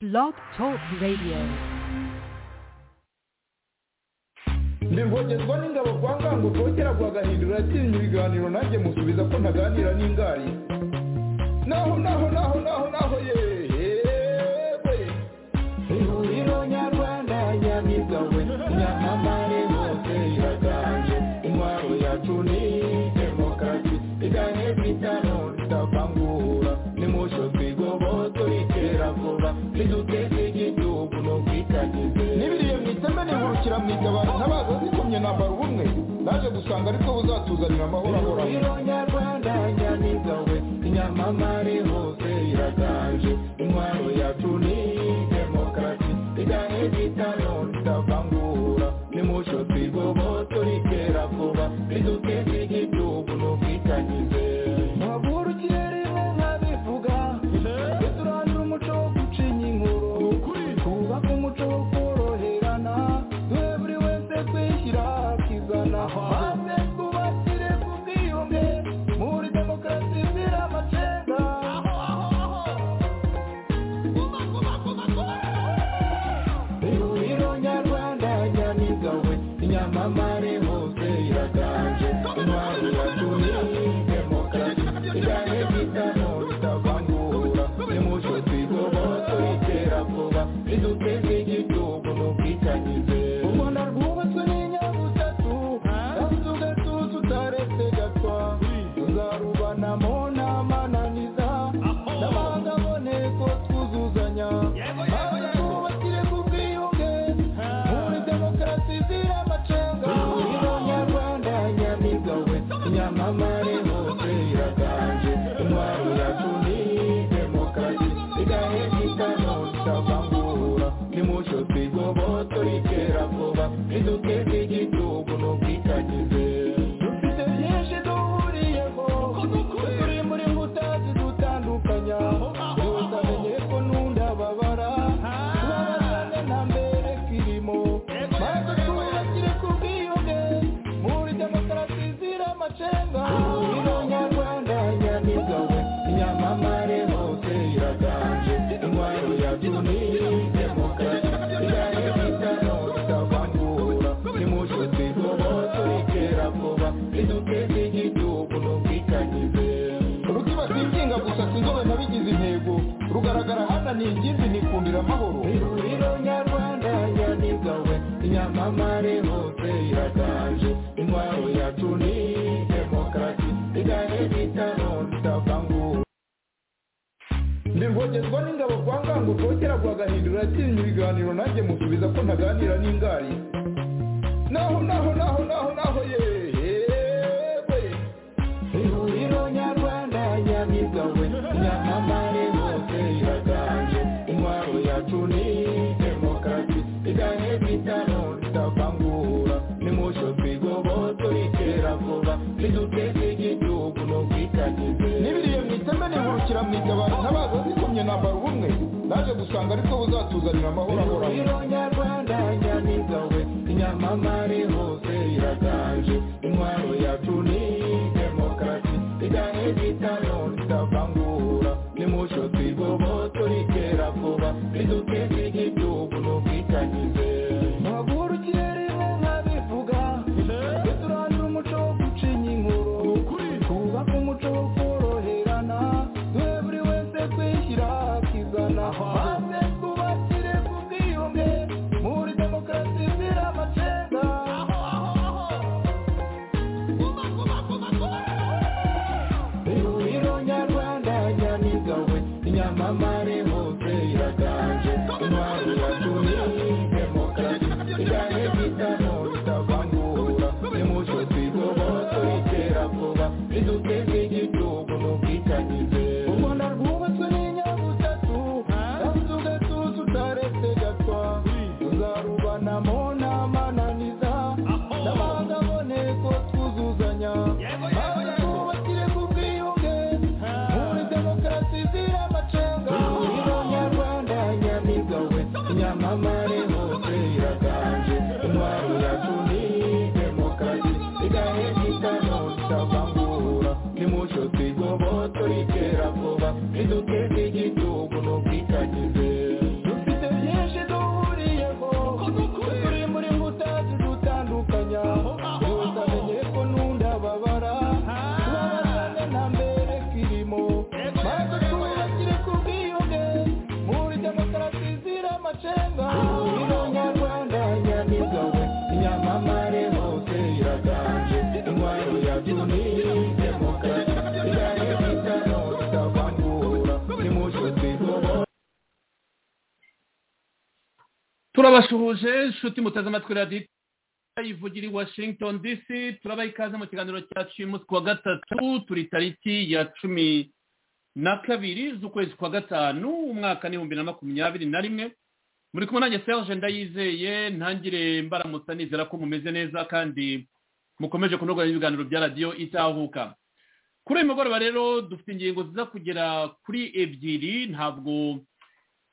Blog Talk Radio. ndibwogerwa n'ingabo kwa ngango kongera kwa gahindura yatinya ibiganiro nanjye musubiza ko ntaganira n'ingari naho naho naho naho naho yewe ihuriro nyarwanda nyamigawe nyamamare hose iraganje intwaro yacu ni demokarasi igahe bitano tutavangura nimucyo twigoboto iterabwoba riduteze igihugu no kwitagize n'ibiriye mu iteme nihurukira mu itabara ntabaza zikomye nambara ubumwe naje gusanga aribwo buzatuzanira amahoro ahoraho ihuriro nyarwanda nyamigawe inyamamare hose iraganje intwaro yacu ni demokarasi igahe bitano tutavangura nimucyo twigoboto iterabwoba riduteze igihugu no kwitagize Ntavurukire rimwe nkabivuga turandura umuco wo gucinya inkuru twubake umuco wo koroherana duhe buri wese kwishyira akizana maze twubakire ku bwiyunge muri demokarasi izira amacenga ihuriro nyarwanda nyamigawe inyamamare hose iraganje intwaro yacu ni demokarasi igahe bitano bitavangura nimucyo twigoboto iterabwoba riduteze igihugu no kwitangize u rwanda rwubatswe n'inyabutatu kandi tugatuza utaretse gatwa tuzarubanamo n'amananiza n'abanga aboneko twuzuzanya maze twubakire ku bwiyunge muri demokarasi izira amacenga ihuriro nyarwanda nyamigawe nyamamare hose iraganje intwaro yacu ni demokarasi igahe bitano tutavangura nimucyo twigoboto iterabwoba riduteze igihugu no kwitagize dufite byinshi duhuriyeho turi muri nkuta zidutandukanya yose amenye ko n'undababara tubabazane nta mbere kirimo maze twubakire ku bwiyunge muri demokarasi izira amacenga ihuriro nyarwanda nyamigawe inyamamare hose iraganje intwaro yacu ni demokarasi igahe bitano tutavangura nimucyo twigoboto iterabwoba riduteze igihugu no kwitagize urutima rwikinga gusa sinzobe nabigize intego rugaragara hano ni ingimbi nikundira amahoro ihuriro nyarwanda nyamigawe inyamamare hose iraganje intwaro yacu ni demokarasi igahe bitano tutavangura ndivogezwa n'ingabo kwa ngango kongera kwa gahindura yatinya ibiganiro nanjye musubiza ko ntaganira n'ingari naho naho naho naho naho yewe ihuriro nyarwanda nyamigawe nyamamare hose iraganje intwaro yacu ni demokarasi igahe bitano tutavangura nimucyo twigoboto iterabwoba riduteze igihugu no kwitagize n'ibiriye mu iteme nihurukira mu itabara ntabaza zikomye nambara ubumwe naje gusanga aribwo buzatuzanira amahoro ahoraho ihuriro nyarwanda nyamigawe inyamamare hose iraganje intwaro yacu ni demokarasi igahe bitano tutavangura nimucyo twigoboto iterabwoba riduteze igihugu no kwitagize ntavurukire rimwe nkabivuga turandura umuco wo gucinya inkuru twubake umuco wo koroherana duhe buri wese kwishyira akizana maze twubakire ku bwiyunge muri demokarasi izira amacenga ihuriro nyarwanda nyamigawe inyamamare hose iraganje intwaro amacenga umunyarwanda nyamibwa we inyamamare hose iraganje intwaro ya byumire demokarasi iraye bitano bitavangura nimushutse ihoho turabasuhuje inshuti muteze amatwi radiyo ivugira i washington dc turabaha ikaze mu kiganiro cyacu uyu munsi ku wa gatatu turi tariki ya cumi na kabiri z'ukwezi kwa gatanu umwaka n'ibihumbi na makumyabiri na rimwe muri kumwe nanjye serge ndayizeye ntangire mbaramutsa nizera ko mumeze neza kandi mukomeje kunoga ibiganiro bya radiyo itahuka kuri uyu mugoroba rero dufite ingingo ziza kugera kuri ebyiri ntabwo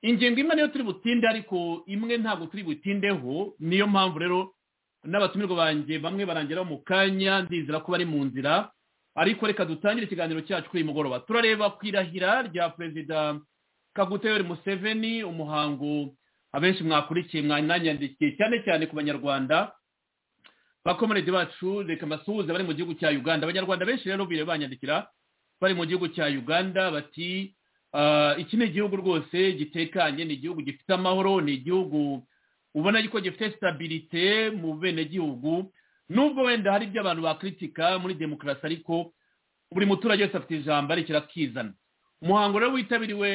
ingingo imwe niyo turi butinde ariko imwe ntabwo turi butindeho niyo mpamvu rero n'abatumirwa banjye bamwe barangera mu kanya ndizera ko bari mu nzira ariko reka dutangire ikiganiro cyacu kuri uyu mugoroba turareba ku irahira rya perezida kaguteyori museveni umuhango abenshi mwakurikiye mwananyandikiye cyane cyane ku banyarwanda bakomerede bacu reka mbasuhuze bari mu gihugu cya uganda abanyarwanda benshi rero bire banyandikira bari mu gihugu cya uganda bati "Ah, iki ni igihugu rwose gitekanye ni igihugu gifite amahoro ni igihugu ubona ko gifite sitabirite mu benegihugu nubwo wenda hari ibyo abantu bakritika muri demokarasi ariko buri muturage wese afite ijambo ariko akizana umuhango rero witabiriwe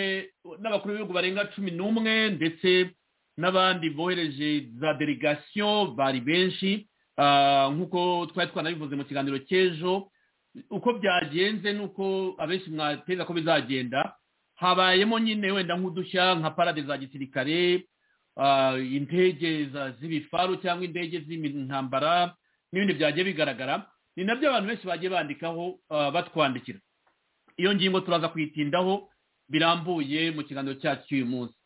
n'abakuru b'ibihugu barenga cumi n'umwe ndetse n'abandi bohereje za delegasiyo bari benshi Ah, nk'uko twari twanabivuze mu kiganiro cy'ejo uko byagenze n'uko abenshi mwateza ko bizagenda habayemo nyine wenda nk'udushya nka parade za gisirikare ah, indege za- z'ibifaru cyangwa indege z'intambara n'ibindi byagiye bigaragara ni nabyo abantu benshi bagiye bandikaho ah, batwandikira iyo ngingo turaza kuyitindaho birambuye mu kiganiro cyacu cy'uyu munsi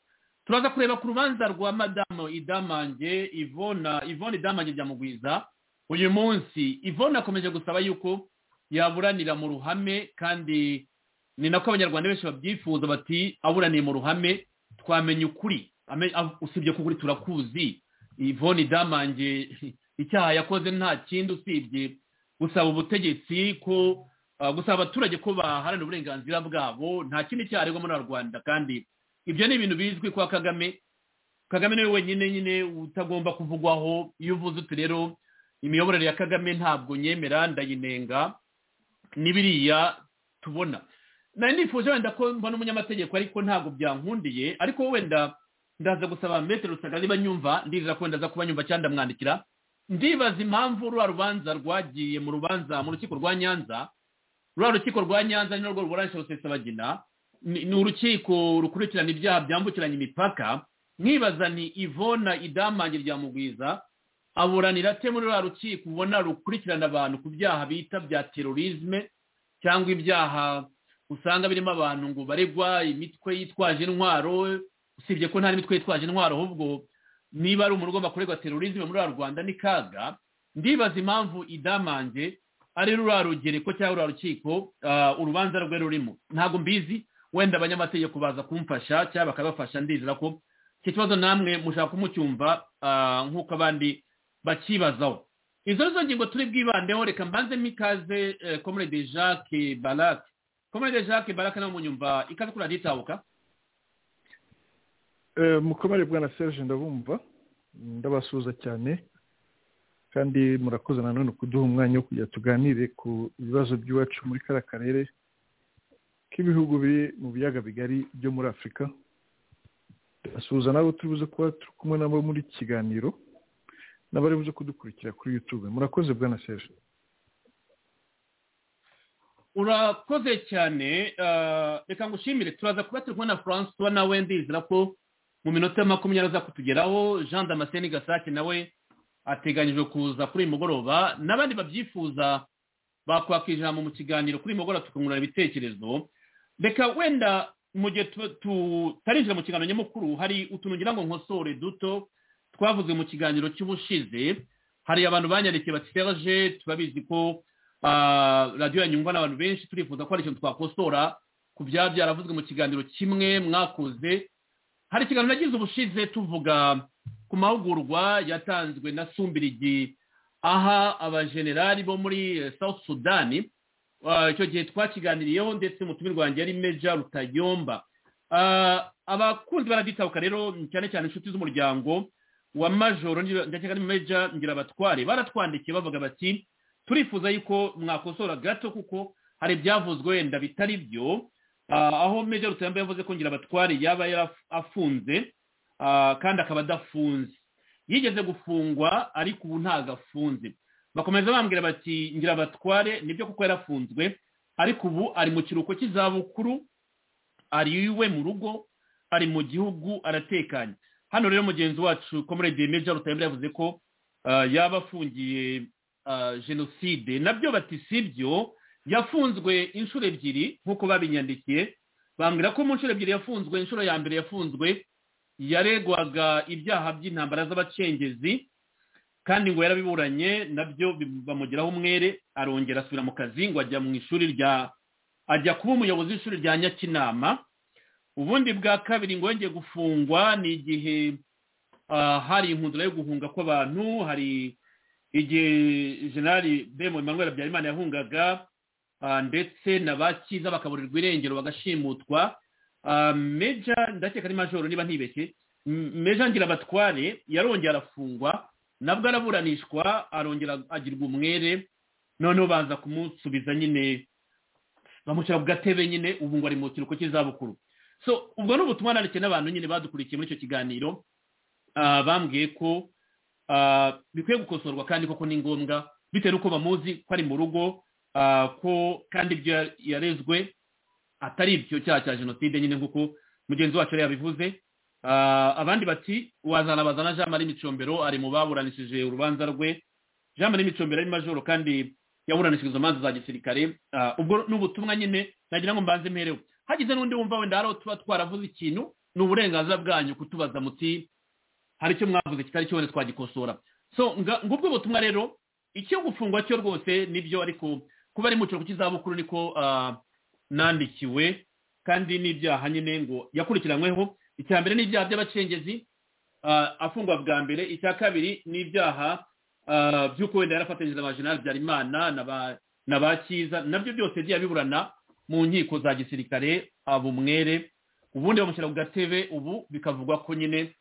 turaza kureba ku rubanza rwa madamu idamange ivona ivona idamange byamugwiza uyu munsi ivona akomeje gusaba yuko yaburanira mu ruhame kandi ni nako abanyarwanda benshi babyifuza bati aburaniye mu ruhame twamenya ukuri Ame- a- usibye ko ukuri turakuzi ivona idamange icyaha yakoze nta kindi usibye gusaba ubutegetsi ko Uh, gusa abaturage ko baharanira uburenganzira bwabo nta kindi cyaregwa muri rwanda kandi ibyo ni ibintu bizwi kwa kagame kagame niwe wenyine nyine utagomba kuvugwaho iyo uvuze uti rero imiyoborere ya kagame ntabwo nyemera ndayinenga n'ibiriya tubona nari nifuje wenda ko mba n'umunyamategeko ariko ntabwo byankundiye ariko wenda ndaza gusaba metero rusaga niba nyumva ndizera ko wenda aza kuba nyumva cyangwa ndamwandikira ndibaza impamvu ruriya rubanza rwagiye mu rubanza mu rukiko rwa nyanza ruriya rukiko rwa nyanza ni narwo ruburanisha rusesabagina ni ni urukiko rukurikirana ibyaha byambukiranya imipaka mwibaza ni ivona idamange rya mugwiza aburanira ate muri ruriya rukiko ubona rukurikirana abantu ku byaha bita bya terorisme cyangwa ibyaha usanga birimo abantu ngo baregwa imitwe yitwaje intwaro usibye ko nta n'imitwe yitwaje intwaro ahubwo niba ari umuntu ugomba kuregwa terorisme muri ruriya rwanda ni kaga ndibaza impamvu idamange ari ruriya rugereko cyangwa ruriya rukiko ah, urubanza rwe rurimo ntabwo mbizi wenda abanyamategeko baza kumfasha cyangwa bakabafasha ndizera ko iki kibazo namwe mushaka kumucyumva ah, nk'uko abandi bakibazaho izo nizo ngingo turi bwibandeho reka mbanzemo ikaze eh, comrade jacques barak comrade jacques barak nawe munyumva ikaze kuri radiyo itahuka Eh, mukomere bwana serge ndabumva ndabasuhuza cyane kandi murakoze nanone kuduha umwanya wo kujya tuganire ku bibazo by'iwacu muri kariya karere k'ibihugu biri mu biyaga bigari byo muri afurika ndabasuhuza nabo turi buze kuba turi kumwe nabo muri iki kiganiro n'abari buze kudukurikira kuri youtube murakoze bwana serge urakoze cyane ah, reka ngushimire turaza kuba turi kumwe na francois nawe ndizera ko mu minota makumyabiri aza kutugeraho jean damascene gasake nawe ateganyijwe kuza kuri uyu mugoroba n'abandi babyifuza bakwaka ijambo mu kiganiro kuri uyu mugoroba tukungurana ibitekerezo reka wenda mu gihe tu- tutarinjira mu kiganiro nyamukuru hari utuntu ngira ngo nkosore duto twavuze mu kiganiro cy'ubushize hari abantu banyandikiye bati serge turabizi ko ah, radiyo yanyungwa n'abantu benshi turifuza ko hari ikintu twakosora ku byaba byaravuzwe mu kiganiro kimwe mwakoze hari ikiganiro nagize ubushize tuvuga ku mahugurwa yatanzwe na sumbirigi aha abajenerali bo muri eh, south sudani Ah, icyo gihe twakiganiriyeho ndetse umutumirwa wanjye yari meja rutayomba Ah, abakunzi baraditabuka rero cyane cyane inshuti z'umuryango wa majoro ndetse na meja ngira abatware baratwandikiye bavuga bati turifuza yuko mwakosora gato kuko hari ibyavuzwe wenda bitari byo aho meja rutamba yavuze ko ngira abatware yaba afunze kandi akaba adafunze yigeze gufungwa ariko ubu ntabwo afunze bakomeza bambwira bati ngira abatware nibyo kuko yarafunzwe ariko ubu ari mu kiruhuko cy'izabukuru ari iwe mu rugo ari mu gihugu aratekanye hano rero mugenzi wacu komurede meja rutayambere yavuze ko yaba afungiye jenoside nabyo bati si byo yafunzwe inshuro ebyiri nk'uko babinyandikiye bambwira ko mu nshuro ebyiri yafunzwe inshuro ya mbere yafunzwe yaregwaga ibyaha by'intambara z'abacengezi kandi ngo yarabiburanye nabyo bamugeraho umwere arongera asubira mu kazi ngo ajya mu ishuri rya ajya kuba umuyobozi w'ishuri rya nyakinama ubundi bwa kabiri ngo yongeye gufungwa ni igihe hari inkundura yo guhunga kw'abantu hari igihe jenali bemu emmanuel habyarimana yahungaga ndetse na bakiza bakaburirwa irengero bagashimutwa meja ndakeka ari majoro niba ntibeshye meja ngira abatware yarongera arafungwa nabwo araburanishwa arongera agirwa umwere noneho baza kumusubiza nyine bamushyira ku gatebe nyine ubu ngo ari mu kiruhuko cy'izabukuru so ubwo ni ubutumwa nandikiye n'abantu nyine badukurikiye muri icyo kiganiro bambwiye ko bikwiye gukosorwa kandi koko ni ngombwa bitewe n'uko bamuzi ko ari mu rugo ko kandi ibyo yarezwe atari ibyo cyaha cya jenoside nyine nk'uko mugenzi wacu yabivuze abandi bati wazana bazana jean marie micombero ari mu baburanishije urubanza rwe jean marie micombero ari majoro kandi yaburanishije izo manza za gisirikare ubwo ni ubutumwa nyine nagira ngo mbanze mperewe hagize n'undi wumva wenda hari tuba twaravuze ikintu ni uburenganzira bwanyu kutubaza muti hari icyo mwavuze kitari cyo wenda twagikosora so ngubwo ubutumwa rero icyo gufungwa cyo rwose nibyo ariko kuba ari mu kiruhuko cy'izabukuru niko nandikiwe kandi n'ibyaha nyine ngo yakurikiranyweho icya mbere ni ibyaha by'abacengezi afungwa bwa mbere icya kabiri ni ibyaha by'uko wenda yarafatanyije na ba jenali byarimana na ba cyiza nabyo byose yagiye abiburana mu nkiko za gisirikare abumwere ubundi bamushyira ku gatebe ubu bikavugwa ko nyine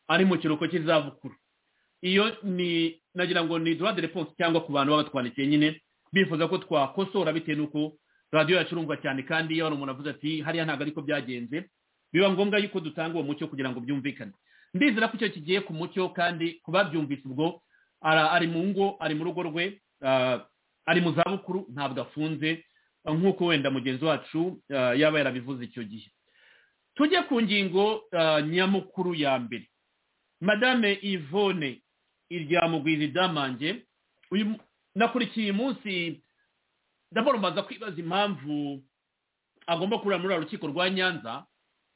ari mu kiruhuko cy'izabukuru iyo ni nagira ngo ni droit de réponse cyangwa ku bantu baba batwandikiye nyine bifuza ko twakosora bitewe n'uko radiyo yacu urumva cyane kandi iyo hari umuntu avuze ati hariya ntabwo ariko byagenze biba ngombwa yuko dutanga uwo mucyo kugira ngo byumvikane ndizera ko icyo kigiye ku mucyo kandi kubabyumvise ubwo ari mu ngo ari mu rugo rwe ari mu zabukuru ntabwo afunze nk'uko wenda mugenzi wacu yaba yarabivuze icyo gihe tujye ku ngingo nyamukuru ya mbere madame yvonne iryamugwiza idamange nakurikiye uyu munsi ndabona mbaza kwibaza impamvu agomba kurira muri rukiko rwa nyanza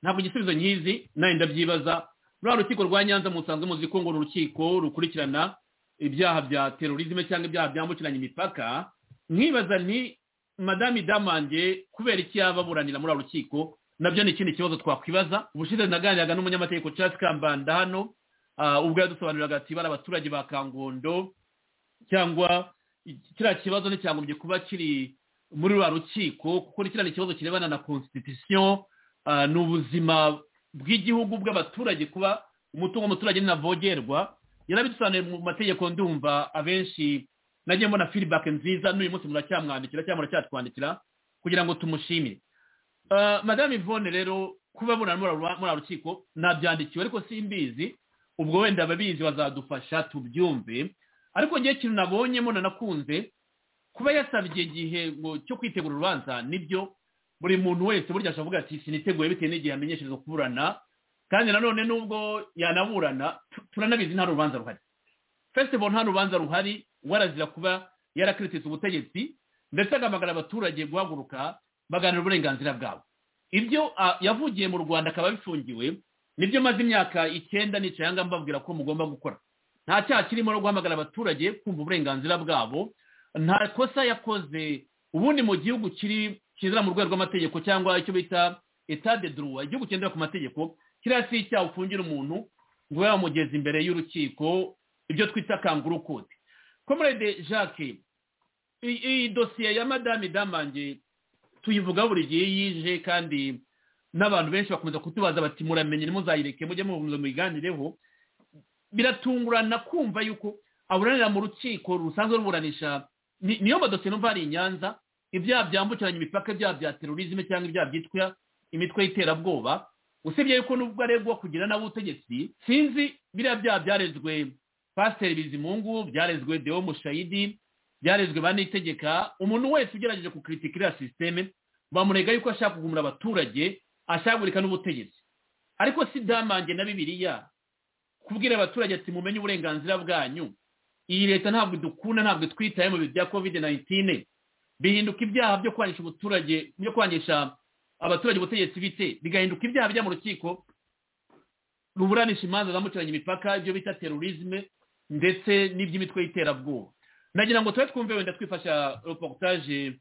ntabwo igisubizo nkizi nawe ndabyibaza ruriya rukiko rwa nyanza musanzwe muzi ko ngo ni urukiko rukurikirana ibyaha bya terorizme cyangwa ibyaha byambukiranya imipaka mwibaza nti madame damange kubera iki yaba aburanira muri rukiko nabyo ni ikindi kibazo twakwibaza ubushize naganiraga n'umunyamategeko Charles kambanda hano ubwo yadusobanuriraga ati bari abaturage ba kangondo cyangwa kiriya kibazo nticyagombye kuba kiri muri ruriya rukiko kuko ni kiriya kibazo kirebana na constitution ni ubuzima bw'igihugu bw'abaturage kuba umutungo w'umuturage ntavogerwa yarabidusobanuye mu mategeko ndumva abenshi nagiye mbona firibake nziza n'uyu munsi muracyamwandikira cyangwa muracyatwandikira kugira ngo tumushimire madame yvonne rero kuba burana muri rukiko nabyandikiwe ariko simbizi ubwo wenda ababizi bazadufasha tubyumve ariko ngewe ikintu nabonyemo nanakunze kuba yasabye igihe cyo kwitegura urubanza nibyo buri muntu wese burya ashavuga ati siniteguye bitewe n'igihe amenyeshereza kuburana kandi nanone nubwo yanaburana turanabizi nta rubanza ruhari festival nta rubanza ruhari warazira kuba yarakiritse ubutegetsi ndetse agahamagara abaturage guhaguruka baganira uburenganzira bwabo ibyo yavugiye mu rwanda akaba bifungiwe nibyo maze imyaka icyenda nicayanga mbabwira ko mugomba gukora nta cyaha kirimo no guhamagara abaturage kumva uburenganzira bwabo nta kosa yakoze ubundi mu gihugu kiri kizira mu rwego rw'amategeko cyangwa icyo bita etat de droit igihugu kigendera ku mategeko kiriya si icyaha ufungira umuntu ngo yamugeze imbere y'urukiko ibyo twita kanguru kode comrade jacques iyi dosiye ya madame damange tuyivuga buri gihe yije kandi n'abantu benshi bakomeza kutubaza bati muramenye ntimuzayireke mujye mukomeza muyiganireho biratungurana kumva yuko aburanira mu rukiko rusanzwe ruburanisha ni- niyo madosiye numva hari i nyanza ibyaha byambukiranya imipaka ibyaha bya terorizme cyangwa ibyaha byitwa imitwe y'iterabwoba usibye yuko nubwo aregwa kugira n'abutegetsi sinzi biriya byaha byarezwe pasiteri bizimungu byarezwe deo mushayidi byarezwe banitegeka umuntu wese ugerageje kukritika iriya sisiteme bamurega yuko ashaka kugumira abaturage ashagurika n'ubutegetsi ariko si damange na bibiliya kubwira abaturage ati mumenye uburenganzira bwanyu iyi leta ntabwo idukunda ntabwo itwitaye mu bihe bya kovide nayitine bihinduka ibyaha byo kwangisha umuturage byo kwangisha abaturage ubutegetsi bite bigahinduka ibyaha bijya mu rukiko ruburanisha imanza zambukiranya imipaka ibyo bita terorizme ndetse n'iby'imitwe y'iterabwoba nagira ngo tube twumve wenda twifasha reportage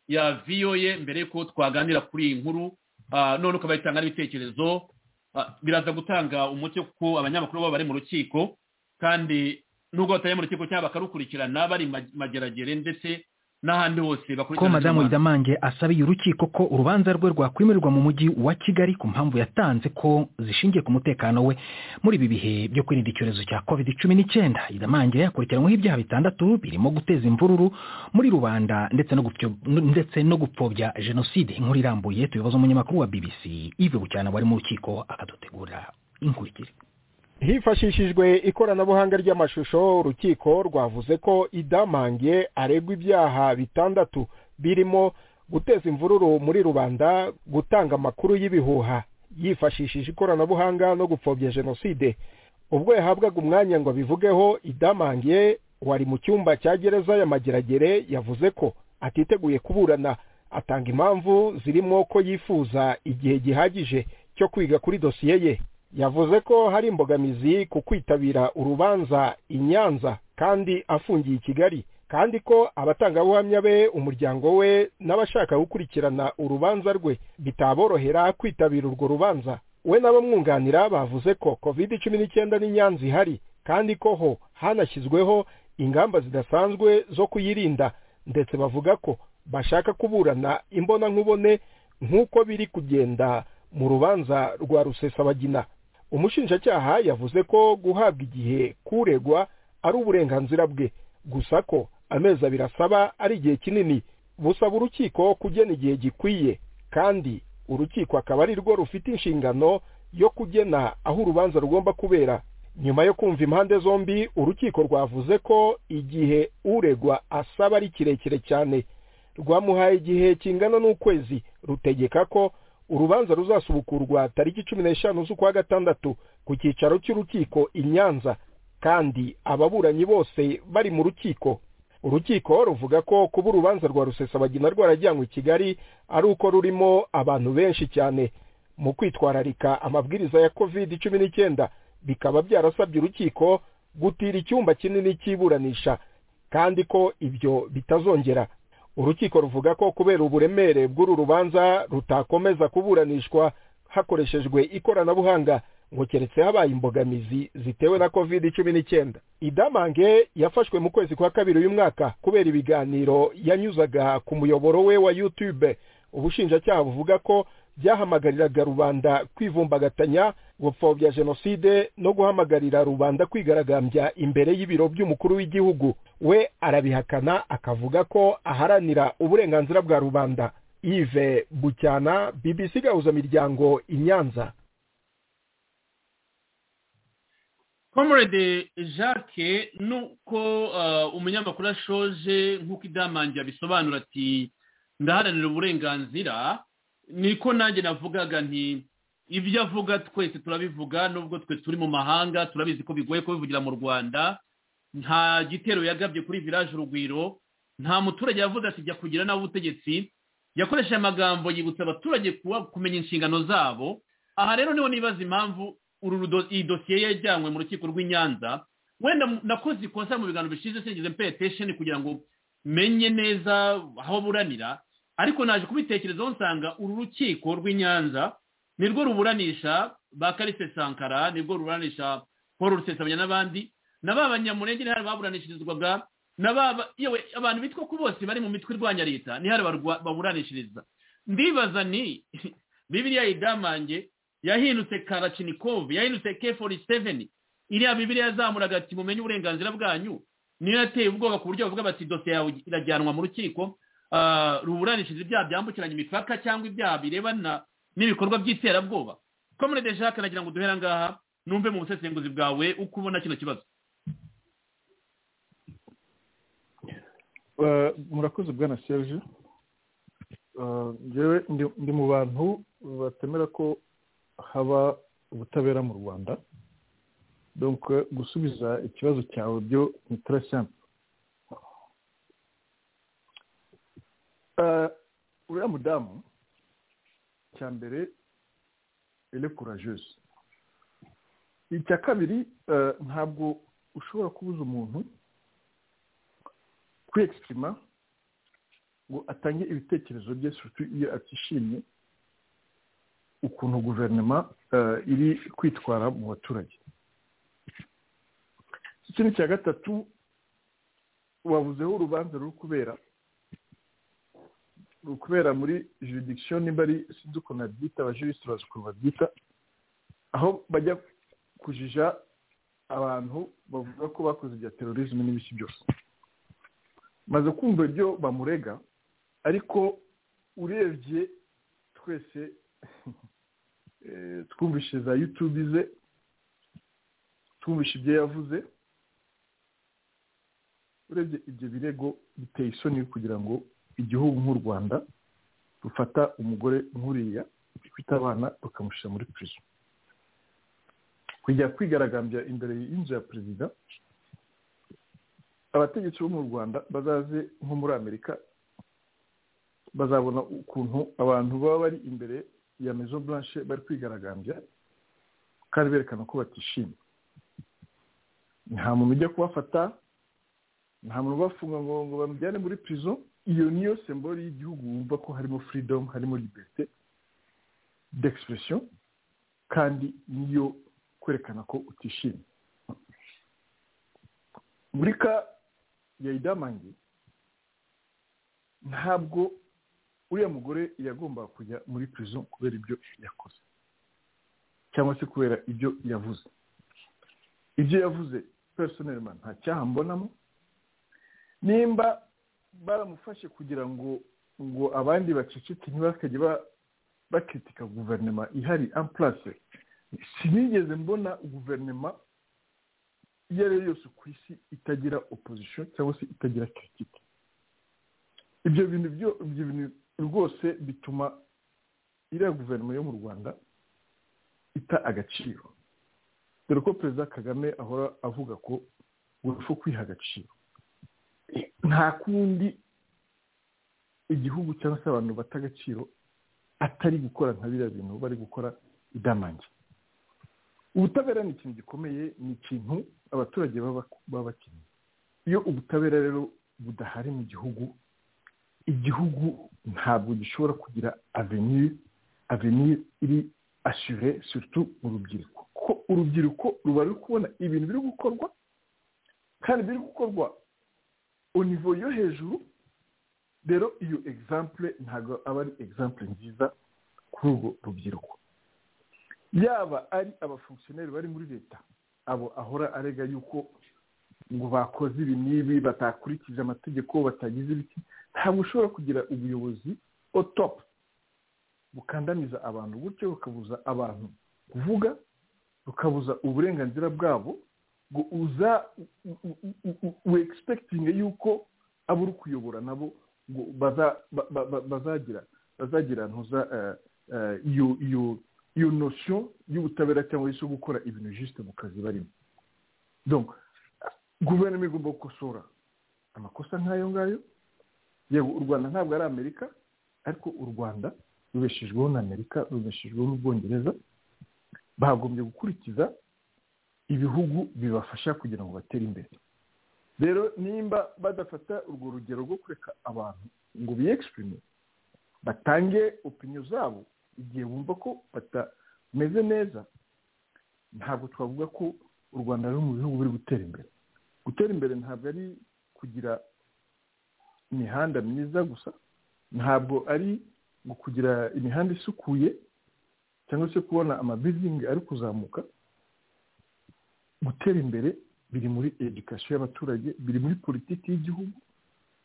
ya voa mbere y'uko twaganira kuri iyi nkuru ah, none ukaba itanga n'ibitekerezo Ah, biraza gutanga umucyo kuko abanyamakuru baba bari mu rukiko kandi nubwo batari mu rukiko cyangwa bakarukurikirana bari ma- mageragere ndetse n'ahandi hose ko bakurikirana madamu idamange asabiye urukiko ko urubanza rwe rwakwimurirwa mu mujyi wa kigali ku mpamvu yatanze ko zishingiye ku mutekano we muri ibi bihe byo kwirinda icyorezo cya covid cumi n'icyenda idamange akurikiranyweho ibyaha bitandatu birimo guteza imvururu muri rubanda ndetse no gupfyo- ndetse no gupfobya jenoside inkuru irambuye tubibaza umunyamakuru wa bbc ive bucyana wari mu rukiko akadutegura inkurikire hifashishijwe ikoranabuhanga ry'amashusho urukiko rwavuze ko idamange aregwa ibyaha bitandatu birimo guteza imvururu muri rubanda gutanga amakuru y'ibihuha yifashishije ikoranabuhanga no gupfobya jenoside ubwo yahabwaga umwanya ngo abivugeho idamange wari mu cyumba cya gereza ya mageragere yavuze ko atiteguye kuburana atanga impamvu zirimo ko yifuza igihe gihagije cyo kwiga kuri dosiye ye yavuze ko hari imbogamizi ku kwitabira urubanza i nyanza kandi afungiye i kigali kandi ko abatangabuhamya be umuryango we n'abashaka gukurikirana urubanza rwe bitaborohera kwitabira urwo rubanza we n'abamwunganira bavuze ko covid cumi n'icyenda n'inyanza ihari kandi ko ho hanashyizweho ingamba zidasanzwe zo kuyirinda ndetse bavuga ko bashaka kuburana imbonankubone nk'uko biri kugenda mu rubanza rwa rusesabagina umushinjacyaha yavuze ko guhabwa igihe kuregwa ari uburenganzira bwe gusa ko amezi abiri asaba ari igihe kinini busaba urukiko kugena igihe gikwiye kandi urukiko akaba ari rwo rufite inshingano yo kugena aho urubanza rugomba kubera nyuma yo kumva impande zombi urukiko rwavuze ko igihe uregwa asaba ari kirekire cyane rwamuhaye igihe kingana n'ukwezi rutegeka ko urubanza ruzasubukurwa tariki cumi n'eshanu z'ukwa gatandatu ku cyicaro cy'urukiko i nyanza kandi ababuranyi bose bari mu rukiko urukiko ruvuga ko kuba urubanza rwa rusesabagina rwarajyanywe i kigali ari uko rurimo abantu benshi cyane mu kwitwararika amabwiriza ya covid cumi n'icyenda bikaba byarasabye urukiko gutira icyumba kinini cy'iburanisha kandi ko ibyo bitazongera urukiko ruvuga ko kubera uburemere bw'uru rubanza rutakomeza kuburanishwa hakoreshejwe ikoranabuhanga ngo keretse habaye imbogamizi zitewe na covid cumi n'icyenda idamange yafashwe mu kwezi kwa kabiri uyu mwaka kubera ibiganiro yanyuzaga ku muyoboro we wa youtube ubushinjacyaha buvuga ko byahamagariraga rubanda kwivumbagatanya gupfobya jenoside no guhamagarira rubanda kwigaragambya imbere y'ibiro by'umukuru w'igihugu we arabihakana akavuga ko aharanira uburenganzira bwa rubanda ive bucyana bbc gahuza miryango i nyanza comrade jacques nuko ah, umunyamakuru ashoje nk'uko idamange yabisobanura ati ndaharanira uburenganzira niko nanjye navugaga nti ibyo avuga twese turabivuga nubwo twe turi mu mahanga turabizi ko bigoye kubivugira mu rwanda nta gitero yagabye kuri village urugwiro nta muturage yavuze ati jya kugira nabi ubutegetsi yakoresheje amagambo yibutsa abaturage kuba kumenya inshingano zabo aha rero niho nibaza impamvu uru rudo- iyi dosiye yajyanywe mu rukiko rw'i nyanza wenda mu- nakoze ikosa mu biganiro bishize sinigeze mpe attention kugira ngo menye neza aho buranira ariko naje kubitekerezaho nsanga uru rukiko rw'i nyanza nirwo ruburanisha ba karise sankara nirwo ruburanisha paul rusesabanya n'abandi na ba banyamurenge ni hari baburanishirizwaga na ba ba- yewe abantu bitwa ko bose bari mu mitwe irwanya leta ni hari barwa- baburanishiriza ndibaza ni bibiriya idamange yahindutse karachinikov yahindutse k47 iriya bibiriya yazamuraga ati mumenye uburenganzira bwanyu niyo yateye ubwoba ku buryo bavuga bati dosiye yawe irajyanwa mu rukiko ruburanishije ibyaha byambukiranya imipaka cyangwa ibyaha birebana n'ibikorwa by'iterabwoba komune de jacques nagira ngo duhere ngaha numve mu busesenguzi bwawe uko ubona kino kibazo murakoze bwana serge ngewe ndi mu bantu batemera ko haba ubutabera mu rwanda donc gusubiza ikibazo cyawe byo ni très simple uriya mudamu cya mbere ele courageuse icya kabiri ntabwo ushobora kubuza umuntu kwiyegisitirima ngo atange ibitekerezo bye iyo atishimye ukuntu guverinoma iri kwitwara mu baturage ikindi cya gatatu wabuzeho urubanza ruri kubera ruri kubera muri juridikishoni nimba ari sinzi ukuntu babyita abajurisite bazi ukuntu babyita aho bajya kujija abantu bavuga ko bakoze ibya terorisme n'ibiki byose maze kumva ibyo bamurega ariko urebye twese twumvishe za yutube ze twumvishe ibyo yavuze urebye ibyo birego biteye isoni kugira ngo igihugu nk'u rwanda rufata umugore nk'uriya ufite abana rukamushyira muri pirizo kujya kwigaragambya imbere y'inzu ya perezida abategetsi bo mu rwanda bazaze nko muri amerika bazabona ukuntu abantu baba bari imbere ya mezo blanche bari kwigaragambya kandi berekana ko batishimye nta muntu ujya kubafata nta muntu ubafunga ngo ngo bamujyane muri pirizo iyo niyo sembori y'igihugu wumva ko harimo furidomu harimo liberite d'expression kandi niyo kwerekana ko utishimye muri ka ya idamange ntabwo uriya mugore yagombaga kujya muri prison kubera ibyo yakoze cyangwa se kubera ibyo yavuze ibyo yavuze personelma nta cyaha mbonamo nimba baramufashe kugira ngo ngo abandi baceceke ntibakajye bakritika guverinoma ihari amplase sinigeze mbona guverinoma iyo ari yo yose ku isi itagira opozisiyo cyangwa se itagira kiritike ibyo bintu byo ibyo bintu rwose bituma iriya guverinoma yo mu rwanda ita agaciro dore ko perezida kagame ahora avuga ko urupfu kwiha agaciro nta kundi igihugu cyangwa se abantu bata agaciro atari gukora nka biriya bintu bari gukora idamange ubutabera ni ikintu gikomeye ni ikintu abaturage baba bakeneye iyo ubutabera rero budahari mu gihugu igihugu ntabwo gishobora kugira avenir avenir iri asure surtout mu rubyiruko kuko urubyiruko ruba ruri kubona ibintu biri gukorwa kandi biri gukorwa nivo yo hejuru rero iyo example ntabwo aba ari example nziza kuri urwo rubyiruko yaba ari abafunkisiyoneri bari muri leta abo ahora arega yuko ngo bakoze ibi n'ibi batakurikije amategeko batagize ibiti ntabwo ushobora kugira ubuyobozi otopu bukandamiza abantu gutyo bukabuza abantu kuvuga bukabuza uburenganzira bwabo ngo uza wegisipegitininge yuko abo uri kuyobora nabo ngo bazagira bazagira ntuza iyo iyo iyo nosiyo y'ubutabera cyangwa se gukora ibintu jisite mu kazi barimo donc guverinoma igomba gukosora amakosa nk'ayo ngayo yego u rwanda ntabwo ari amerika ariko u rwanda rubeshejweho na amerika rubeshejweho n'ubwongereza bagombye gukurikiza ibihugu bibafasha kugira ngo batere imbere rero nimba badafata urwo rugero rwo kureka abantu ngo biyegisitirime batange opinyo zabo igihe bumva ko batameze neza ntabwo twavuga ko u rwanda ruri mu bihugu biri gutera imbere gutera imbere ntabwo ari kugira imihanda myiza gusa ntabwo ari kugira imihanda isukuye cyangwa se kubona amabizingi ari kuzamuka gutera imbere biri muri edikasiyo y'abaturage biri muri politiki y'igihugu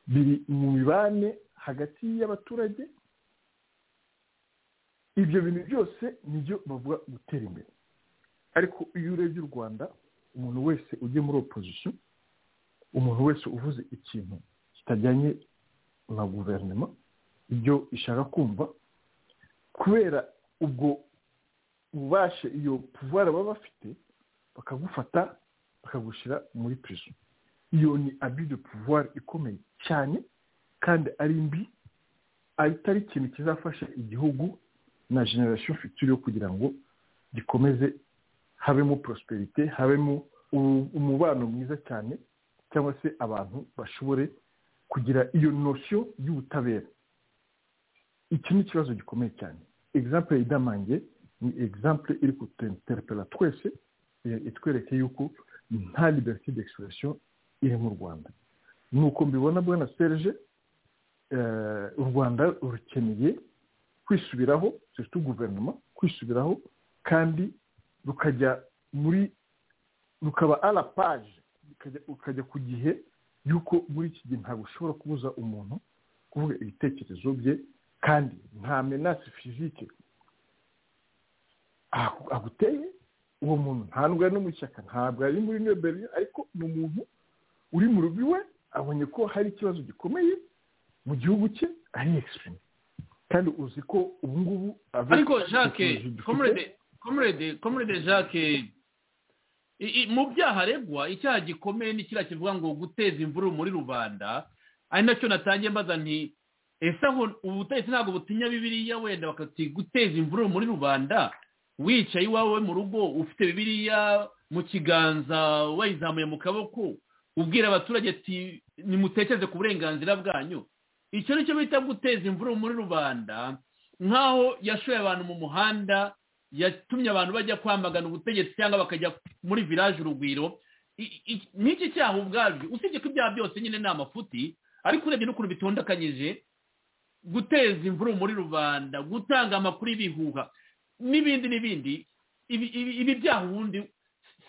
biri mu mibane hagati y'abaturage ibyo bintu byose nibyo bavuga gutera imbere ariko iyo urebye u rwanda umuntu wese ujya muri opozisiyo umuntu wese uvuze ikintu kitajyanye na guverinoma ibyo ishaka kumva kubera ubwo bubashe iyo puvuwari baba bafite bakagufata bakagushyira muri pirizo iyo ni abide puvuwari ikomeye cyane kandi ari mbi atari ikintu kizafasha igihugu na generasiyo fitiri kugira ngo gikomeze habemo porosiperite habemo umubano mwiza cyane cyangwa se abantu bashobore kugira iyo nosiyo y'ubutabera iki ni ikibazo gikomeye cyane egisample idamange ni egisample iri kututerepera twese itwereke yuko nta liberite d'expression iri mu rwanda ni uko mbibona bwana serge u rwanda rukeneye kwisubiraho surtout guverinoma kwisubiraho kandi rukajya muri rukaba ara paje ukajya ku gihe yuko muri iki gihe ntabwo ushobora kubuza umuntu kuvuga ibitekerezo bye kandi nta menasi fizike aguteye uwo muntu ntabwo ari no mu ishyaka ntabwo ari muri nyoberi ariko ni umuntu uri mu rugo iwe abonye ko hari ikibazo gikomeye mu gihugu cye ari ekisipurime kandi uzi ko ubu ngubu ariko jacques komurede komurede komurede jacques mu byaha aregwa icyaha gikomeye ni kiriya kivuga ngo guteza imvururu muri rubanda ari nacyo natangiye mbaza nti ese aho ubutegetsi ntabwo butinya bibiriya wenda bakati guteza imvururu muri rubanda wicaye iwawe mu rugo ufite bibiriya mu kiganza wayizamuye mu kaboko ubwira abaturage ati nimutekereze ku burenganzira bwanyu icyo nicyo bita guteza imvururu muri rubanda nk'aho yashoye abantu mu muhanda yatumye abantu bajya kwamagana ubutegetsi cyangwa bakajya muri village urugwiro n'iki cyaha ubwabyo usibye ko ibyaha byose nyine ni amafuti ariko urebye n'ukuntu bitondekanyije guteza imvururu muri rubanda gutanga amakuru y'ibihuha n'ibindi n'ibindi ibi byaha ubundi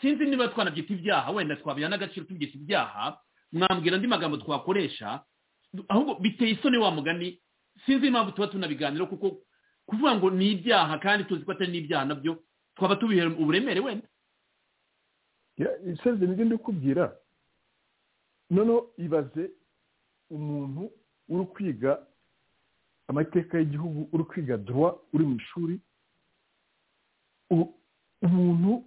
sinzi niba twanabyita ibyaha wenda twabiha n'agaciro tubyita ibyaha mwambwira andi magambo twakoresha ahubwo biteye isoni wa mugani sinzi impamvu tuba tunabiganira kuko kuvuga ngo ni ibyaha kandi tuzi ko atari n'ibyaha nabyo twaba tubihe uburemere wenda iseze nibyo ndi kubwira noneho ibaze umuntu uri kwiga amateka y'igihugu uri kwiga duwa uri mu ishuri umuntu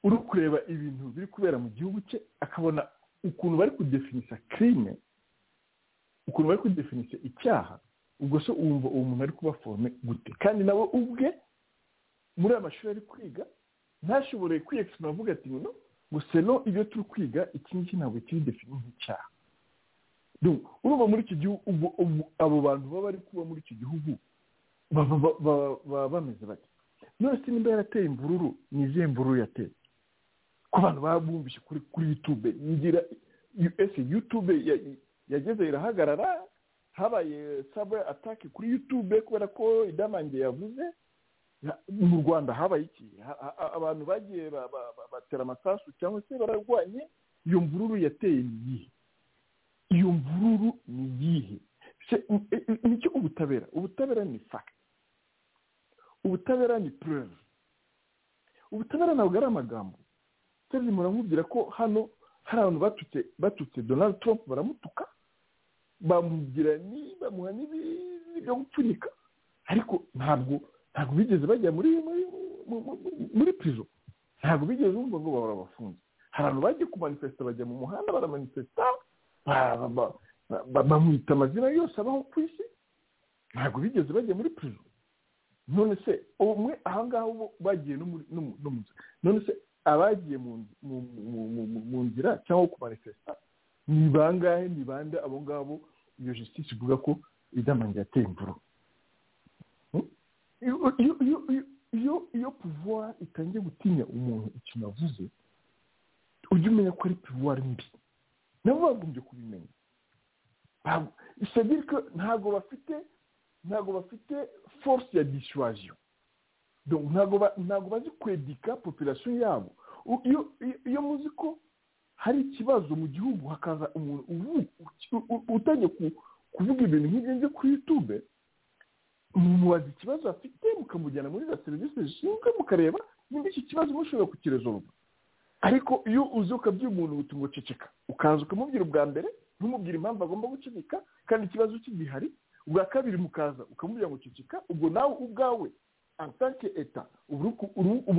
uri kureba ibintu biri kubera mu gihugu cye akabona ukuntu bari kudefinisa kirime ukuntu bari kudefinisa icyaha ubwo se wumva uwo muntu ari kuba forome gute kandi nawe ubwe muri aya mashuri ari kwiga ntashobore kwiyekisima avuga ati no gusa no ibyo turi kwiga iki ngiki ntabwo kiri defini nk'icyaha urumva muri iki gihugu abo bantu baba bari kuba muri iki gihugu baba bameze bati none se nimba yarateye imvururu ni izihe mvururu yateye ko abantu baba bumvise kuri yutube yigira ese yutube yageze irahagarara habaye sabe atake kuri yutube kubera ko idamange yavuze mu rwanda habaye iki abantu bagiye batera amasasu cyangwa se bararwanye iyo mvururu yateye ni iyihe iyo mvururu ni iyihe nicyo ubutabera ubutabera ni fagiti ubutabera ni pureve ubutabera ntabwo ari amagambo serivisi muramubwira ko hano hari abantu batutse batutse donald trump baramutuka bamubwira ni bamuha n'ibintu byo gupfunyika ariko ntabwo ntabwo bigeze bajya muri muri pirizo ntabwo bigeze bumva ngo bahora bafunze hari abantu bagiye kumanifesita bajya mu muhanda baramanifesita bamwita amazina yose abaho ku isi ntabwo bigeze bajya muri pirizo none se umwe aha ngaha bo bagiye no mu nzu none se abagiye mu nzira cyangwa kumanifesita ni bangahe ni bande abo ngabo iyo justice ivuga ko idamange yateye imvura iyo puvuwari itangiye gutinya umuntu ikintu avuze ujya umenya ko ari puvuwari mbi nabo bagombye kubimenya isabirika ntabwo bafite ntabwo bafite force ya dissuasion ntabwo bazi kwedika population yabo iyo muzi ko hari ikibazo mu gihugu hakaza umuntu utangiye kuvuga ibintu nk'ibyo nzi ku yutube mubaza ikibazo afite mukamujyana muri za serivisi zishinzwe mukareba niba iki kibazo mushobora kukirezoruva ariko iyo uzi ukabwira umuntu ngo ceceka ukaza ukamubwira ubwa mbere ntumubwire impamvu agomba guceceka kandi ikibazo kigihari ubwa kabiri mukaza ukamubwira ngo ceceka ubwo nawe ubwawe atanke eta uba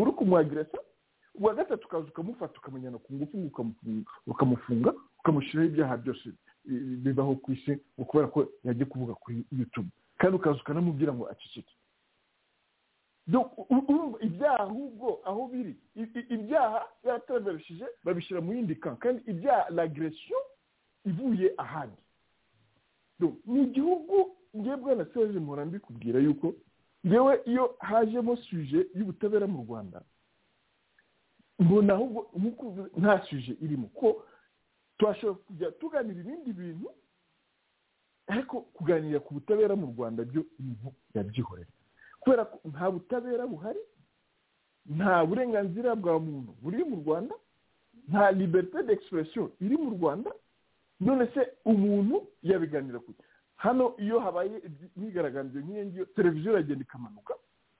uri kumwagirasa ubwa gatatu ukaza ukamufata ukamujyana ku ngufu ukamufunga ukamushyiraho ibyaha byose bibaho ku isi ngo kubera ko yajya kuvuga kuri yutube kandi ukaza ukanamubwira ngo aceceke ibyaha ahubwo aho biri ibyaha yataraverishije babishyira mu yindi kan kandi ibyaha lagresiyo ivuye ahandi ni igihugu ngebwe na serivisi mpora mbikubwira yuko ngewe iyo hajemo suje y'ubutabera mu rwanda mbona ahubwo nta suje irimo ko twashobora kujya tuganira ibindi bintu ariko kuganira ku butabera mu rwanda byo ibintu yabyihorera kubera ko nta butabera buhari nta burenganzira bwa muntu buri mu rwanda nta liberite d'expression iri mu rwanda none se umuntu yabiganira kure hano iyo habaye imyigaragambyo nk'iyo ngiyo televiziyo iragenda ikamanuka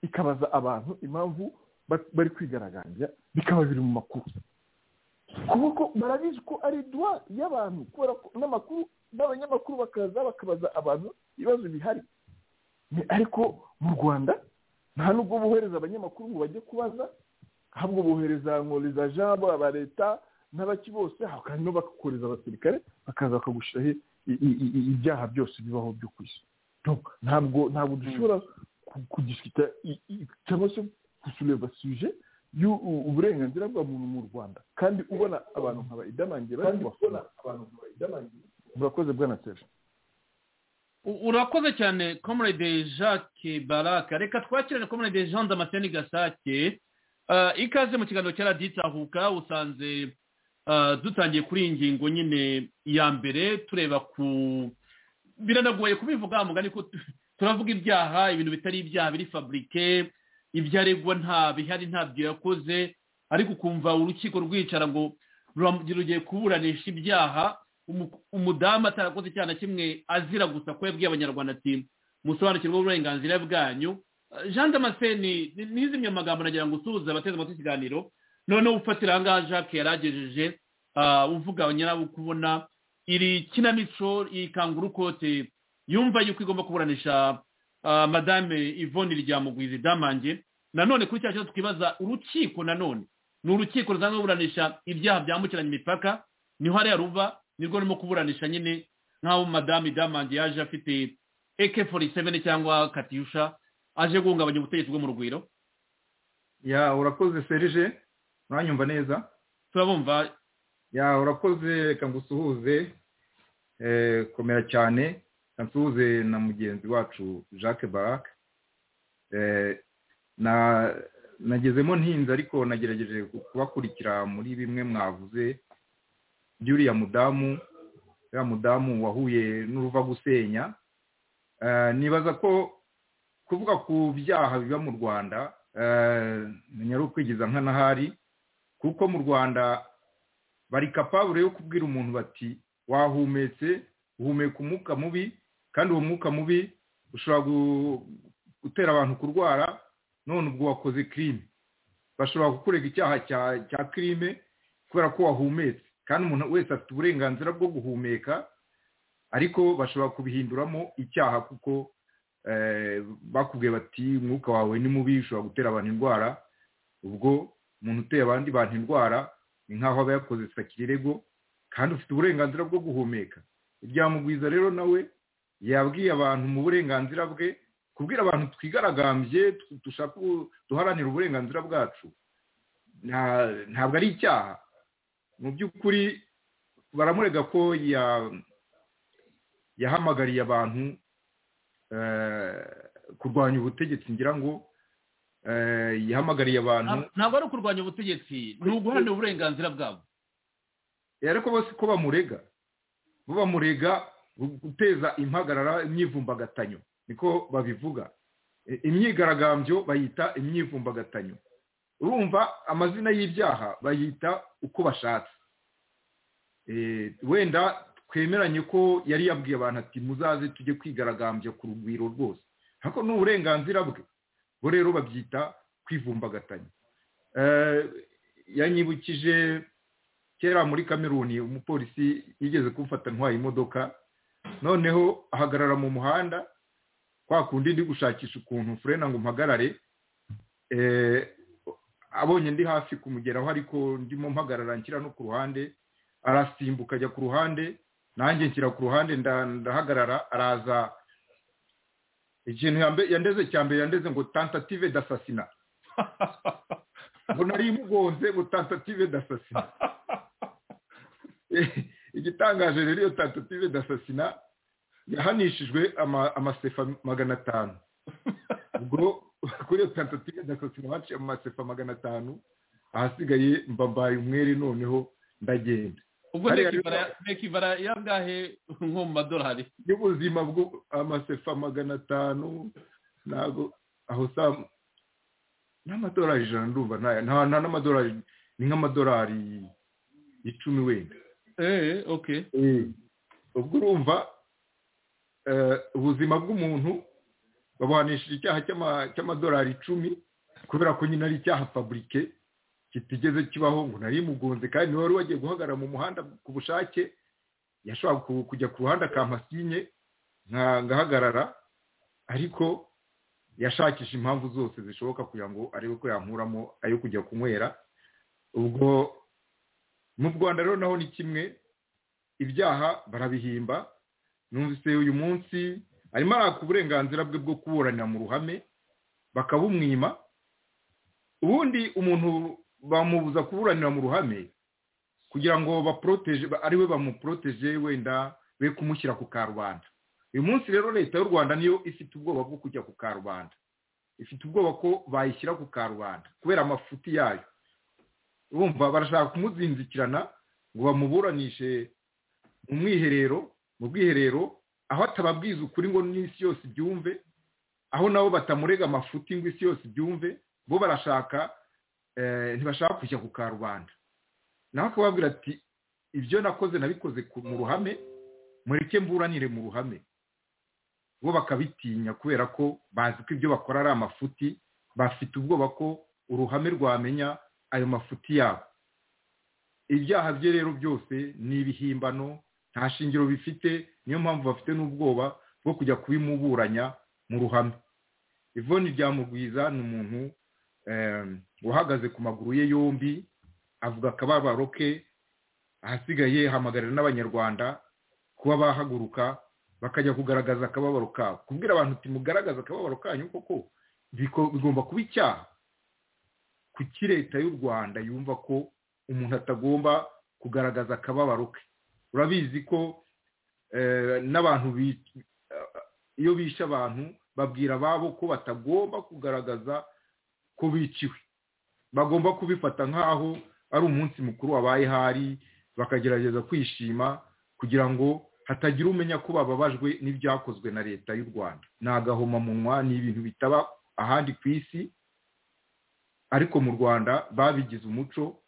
ikabaza abantu impamvu bari kwigaragambya bikaba biri mu makuru kuko barabizi ko ari duwa y'abantu kubera ko n'amakuru n'abanyamakuru bakaza bakabaza abantu ibibazo bihari ariko mu rwanda nta nubwo bohereza abanyamakuru ngo bajye kubaza ahubwo bohereza nkoriza jabo aba leta n'abaki bose hanyuma bakakoreza abasirikare bakaza bakagushyiraho ibyaha byose bibaho byo ku isi ntabwo ntabwo dushobora kugishyita cyangwa se gusureba suje uburenganzira bwa muntu mu rwanda kandi ubona abantu nkaba idamangiye bari kubafana murakoze bwa na urakoze cyane comrade jacques baraka reka twakirane comrade jean damascene gasake ikaze mu kiganiro cya raditahuka usanze dutangiye kuri iyi ngingo nyine ya mbere tureba ku biranagoye kubivuga mugani ko turavuga ibyaha ibintu bitari ibyaha biri faburike ibyo aregwa nta bihari ntabyo yakoze ariko ukumva urukiko rwicara ngo rugiye kuburanisha ibyaha umudamu atarakoze icyaha na kimwe azira gusa ko yabwiye abanyarwanda ati musobanukirwe uburenganzira bwanyu jean damascene n'izimwe amagambo nagira ngo usuhuze abateze amatwi ikiganiro noneho ufatira ahangaha jacques yaragejeje uvuga nyirawo kubona iri kinamico iyi kangura ukote yumva yuko igomba kuburanisha madame yvonne ryamugwiza idamange nanone kuri cya kibazo twibaza urukiko nanone ni urukiko rusanzwe ruburanisha ibyaha byambukiranya imipaka niho hariya ruva nirwo rurimo kuburanisha nyine nk'aho madamu damange yaje afite eke fori seveni cyangwa katyusha aje guhungabanya ubutegetsi bwo mu rugwiro ya urakoze serije uranyumva neza turabumva ya urakoze reka ngo usuhuze komera cyane nsuhuze na mugenzi wacu jacques barac nagezemo ntinze ariko nagerageje kubakurikira muri bimwe mwavuze by'uriya mudamu uriya mudamu wahuye n'uruva gusenya nibaza ko kuvuga ku byaha biba mu rwanda ari ukwigiza nkanahari kuko mu rwanda bari kapabure yo kubwira umuntu bati wahumetse uhumeka umwuka mubi kandi uwo mwuka mubi ushobora gutera abantu kurwara none ubwo wakoze kirime bashobora kukurega icyaha cya kirime kubera ko wahumetse kandi umuntu wese afite uburenganzira bwo guhumeka ariko bashobora kubihinduramo icyaha kuko bakubwiye bati umwuka wawe ni mubi ushobora gutera abantu indwara ubwo umuntu uteye abandi bantu indwara ni nk'aho aba yakoze sakirego kandi ufite uburenganzira bwo guhumeka ibyamugwiza rero nawe yabwiye abantu mu burenganzira bwe kubwira abantu twigaragambye dushaka duharanira uburenganzira bwacu ntabwo ari icyaha mu by'ukuri baramurega ko yahamagariye abantu kurwanya ubutegetsi ngira ngo yahamagariye abantu ntabwo ari ukurwanya ubutegetsi ni uguharanira uburenganzira bwabo ariko bose ko bamurega bo bamurega guteza impagarara imyivumbagatanyo niko babivuga imyigaragambyo bayita imyivumbagatanyo urumva amazina y'ibyaha bayita uko bashatse wenda twemeranye ko yari yabwiye abantu ati muzaze tujye kwigaragambya ku rugwiro rwose ariko ni uburenganzira bwe bo rero babyita kwivumbagatanya yanyibukije kera muri kameruni umupolisi yigeze kumfata ntwaye imodoka noneho ahagarara mu muhanda kwa kundi ndi gushakisha ukuntu furena ngo mpagarare abonye ndi hafi kumugeraho ariko ndimo mpagarara nshyira no ku ruhande arasimbuka ajya ku ruhande nanjye nshyira ku ruhande ndahagarara araza ikintu yandeze cya mbere yandeze ngo tentative dasasina ngo nari imugonze ngo tentative dasasina igitangaje rero iyo tentative dasasina yahanishijwe amasefa magana atanu ubwo kuri iyo tentative dasasina baciye amasefa magana atanu ahasigaye mbambaye umwere noneho ndagenda ubwo nekibara yangahe nko mu madolari y'ubuzima bwo amasefa magana atanu ntabwo aho usanga n'amadolari ijana ndumva nta n'amadolari ni nk'amadolari icumi wenda eee oke ubwo urumva ubuzima bw'umuntu babuhanishije icyaha cy'amadolari icumi kubera ko nyine ari icyaha faburike kitigeze kibaho ngo nari mugonze kandi niba wari wagiye guhagarara mu muhanda ku bushake yashobora kujya ku ruhande akampasinye nkahagarara ariko yashakisha impamvu zose zishoboka kugira ngo arebe ko yankuramo ayo kujya kunywera ubwo mu rwanda rero naho ni kimwe ibyaha barabihimba numvise uyu munsi arimo araka uburenganzira bwe bwo kuburanira mu ruhame bakabumwima ubundi umuntu bamubuza kuburanira mu ruhame kugira ngo baporoteje ariwe bamuporoteje wenda be kumushyira ku karubanda uyu munsi rero leta y'u rwanda niyo ifite ubwoba bwo kujya ku karubanda ifite ubwoba ko bayishyira ku karubanda kubera amafuti yayo bumva barashaka kumuzinzikirana ngo bamuburanishe mu mwiherero mu bwiherero aho atababwiza ukuri ngo n'isi yose ibyumve aho nabo batamurega amafuti ngo isi yose ibyumve bo barashaka ntibashaka kujya ku karubanda nawe akababwira ati ibyo nakoze nabikoze mu ruhame mureke mburanire mu ruhame bo bakabitinya kubera ko bazi ko ibyo bakora ari amafuti bafite ubwoba ko uruhame rwamenya ayo mafuti yabo ibyaha bye rero byose ni ibihimbano nta shingiro bifite niyo mpamvu bafite n'ubwoba bwo kujya kubimuburanya mu ruhame ivoni ryamugwiza ni umuntu uhagaze ku maguru ye yombi avuga akababaro ke ahasigaye hamagarira n'abanyarwanda kuba bahaguruka bakajya kugaragaza akababaro kabo kubwira abantu uti mugaragaza akababaro kanyu koko bigomba kuba icyaha kuki leta y'u rwanda yumva ko umuntu atagomba kugaragaza akababaro ke urabizi ko n'abantu iyo bishe abantu babwira ababo ko batagomba kugaragaza ko biciwe bagomba kubifata nk'aho ari umunsi mukuru wabaye hari bakagerageza kwishima kugira ngo hatagira umenya ko bababajwe n'ibyakozwe na leta y'u rwanda ni agahomamunwa ni ibintu bitaba ahandi ku isi ariko mu rwanda babigize umuco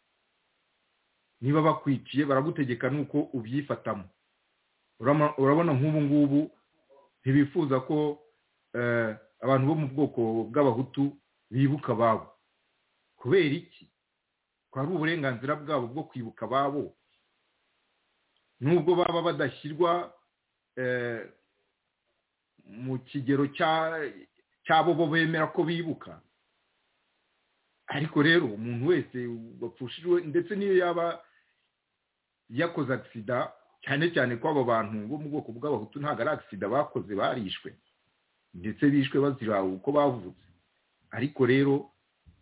niba bakwiciye baragutegeka nuko ubyifatamo urabona nk'ubu ngubu ntibifuza ko abantu bo mu bwoko bw'abahutu bibuka ababo kubera iki ko ari uburenganzira bwabo bwo kwibuka ababo nubwo baba badashyirwa mu kigero cy'abo bo bemera ko bibuka ariko rero umuntu wese wapfushijwe ndetse n'iyo yaba yakoze agisida cyane cyane ko abo bantu bo mu bwoko bw'abahutu ntabwo ari agisida bakoze barishwe ndetse bishwe bazira uko bavutse ariko rero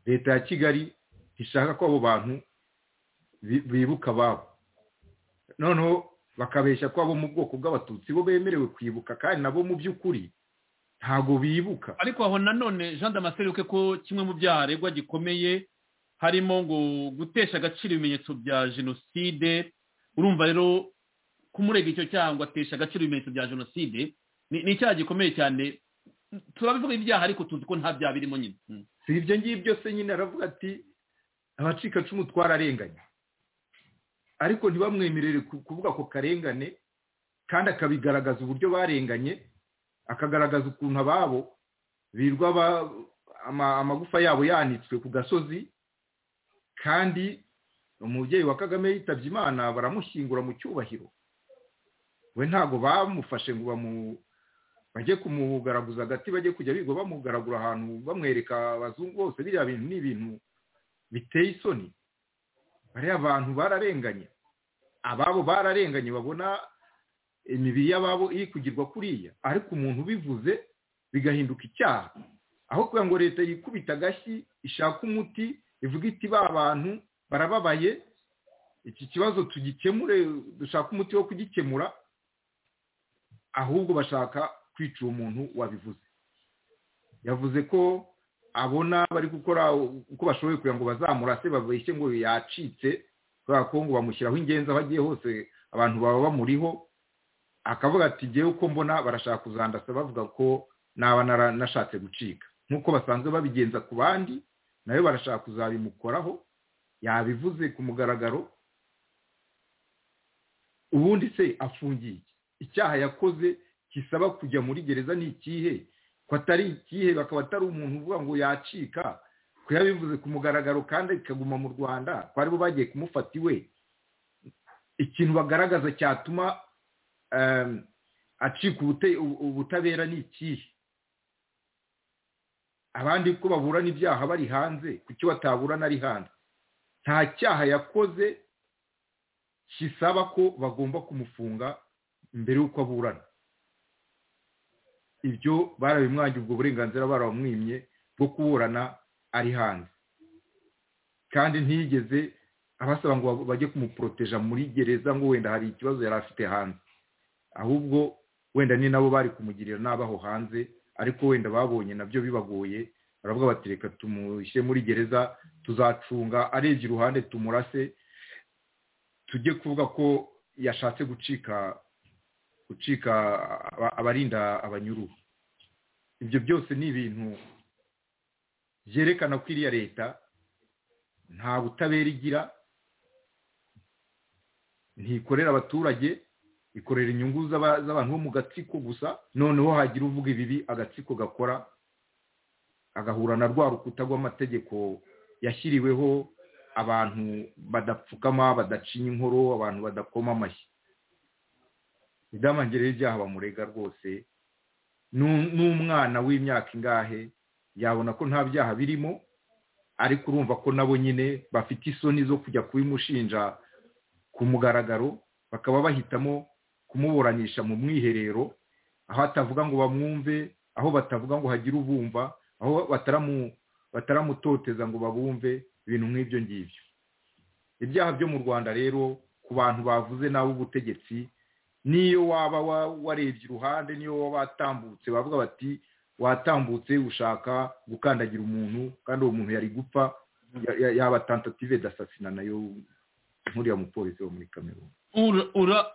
leta ya kigali ishaka ko abo bantu bibuka ababo noneho bakabeshya ko abo mu bwoko bw'abatutsi bo bemerewe kwibuka kandi nabo mu by'ukuri ntabwo bibuka ariko aho nanone jean damaseruke ko kimwe mu byaha aregwa gikomeye harimo ngo gutesha agaciro ibimenyetso bya jenoside urumva rero kumurega icyo cyaha ngo atesha agaciro ibimenyetso bya jenoside ni icyaha gikomeye cyane turabivuga ibyaha ariko tuzi ko nta byaha birimo nyine si ibyo ngibyo se nyine aravuga ati abacikacumu twararenganye ariko ntibamwemerere kuvuga ako karengane kandi akabigaragaza uburyo barenganye akagaragaza ukuntu ababo birwa amagufa yabo yanitswe ku gasozi kandi umubyeyi wa kagame yitabye imana baramushyingura mu cyubahiro we ntabwo bamufashe ngo bajye kumugaraguza agati bajye kujya biga bamugaragura ahantu bamwereka abazungu bose biriya bintu ni ibintu biteye isoni bariya abantu bararenganye ababo bararenganye babona imibiri y'ababo iri kugirwa kuriya ariko umuntu ubivuze bigahinduka icyaha aho kugira ngo leta yikubita agashyi ishaka umuti ivuga iti ba bantu barababaye iki kibazo tugikemure dushaka umuti wo kugikemura ahubwo bashaka kwica uwo muntu wabivuze yavuze ko abona bari gukora uko bashoboye kugira ngo bazamurase babeshye ngo yacitse kubera ko ngo bamushyiraho ingenzi aho agiye hose abantu baba bamuriho akavuga ati ngewe uko mbona barashaka kuzandasa bavuga ko naba nashatse gucika nk'uko basanzwe babigenza ku bandi nawe barashaka kuzabimukoraho yabivuze ku mugaragaro ubundi se afungiye icyaha yakoze kisaba kujya muri gereza ni ikihe ko atari ikihe bakaba atari umuntu uvuga ngo yacika ko yabivuze ku mugaragaro kandi ikaguma mu rwanda ko aribo bagiye kumufata iwe ikintu bagaragaza cyatuma acika ubutabera ni ikihe abandi ko baburana ibyaha bari hanze kuki bataburana ari hanze nta cyaha yakoze kisaba ko bagomba kumufunga mbere y'uko aburana ibyo barabimwangiye ubwo burenganzira barabumwimye bwo kuburana ari hanze kandi ntiyigeze abasaba ngo bajye kumuporoteja muri gereza ngo wenda hari ikibazo yari afite hanze ahubwo wenda ni nabo bari kumugirira n'abaho hanze ariko wenda babonye nabyo bibagoye baravuga bati reka tumushyire muri gereza tuzacunga arebye iruhande tumurase tujye kuvuga ko yashatse gucika gucika abarinda abanyururu ibyo byose ni ibintu byerekana ko iriya leta nta butabera igira ntikorera abaturage ikorera inyungu z'abantu bo mu gatsiko gusa noneho hagira uvuga ibibi agatsiko gakora agahura na rwa rukuta rw'amategeko yashyiriweho abantu badapfukama badacinya inkoro abantu badakoma amashyi idamangere y'ibyaha bamurega rwose n'umwana w'imyaka ingahe yabona ko nta byaha birimo ariko urumva ko nabo nyine bafite isoni zo kujya kubimushinja ku mugaragaro bakaba bahitamo kumuburanisha mu mwiherero aho atavuga ngo bamwumve aho batavuga ngo hagire ubumva aho bataramutoteza ngo babumve ibintu nk'ibyo ngibyo ibyaha byo mu rwanda rero ku bantu bavuze n'ab'ubutegetsi niyo waba warebye iruhande niyo waba watambutse bavuga bati watambutse ushaka gukandagira umuntu kandi uwo muntu yari gupfa yaba tantative dasasina nayo nkuriya mupolisi wo muri kamero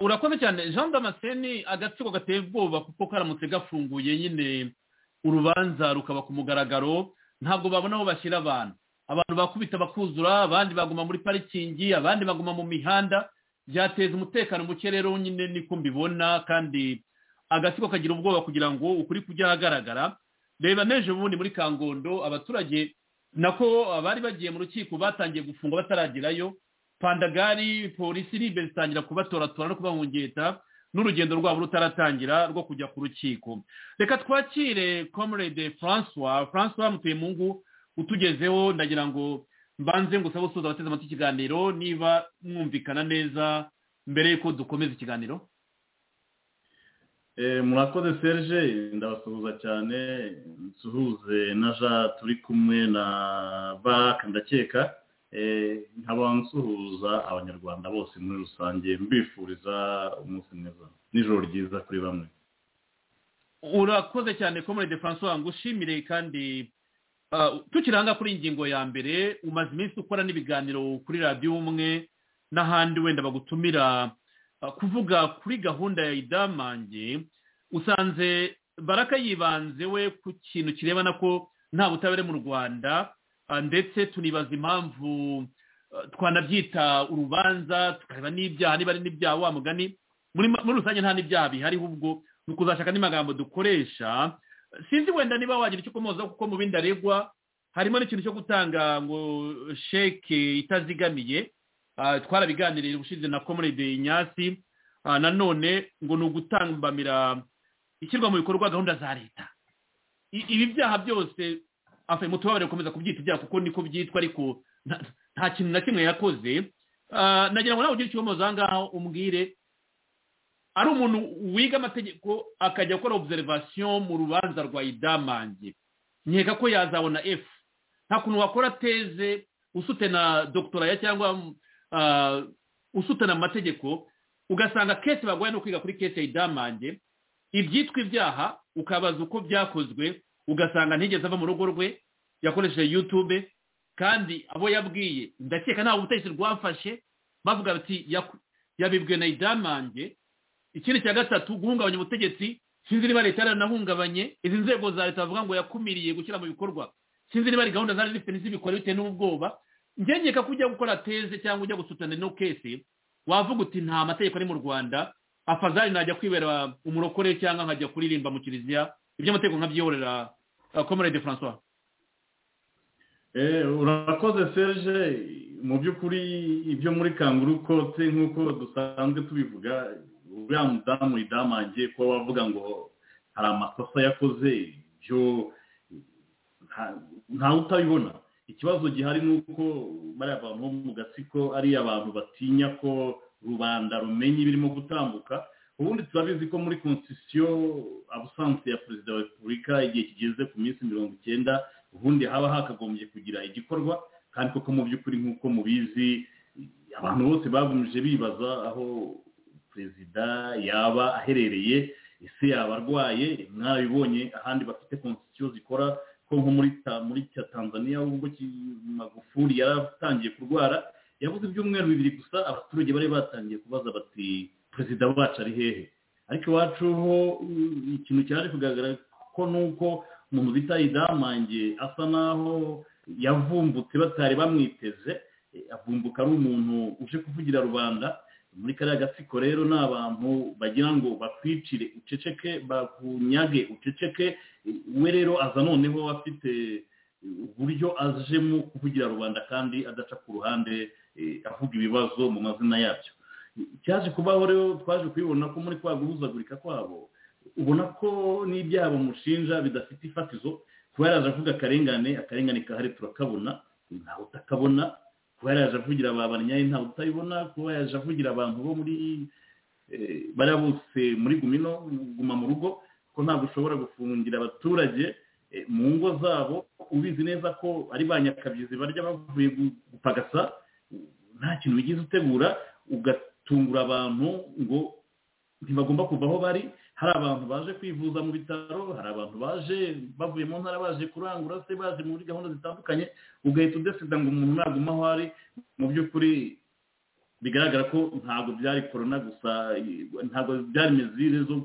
urakoze cyane jean damascene agatsiko gateye ubwoba kuko karamutse gafunguye nyine urubanza rukaba ku mugaragaro ntabwo babona aho bashyira abantu abantu bakubita bakuzura abandi baguma muri parikingi abandi baguma mu mihanda byateza umutekano muke rero nyine niko mbibona kandi agatsiko kagira ubwoba kugira ngo ukuri kujya ahagaragara reba n'ejo bundi muri kangondo abaturage nako abari bagiye mu rukiko batangiye gufunga bataragerayo pandagari polisi iri imbere zitangira kubatoratora no kubahungeta n'urugendo rwabo rutaratangira rwo kujya ku rukiko reka twakire comrade francois francois mutuyemungu utugezeho ndagira ngo mbanze ngo usabe usoza abateze amatwi ikiganiro niba mwumvikana neza mbere y'uko dukomeza ikiganiro murakoze serge ndabasuhuza cyane nsuhuze na ja turi kumwe na baraka ndakeka nkaba nsuhuza abanyarwanda bose muri rusange mbifuriza umunsi mwiza n'ijoro ryiza kuri bamwe urakoze cyane komerede francois ngushimire kandi tukiranga kuri ingingo ya mbere umaze iminsi ukora n'ibiganiro kuri radiyo umwe n'ahandi wenda bagutumira kuvuga kuri gahunda ya idamange usanze baraka yibanze we ku kintu kirebana ko nta butabera mu rwanda ndetse tunibaza impamvu twanabyita urubanza tukareba n'ibyaha niba ari n'ibyaha wa mugani muri rusange nta n'ibyaha bihari ubwo ni ukuzashaka n'amagambo dukoresha sinzi wenda niba wagira icyo ukomoza kuko mu bindi aregwa harimo n'ikintu cyo gutanga ngo sheke itazigamiye twarabiganiriye ubushize na komurede inyasi nanone ngo ni ugutambamira ishyirwa mu bikorwa gahunda za leta ibi byaha byose afite mutubabare gukomeza kubyita ibyaha kuko niko byitwa ariko nta kintu na kimwe yakoze nagira ngo nawe ugire ikibazo aha ngaha umbwire ari umuntu wiga amategeko akajya akora observation mu rubanza rwa idamange nkeka ko yazabona efu nta kuntu wakora teze usute na dogitoraya cyangwa usutana amategeko ugasanga kese bagoye no kwiga kuri kese idamange ibyitwa ibyaha ukabaza uko byakozwe ugasanga ntigeze ava mu rugo rwe yakoresheje yutube kandi abo yabwiye ndakeka nta butegetsi rwafashe bavuga bati yabibwe na idamange ikindi cya gatatu guhungabanya ubutegetsi sinzi niba leta yaranahungabanye izi nzego za leta bavuga ngo yakumiriye gushyira mu bikorwa sinzi niba ari gahunda zari zifite n'izibikora bitewe n'ubwoba ngengeka ko ujya gukora teze cyangwa ujya gusutana no kese wavuga uti nta mategeko ari mu rwanda afazari najya kwibera umurokore cyangwa nkajya kuririmba mu kiliziya iby'amategeko nkabyiyorera komerede francois urakoze serge mu by'ukuri ibyo muri kanguru kote nk'uko dusanzwe tubivuga uriya mudamu idamange ko wavuga ngo hari amakosa yakoze ibyo ntawe utabibona ikibazo gihari ni uko bariya bantu bo mu gatsiko ari abantu batinya ko rubanda rumenye ibirimo gutambuka ubundi turabizi ko muri konsitisiyo abusanzwe ya perezida wa repubulika igihe kigeze ku minsi mirongo icyenda ubundi haba hakagombye kugira igikorwa kandi koko mu by'ukuri nk'uko mubizi abantu bose bagumije bibaza aho perezida yaba aherereye ese yaba arwaye mwabibonye ahandi bafite konsitisiyo zikora ko nko muri tanzania ubwo magufuri yaratangiye kurwara yabuze ibyumweru bibiri gusa abaturage bari batangiye kubaza bati perezida wacu ari hehe ariko iwacu ho ikintu cyaje kugaragara ko nuko umuntu bita idamange asa naho yavumbutse batari bamwiteze avumbuka ari umuntu uje kuvugira rubanda muri kariya gatsiko rero ni abantu bagira ngo bakwicire uceceke bakunyage uceceke we rero aza noneho afite uburyo ajemo kuvugira rubanda kandi adaca ku ruhande avuga ibibazo mu mazina yabyo cyaje kubaho rero twaje kubibona ko muri kwa guhuzagurika kwabo ubona ko n'ibyaha bamushinja bidafite ifatizo kuba yaraje avuga akarengane akarengane kahari turakabona ntawe utakabona kuba yaraje avugira abanyaye ntawe utayibona kuba yaraje avugira abantu bo muri bariya bose muri gumino guma mu rugo ko ntabwo ushobora gufungira abaturage mu ngo zabo ubizi neza ko ari ba nyakabyizi barya bavuye gupagasa nta kintu wigeze utegura ugatungura abantu ngo ntibagomba kuva aho bari hari abantu baje kwivuza mu bitaro hari abantu baje bavuye mu ntara baje kurangura se baje muri gahunda zitandukanye ugahita udesida ngo umuntu naguma aho ari mu by'ukuri bigaragara ko ntabwo byari korona gusa ntabwo byari mizire zo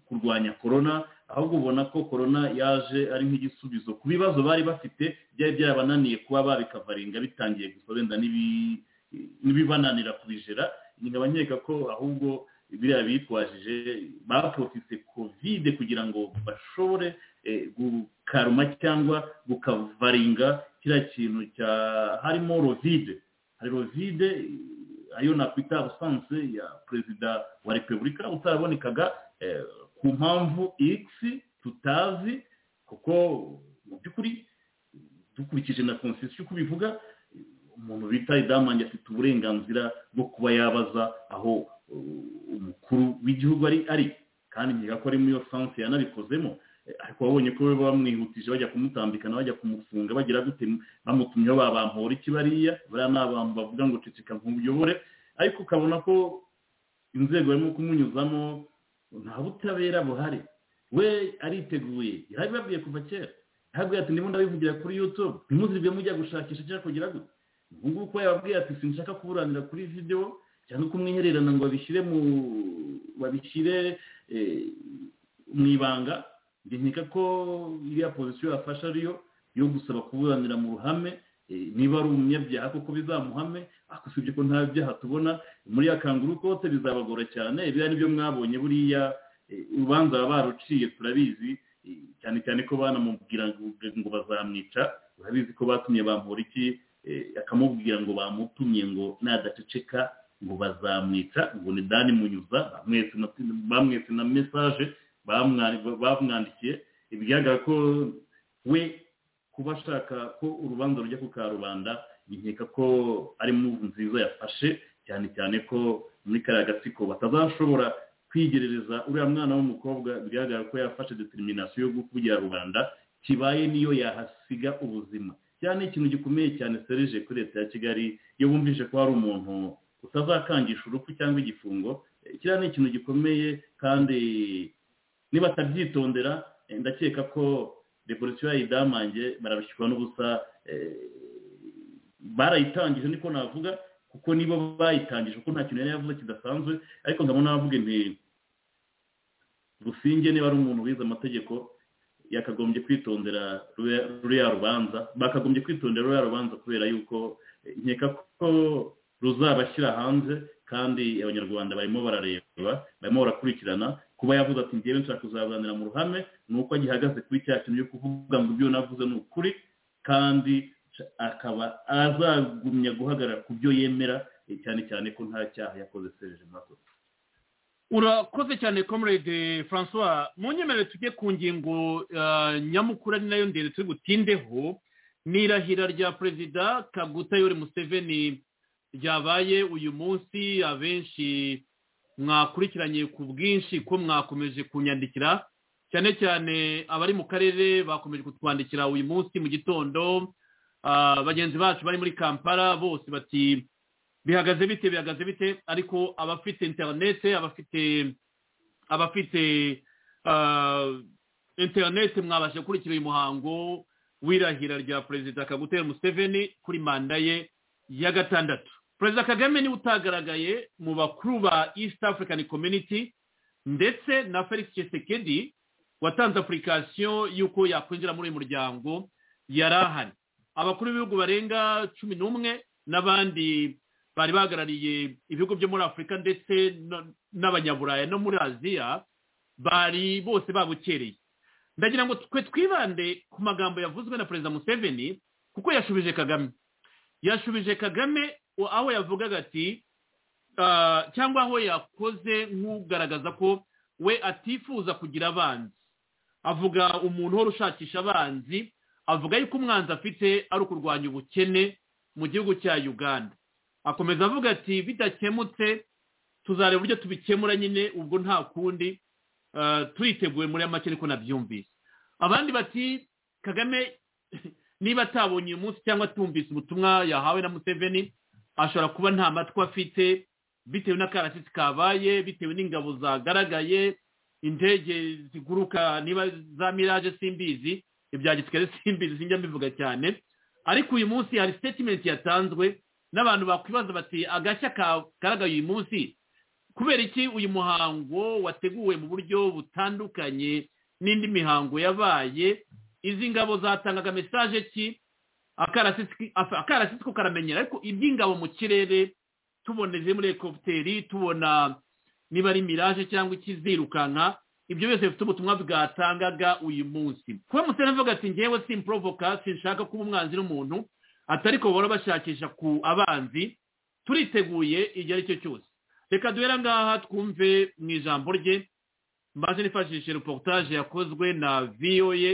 kurwanya korona ahubwo ubona ko korona yaje ari nk'igisubizo ku bibazo bari bafite byari byarabananiye kuba babikavaringa bitangiye gusa wenda n'ibibananira kubijera nkaba nkeka ko ahubwo biriya bitwajije baporotise kovide kugira ngo bashobore gukaruma cyangwa gukavaringa kiriya kintu cya harimo rovide hari rovide ayo nakwita abusanse ya perezida wa repubulika utarabonekaga ku mpamvu x tutazi kuko mu by'ukuri dukurikije na konsisiyo uko bivuga umuntu bita idamange afite uburenganzira bwo kuba yabaza aho umukuru w'igihugu ari ari kandi nkeka ko ari muri iyo sanse yanabikozemo ariko wabonye ko bamwihutije bajya kumutambikana bajya kumufunga bagira gute bamutumyeho babampora iki bariya bariya ni abantu bavuga ngo ceceka nk'ubuyobore ariko ukabona ko inzego barimo kumunyuzamo nta butabera buhari we ariteguye yarabibabwiye kuva kera yarababwiye ati ndimo ndabivugira kuri yutube ntimuzirwe mujya gushakisha cyangwa kugira gute ubu ngubu ko yababwiye ati sinshaka kuburanira kuri videwo cyangwa kumwihererana ngo babishyire mu babishyire mu ibanga nkeka ko iriya pozisiyo yafashe ariyo yo gusaba kuburanira mu ruhame niba ari umunyabyaha koko bizamuhame ariko usibye ko nta byaha tubona muri ya kanguru kote bizabagora cyane biriya nibyo mwabonye buriya urubanza baba baruciye turabizi cyane cyane ko banamubwira ngo bazamwica urabizi ko batumye bamura iki akamubwira ngo bamutumye ngo nadaceceka ngo bazamwica ngo ni dani munyuza bamwese na mesaje bamwandikiye bigaragara ko we kuba ashaka ko urubanza rujya ku karubanda nkeka ko ari muvu nziza yafashe cyane cyane ko muri kariya gatsiko batazashobora kwigerereza uriya mwana w'umukobwa bigaragara ko yafashe determinasiyo yo kugira rubanda kibaye niyo yahasiga ubuzima cyane ikintu gikomeye cyane serije kuri leta ya kigali iyo bumvise ko hari umuntu utazakangisha urupfu cyangwa igifungo kiriya ni ikintu gikomeye kandi niba atabyitondera ndakeka ko revolisiyo yayidamange barabishyirwa n'ubusa barayitangije niko navuga kuko nibo bayitangije kuko nta kintu yari yavuze kidasanzwe ariko nkabona navuga nti rusinge niba ari umuntu wize amategeko yakagombye kwitondera ruriya rubanza bakagombye kwitondera ruriya rubanza kubera yuko nkeka ko ruzabashyira hanze kandi abanyarwanda barimo barareba barimo barakurikirana kuba yavuze ati ngewe nshaka kuzaburanira mu ruhame ni uko agihagaze kuri cya kintu cyo kuvuga ngo ibyo navuze ni ukuri kandi akaba azagumya guhagarara ku byo yemera cyane cyane ko nta cyaha yakoze serije makosa urakoze cyane comrade francois mu nyemerere tujye ku ngingo nyamukuru ari nayo ndende turi butindeho n'irahira rya perezida kaguta yori museveni ryabaye uyu munsi abenshi mwakurikiranye ku bwinshi ko mwakomeje kunyandikira cyane cyane abari mu karere bakomeje kutwandikira uyu munsi mu gitondo bagenzi bacu bari muri kampala bose bati bihagaze bite bihagaze bite ariko abafite interinete abafite abafite interinete mwabasha gukurikira uyu muhango w'irahira rya perezida kagutera museveni kuri manda ye ya gatandatu perezida kagame niwe utagaragaye mu bakuru ba east african community ndetse na felix Tshisekedi watanze apurikasiyo y'uko yakwinjira muri uyu muryango yari ahari abakuru b'ibihugu barenga cumi n'umwe n'abandi bari bahagarariye ibihugu byo muri afurika ndetse n'abanyaburaya no muri aziya bari bose babukereye ndagira ngo twe twibande ku magambo yavuzwe na perezida museveni kuko yashubije kagame yashubije kagame aho yavugaga ati cyangwa aho yakoze nk'ugaragaza ko we atifuza kugira abanzi avuga umuntu uhora ushakisha abanzi avuga yuko umwanzi afite ari ukurwanya ubukene mu gihugu cya uganda akomeza avuga ati bidakemutse tuzareba uburyo tubikemura nyine ubwo nta kundi tuyiteguye muri make ariko nabyumvise abandi bati kagame niba atabonye uyu munsi cyangwa atumvise ubutumwa yahawe na museveni ashobora kuba nta matwi afite bitewe n'akarasisi kabaye bitewe n'ingabo zagaragaye indege ziguruka niba za miraje simbizi ibya gisirikare simbizi sinjya mbivuga cyane ariko uyu munsi hari sitetimenti yatanzwe n'abantu bakwibaza bati agashya kagaragaye uyu munsi kubera iki uyu muhango wateguwe mu buryo butandukanye n'indi mihango yabaye izi ngabo zatangaga mesaje ki akarasitsi ko karamenyera ariko iby'ingabo mu kirere tubona iziri muri ekoputeri tubona niba ari miraje cyangwa ikizirukanka ibyo byose bifite ubutumwa bwatangaga uyu munsi kuba musore avuga ati ngewe simporovoka sinshaka kuba umwanzi n'umuntu atari ko bahora bashakisha ku abanzi turiteguye igihe ari cyo cyose reka duhera ngaha twumve mu ijambo rye mbaje nifashishije reportage yakozwe na voa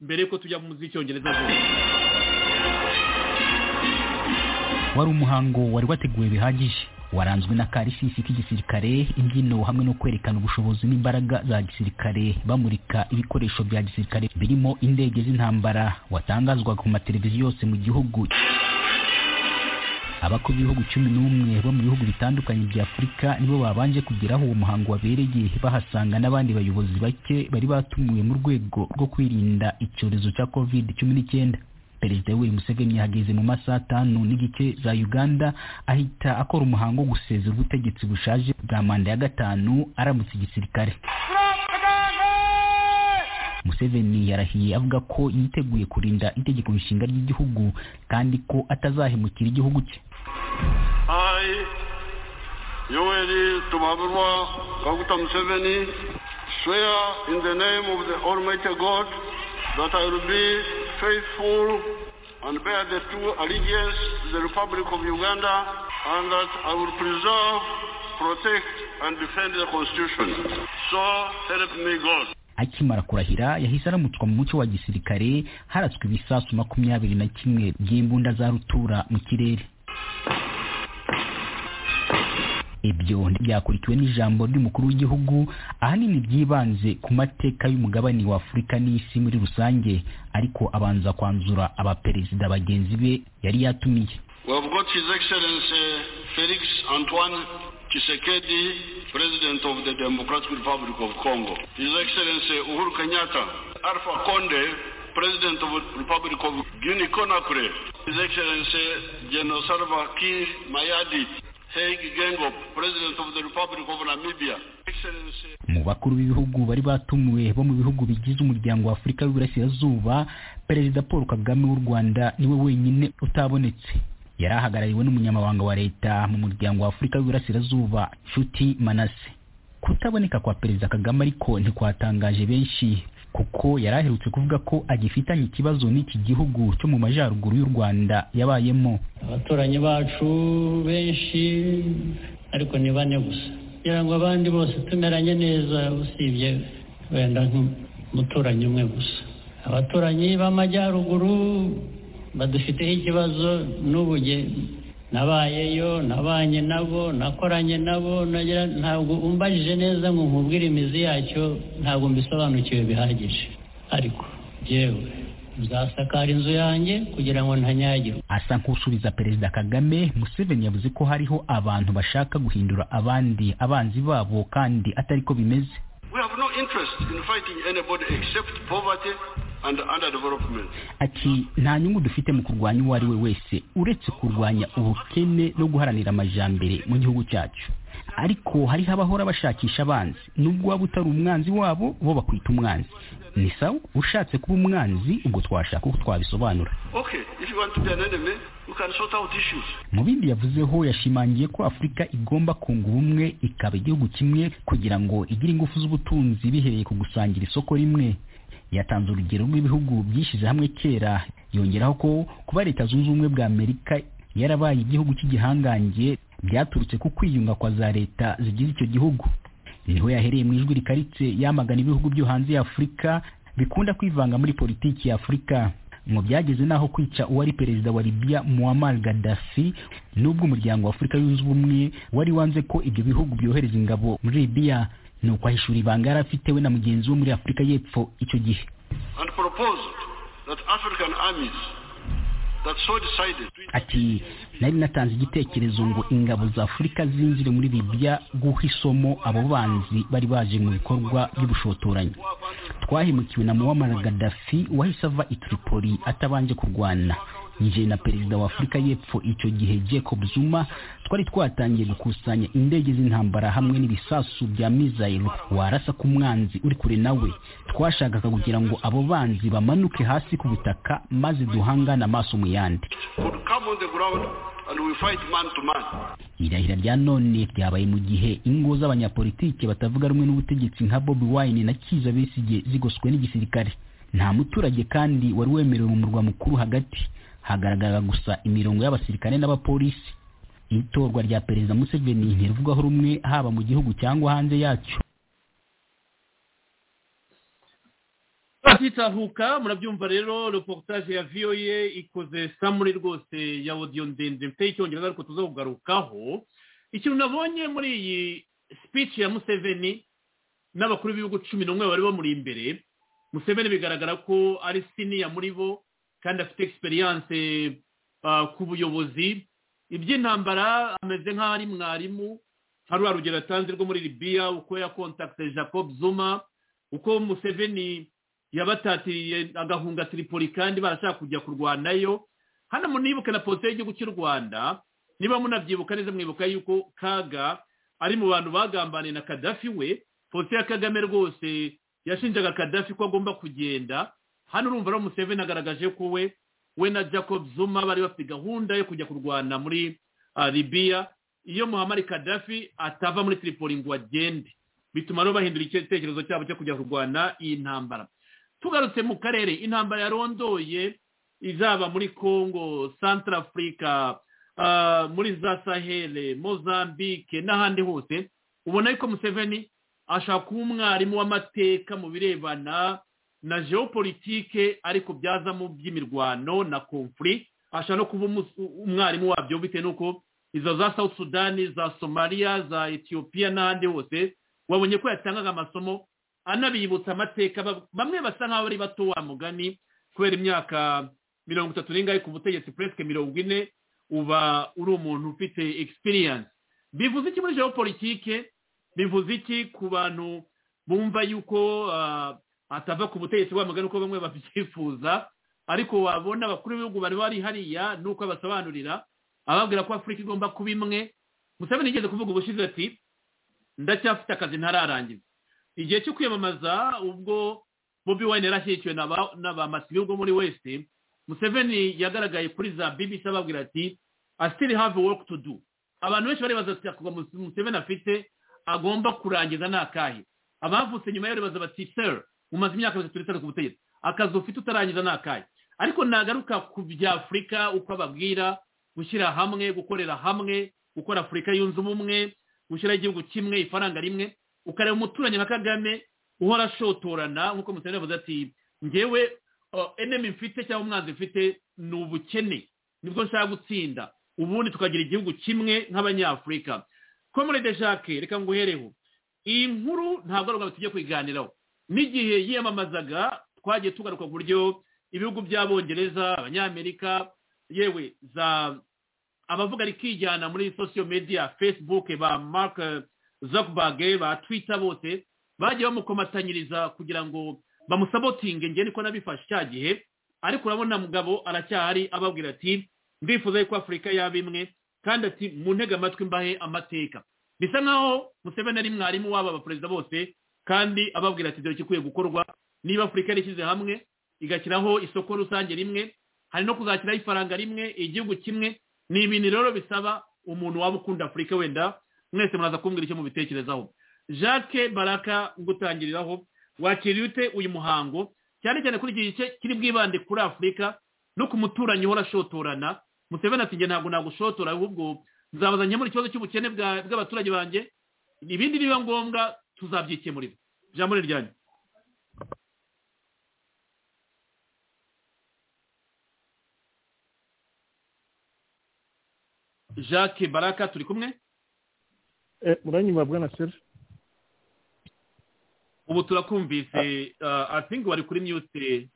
mbere y'uko tujya mu z'icyongereza zose wari umuhango wari wateguwe bihagije waranzwe na karisisi k'igisirikare imbyino hamwe no kwerekana ubushobozi n'imbaraga za gisirikare bamurika ibikoresho bya gisirikare birimo indege z'intambara watangazwaga ku mateleviziyo yose mu gihugu abakuru b'ibihugu cumi n'umwe bo mu bihugu bitandukanye bya afurika nibo babanje kugeraho uwo muhango wabereye bahasanga n'abandi bayobozi bake bari batumiwe mu rwego rwo kwirinda icyorezo cya covid cumi n'icyenda perezida yoweri museveni yahageze mu masaha atanu n'igice za uganda ahita akora umuhango wo gusezera ubutegetsi bushaje bwa manda ya gatanu aramutse igisirikare museveni yarahiye avuga ko yiteguye kurinda itegeko nshinga ry'igihugu kandi ko atazahemukira igihugu cye I, Yoweri Tumaburwa Kaguta Museveni, swear in the name of the Almighty God that I will be faithful and bear the true allegiance to the Republic of Uganda and that I will preserve, protect and defend the Constitution. So help me God. akimara kurahira yahise aramutswa mu mucyo wa gisirikare haratswe ibisasu makumyabiri na kimwe by'imbunda za rutura mu kirere ibyo byakurikiwe n'ijambo ry'umukuru w'igihugu ahanini byibanze ku mateka y'umugabane wa afurika n'isi muri rusange ariko abanza kwanzura abaperezida bagenzi be yari yatumiye We have got His Excellency Felix Antoine Tshisekedi, President of the Democratic Republic of Congo. His Excellency Uhuru Kenyatta, Alpha Conde, President of the Republic of Guinea-Conakry. His Excellency General Salva Kiir Mayadi, Hage Geingob, President of the Republic of Namibia. Excellency. mu bakuru b'ibihugu bari batumiwe bo mu bihugu bigize umuryango wa afurika w'iburasirazuba perezida paul kagame w'u rwanda niwe wenyine utabonetse yari ahagarariwe n'umunyamabanga wa leta mu muryango wa afurika w'iburasirazuba nshuti manase kutaboneka kwa perezida kagame ariko ntikwatangaje benshi kuko yari aherutse kuvuga ko agifitanye ikibazo n'iki gihugu cyo mu majyaruguru y'u rwanda yabayemo abaturanyi bacu benshi ariko ni bane gusa kugira ngo abandi bose tumeranye neza usibye wenda nk'umuturanyi umwe gusa abaturanyi b'amajyaruguru badufiteho ikibazo n'ubu njye nabayeyo nabanye nabo nakoranye nabo nagira ntabwo umbajije neza ngo nkubwire imizi yacyo ntabwo mbisobanukiwe bihagije ariko yewe nzasakara inzu yanjye kugira ngo ntanyagirwe asa nk'usubiza perezida kagame museveni yavuze ko hariho abantu bashaka guhindura abandi abanzi babo kandi atari ko bimeze We have no interest in fighting anybody except poverty and underdevelopment. ati nta nyungu dufite mu kurwanya uwo ari we wese uretse kurwanya ubukene no guharanira amajyambere mu gihugu cyacu ariko hariho abahora bashakisha abanzi nubwo waba utari umwanzi wabo bo bakwita umwanzi ni sawa ushatse kuba umwanzi ubwo twashaka uko twabisobanura Okay, if you want to be an enemy, you can sort out issues. mu bindi yavuzeho yashimangiye ko afurika igomba kunga ubumwe ikaba igihugu kimwe kugira ngo igire ingufu z'ubutunzi bihereye ku gusangira isoko rimwe yatanze urugero rw'ibihugu byishyize hamwe kera yongeraho ko kuba leta zunze ubumwe bwa amerika yarabaye igihugu cy'igihangange byaturutse ku kwiyunga kwa za leta zigize icyo gihugu niho yahereye mu ijwi rikaritse yamagana ibihugu byo hanze ya afurika bikunda kwivanga muri politiki ya afurika ngo byageze n'aho kwica uwari perezida wa libya muammar gaddafi n'ubwo umuryango wa afurika yunze ubumwe wari wanze ko ibyo bihugu byohereza ingabo muri libya ni ukwahishura ibanga yari afite we na mugenzi we muri afurika y'epfo icyo gihe And proposed that African armies that so decided to ati nari natanze igitekerezo ngo ingabo za afurika zinjire muri libya guha isomo abo banzi bari baje mu bikorwa by'ubushotoranyi twahemukiwe na muammar gaddafi wahise ava i tripoli atabanje kurwana nje na perezida wa afurika y'epfo icyo gihe jacob zuma twari twatangiye gukusanya indege z'intambara hamwe n'ibisasu bya mizayiro warasa ku mwanzi uri kure nawe twashakaga kugira ngo abo banzi bamanuke hasi ku butaka maze duhangane amaso mu yandi would come on the ground and we fight man to man. irahira rya none ryabaye mu gihe ingo z'abanyapolitike batavuga rumwe n'ubutegetsi nka bobi wine na kiza besigye zigoswe n'igisirikare nta muturage kandi wari wemerewe mu murwa mukuru hagati hagaragara gusa imirongo y'abasirikare n'abapolisi itorwa rya perezida museveni ntirivugaho rumwe haba mu gihugu cyangwa hanze yacyo bakitahuka murabyumva rero reportage ya voa ikoze samuri rwose ya audio ndende mfite icyongereza ariko tuza kugarukaho ikintu nabonye muri iyi speech ya museveni n'abakuru b'ibihugu cumi n'umwe bari bamuri imbere museveni bigaragara ko ari siniya muri bo kandi afite experience ah, ku buyobozi iby'intambara ameze nk'aho ari mwarimu hari urugero atanze rwo muri libiya uko yakontakite jacob zuma uko museveni yabatatiriye agahunga tiripoli kandi barashaka kujya kurwanayo hano munibuke na politiki y'igihugu cy'u rwanda niba munabyibuka neza mwibuka yuko kaga ari mu bantu bagambaniye na kadafi we politiki ya kagame rwose yashinjaga kadafi ko agomba kugenda hano urumva ari museveni agaragaje ko we we na jacob zuma bari bafite gahunda yo kujya kurwana muri libiya iyo muhammad kadafi atava muri tiripoli ngo agende bituma rero bahindura icyerekezo cyabo cyo kujya kurwana iyi ntambara tugarutse mu karere intambara yarondoye izaba muri congo santarafurika muri za sahere mozambique n'ahandi hose ubona yuko museveni ashaka kuba umwarimu w'amateka mu birebana na geopolitike ariko byazamo by'imirwano na confuri ashaka no kuba umwarimu wabyo bitewe n'uko izo za south sudani za somaliya za etiyopiya n'ahandi hose wabonye ko yatangaga amasomo anabibutsa amateka bamwe basa nk'aho ari bato wa mugani kubera imyaka mirongo itatu n'ingahe ku butegetsi puresike mirongo ine uba uri umuntu ufite experience bivuze iki muri geopolitike bivuze iki ku bantu bumva yuko atava ku butegetsi bwa mugani uko bamwe babyifuza ariko wabona abakuru b'ibihugu bari bari hariya nuko abasobanurira ababwira ko afurika igomba kuba imwe musabeni igeze kuvuga ubushize ati ndacyafite akazi ntararangiza igihe cyo kwiyamamaza ubwo bobi wayine yarashyigikiwe na ba masiyo ubwo muri wese museveni yagaragaye kuri za bbc ababwira ati i still have work to do abantu benshi baribaza ati akuba museveni afite agomba kurangiza ni akahe abavutse nyuma yo baribaza bati seri umaze imyaka mirongo itatu ku butegetsi akazi ufite utarangiza ni akahe ariko nagaruka ku bya afurika uko ababwira gushyira hamwe gukorera hamwe gukora afurika yunze ubumwe gushyiraho igihugu kimwe ifaranga rimwe ukareba umuturanyi nka kagame uhora ashotorana nk'uko museveni yavuze ati ngewe enemi mfite cyangwa umwanzi mfite ni ubukene nibwo nshaka gutsinda ubundi tukagira igihugu kimwe nk'abanyafurika komurede jacques reka nguhereho iyi nkuru ntabwo ari ubwo tujye kuyiganiraho n'igihe yiyamamazaga twagiye tugaruka ku buryo ibihugu by'abongereza abanyamerika yewe za abavuga ari kwijyana muri sosiyo mediya facebook ba mark zuckerberg ba twitter bose bagiye bamukomatanyiriza kugira ngo bamusabotinge ngende ko nabifashe cya gihe ariko urabona mugabo aracyahari ababwira ati ndifuza yuko afurika yaba imwe kandi ati mu ntege amatwi mbahe amateka bisa nk'aho museveni ari mwarimu w'aba baperezida bose kandi ababwira ati dore ikikwiye gukorwa niba afurika yarishyize hamwe igashyiraho isoko rusange rimwe hari no kuzashyiraho ifaranga rimwe igihugu kimwe ni ibintu rero bisaba umuntu waba ukunda afurika wenda mwese muraza kumbwira icyo mubitekerezaho jacques baraka ngutangiriraho wakiriye ute uyu muhango cyane cyane kuri iki gice kiri bwibande kuri afurika no ku muturanyi uhora ashotorana museveni ati nge ntabwo nagushotora ahubwo nzabaza nkemura ikibazo cy'ubukene bw'abaturage banjye ibindi nibiba ngombwa tuzabyikemurira ijambo ni ryanyu jacques baraka turi kumwe muranyuma bwana seri ubu turakumvise asingi wari kuri miyute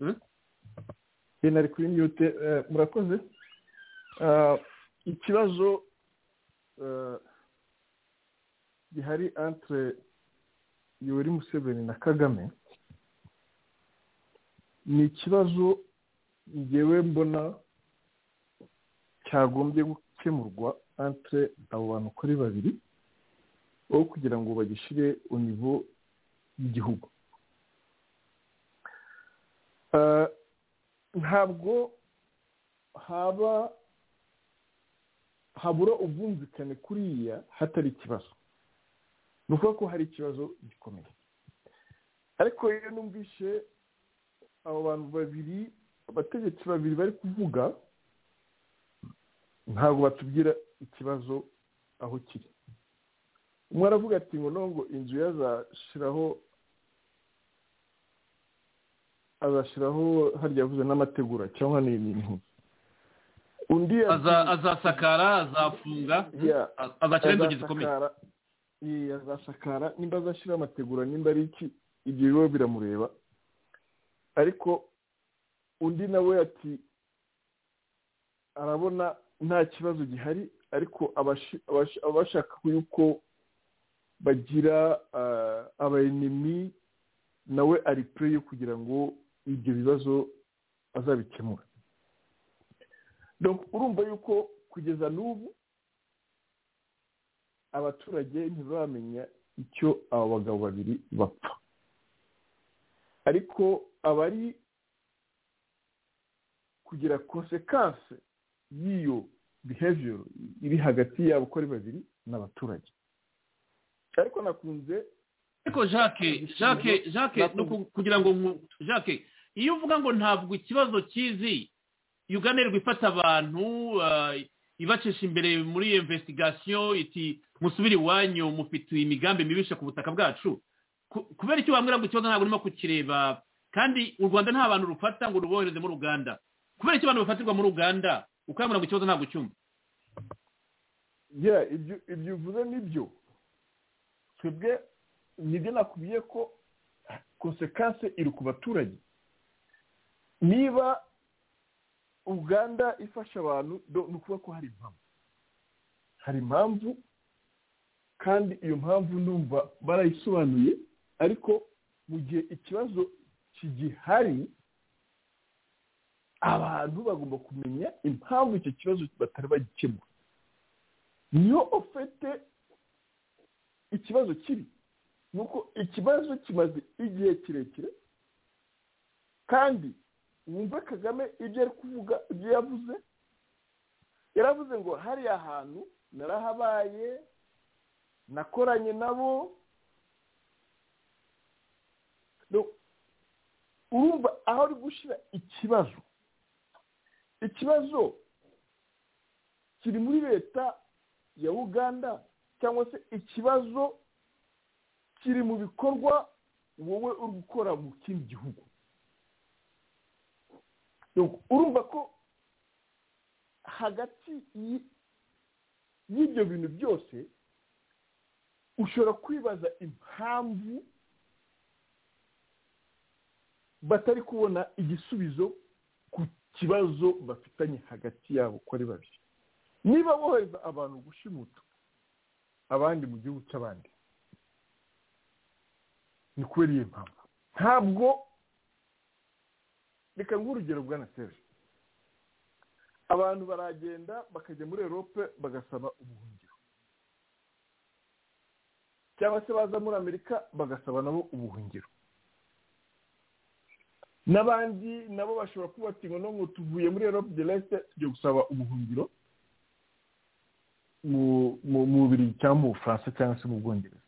nari kuri miyute murakoze ikibazo gihari antire yoweri museveni na kagame ni ikibazo ngewe mbona cyagombye gukemurwa antire abo bantu uko ari babiri aho kugira ngo bagishyire univo y'igihugu ntabwo haba habura ubwumvikane kuriya hatari ikibazo ni ukuvuga ko hari ikibazo gikomeye ariko iyo numvishe abo bantu babiri abategetsi babiri bari kuvuga ntabwo batubwira ikibazo aho kiri umwe aravuga ati ngo ntabwo inzu yazashyiraho azashyiraho harya yavuze n'amategura cyangwa n'ibintu undi azasakara azafunga azashyiraho inzugi zikomeye azasakara nimba azashyiraho amategura nimba ari iki ibyo biba biramureba ariko undi nawe ati arabona nta kibazo gihari ariko abashaka yuko bagira abayenimi nawe ari pure yo kugira ngo ibyo bibazo azabikemura urumva yuko kugeza n'ubu abaturage ntibamenya icyo aba bagabo babiri bapfa ariko aba ari kugira konsekanse y'iyo behavior iri hagati yabo uko ari babiri n'abaturage ariko nakunze ariko jacques jacques jacques kugira ngo jacques iyo uvuga ngo ntabwo ikibazo kizi yuganirwa ifata abantu ibacisha imbere muri iyo investigasiyo iti musubire iwanyu mufite imigambi mibisha ku butaka bwacu kubera icyo wambwira ngo ikibazo ntabwo urimo kukireba kandi u rwanda nta bantu rufata ngo rubohereze muri uganda kubera icyo abantu bafatirwa muri uganda ukambwira ngo ikibazo ntabwo ucyumva ibyo uvuze nibyo twebwe nibyo nakubiye ko konsekanse iri ku baturage niba uganda ifasha abantu ni ukuba ko hari impamvu hari impamvu kandi iyo mpamvu numva barayisobanuye ariko mu gihe ikibazo kigihari abantu bagomba kumenya impamvu icyo kibazo batari bagikemura niyo ufite ikibazo kibi ni uko ikibazo kimaze igihe kirekire kandi wumve kagame ibyo ari kuvuga ibyo yavuze yaravuze ngo hariya hantu narahabaye nakoranye nabo urumva aho ari gushyira ikibazo ikibazo kiri muri leta ya uganda cyangwa se ikibazo kiri mu bikorwa wowe uri gukora mu kindi gihugu urumva ko hagati y'ibyo bintu byose ushobora kwibaza impamvu batari kubona igisubizo ku kibazo bafitanye hagati yabo uko ari babiri niba bohereza abantu gushimuta abandi mu gihugu cy'abandi ni kubera iyo mpamvu ntabwo reka urugero bwa serge abantu baragenda bakajya muri erope bagasaba ubuhungiro cyangwa se baza muri amerika bagasaba nabo ubuhungiro n'abandi nabo bashobora kuba bati ngo ngo tuvuye muri erope de resite tujya gusaba ubuhungiro mu mubiri cyangwa mu bufaransa cyangwa se mu bwongereza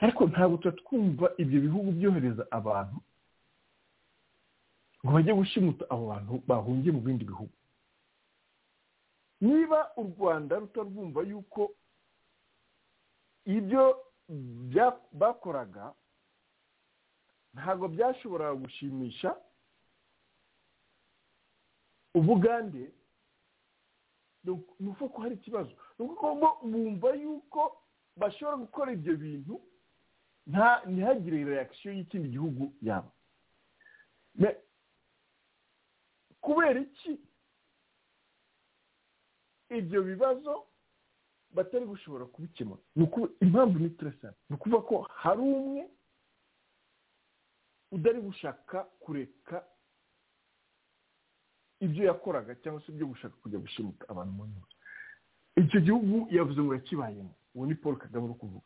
ariko ntabwo tuba twumva ibyo bihugu byohereza abantu ngo bajye gushimuta abo bantu bahungiye mu bindi bihugu niba u rwanda rutarwumva yuko ibyo bakoraga ntabwo byashoboraga gushimisha ubugande ni uko hari ikibazo ni uko bumva yuko bashobora gukora ibyo bintu ntihagire reakisiyo y'ikindi gihugu yabo kubera iki ibyo bibazo batari gushobora kubikemura impamvu ni turesana ni ukuvuga ko hari umwe udari gushaka kureka ibyo yakoraga cyangwa se ibyo gushaka kujya gushimuta abantu mu nyuma icyo gihugu yavuze ngo yakibayemo uwo ni paul kagame uri kuvuga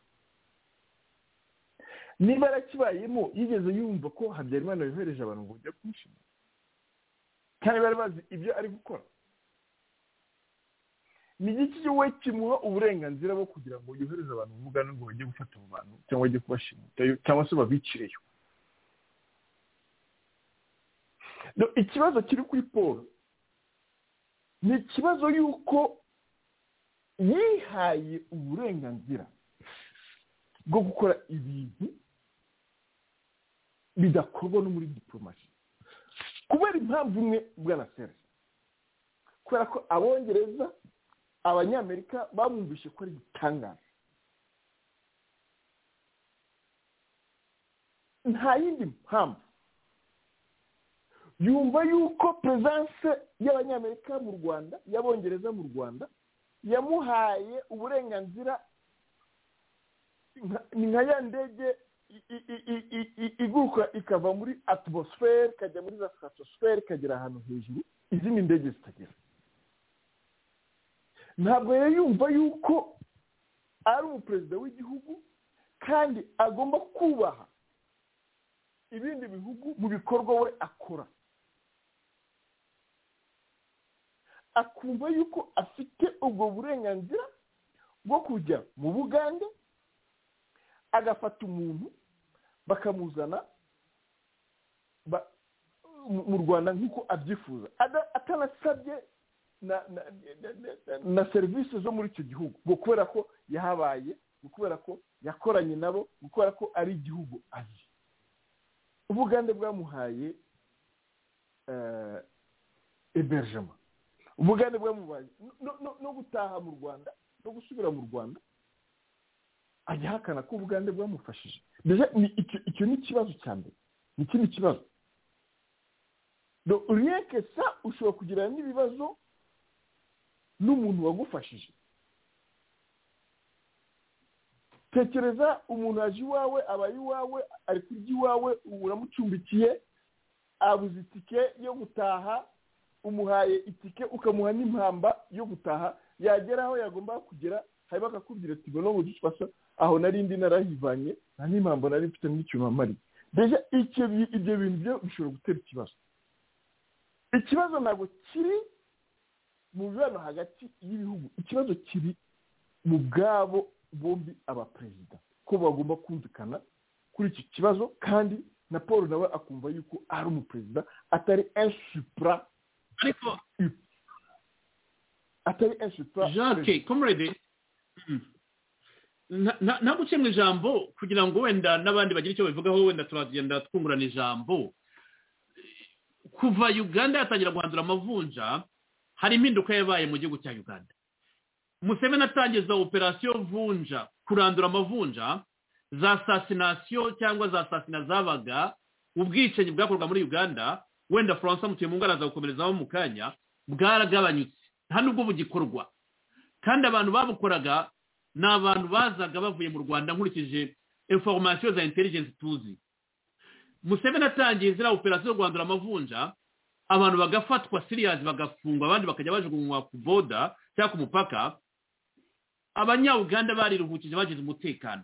niba yarakibayemo yigeze yumva ko habyarimana yohereje abantu ngo bajye kumushimira kandi bari bazi ibyo ari gukora ni igiki we kimuha uburenganzira bwo kugira ngo yohereze abantu mu mugani ngo bajye gufata abo bantu cyangwa bajye kubashimuta cyangwa se babicireyo ikibazo kiri kuri paul ni ikibazo y'uko yihaye uburenganzira bwo gukora ibintu bidakorwa no muri diporomasi kubera impamvu imwe bwana serge kubera ko abongereza abanyamerika bamwumvishe ko ari igitangaza nta yindi mpamvu yumva yuko perezidanse y'abanyamerika mu rwanda y'abongereza mu rwanda yamuhaye uburenganzira ni nka ya ndege iguruka ikava muri atmosfere ikajya muri za satosfere ikagera ahantu hejuru izindi ndege zitagera ntabwo rero yumva yuko ari umuperezida w'igihugu kandi agomba kubaha ibindi bihugu mu bikorwa we akora akumva yuko afite ubwo burenganzira bwo kujya mu bugande agafata umuntu bakamuzana mu rwanda nk'uko abyifuza atanasabye na serivisi zo muri icyo gihugu ngo kubera ko yahabaye ngo kubera ko yakoranye nabo ngo kubera ko ari igihugu azi ubugande bwamuhaye eberjema ubugande bwamuhaye no gutaha mu rwanda no gusubira mu rwanda ajya ahakana ko ubugande bwamufashije icyo ni ikibazo cya mbere ni ikindi kibazo ureke sa ushobora kugira n'ibibazo n'umuntu wagufashije tekereza umuntu aje iwawe abaye iwawe ari kurya iwawe uramucumbikiye abuze itike yo gutaha umuhaye itike ukamuha n'impamba yo gutaha yagera aho yagomba kugera hanyuma akakubwira ati ngo n'ubu dufasha aho narindi narayivanye nta n'impambo nari mfite n'icyuma mariye mbese ibyo bintu byo bishobora gutera ikibazo ikibazo ntabwo kiri mu mibano hagati y'ibihugu ikibazo kiri mu bwabo bombi abaperezida ko bagomba kumvikana kuri iki kibazo kandi na paul nawe akumva yuko ari umuperezida atari insupra ariko atari insupra jacques comrade ntabwo mu ijambo kugira ngo wenda n'abandi bagira icyo babivugaho wenda turagenda twungurana ijambo kuva uganda yatangira guhandura amavunja hari impinduka yabaye mu gihugu cya uganda museveni atangiza operasiyo vunja kurandura amavunja za sasinasiyo cyangwa za sasina zabaga ubwicanyi bwakorwaga muri uganda wenda furansa mutuye mu ngara gukomerezaho mu kanya bwaragabanyutse nta nubwo bugikorwa kandi abantu babukoraga ni abantu bazaga bavuye mu rwanda nkurikije inforomasiyo za intelligence tuzi museveni atangiye ziriya operasiyo zo guhandura amavunja abantu bagafatwa siriyazi bagafungwa abandi bakajya bajugunywa ku boda cyangwa ku mupaka abanyawuganda bariruhukije bagize umutekano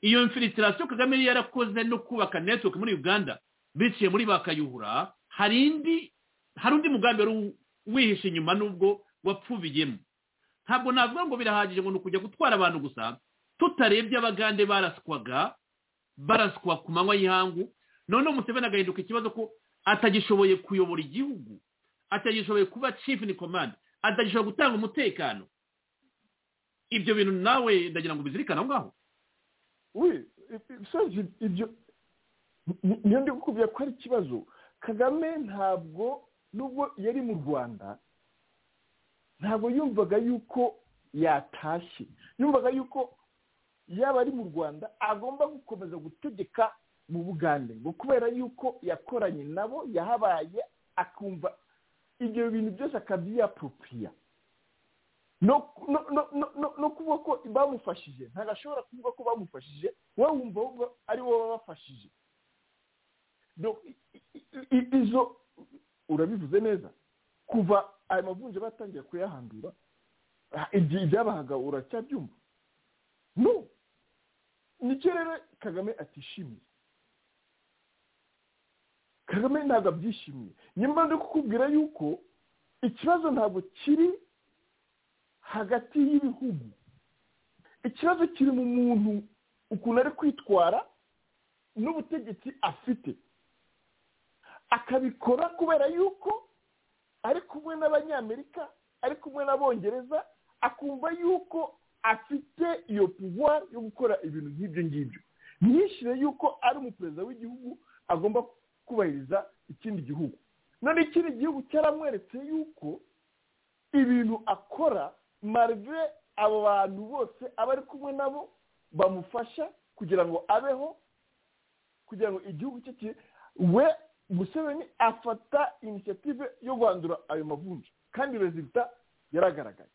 iyo mfiritirasiyo kagame yari yarakoze no kubaka netiweke muri uganda biciye muri bakayuhura hari indi hari undi mugambi wari wihishe inyuma n'ubwo wapfubiyemo ntabwo navuga ngo birahagije ngo ni ukujya gutwara abantu gusa tutarebye abagande baraswaga baraswa ku manywa y'ihangu noneho museveni agahinduka ikibazo ko atagishoboye kuyobora igihugu atagishoboye kuba chief ni command atagishoboye gutanga umutekano ibyo bintu nawe ndagira ngo ubizirikane aho ngaho niyo ndi kukubwira ko ari ikibazo kagame ntabwo nubwo yari mu rwanda ntabwo yumvaga yuko yatashye yumvaga yuko yaba ari mu rwanda agomba gukomeza gutegeka mu bugande ngo kubera yuko yakoranye nabo yahabaye akumva ibyo bintu byose akabyiyapropria no kuvuga ko bamufashije ntabwo ashobora kuvuga ko bamufashije wowe wumva ari wowe wabafashije izo urabivuze neza kuva ayo mavunja batangiye kuyahandura ibyabahaga uracyabyumva no nicyo rero kagame atishimiye kagame ntabwo abyishimiye nyuma no kukubwira yuko ikibazo ntabwo kiri hagati y'ibihugu ikibazo kiri mu muntu ukuntu ari kwitwara n'ubutegetsi afite akabikora kubera yuko ari kumwe n'abanyamerika ari kumwe n'abongereza akumva yuko afite iyo puvuwari yo gukora ibintu nk'ibyo ngibyo ntiyishyire yuko ari umuperezida w'igihugu agomba kubahiriza ikindi gihugu none ikindi gihugu cyaramweretse yuko ibintu akora marive abo bantu bose aba ari kumwe nabo bamufasha kugira ngo abeho kugira ngo igihugu cye we museveni afata inisiyative yo guhandura ayo mavunja kandi rezilita yaragaragaye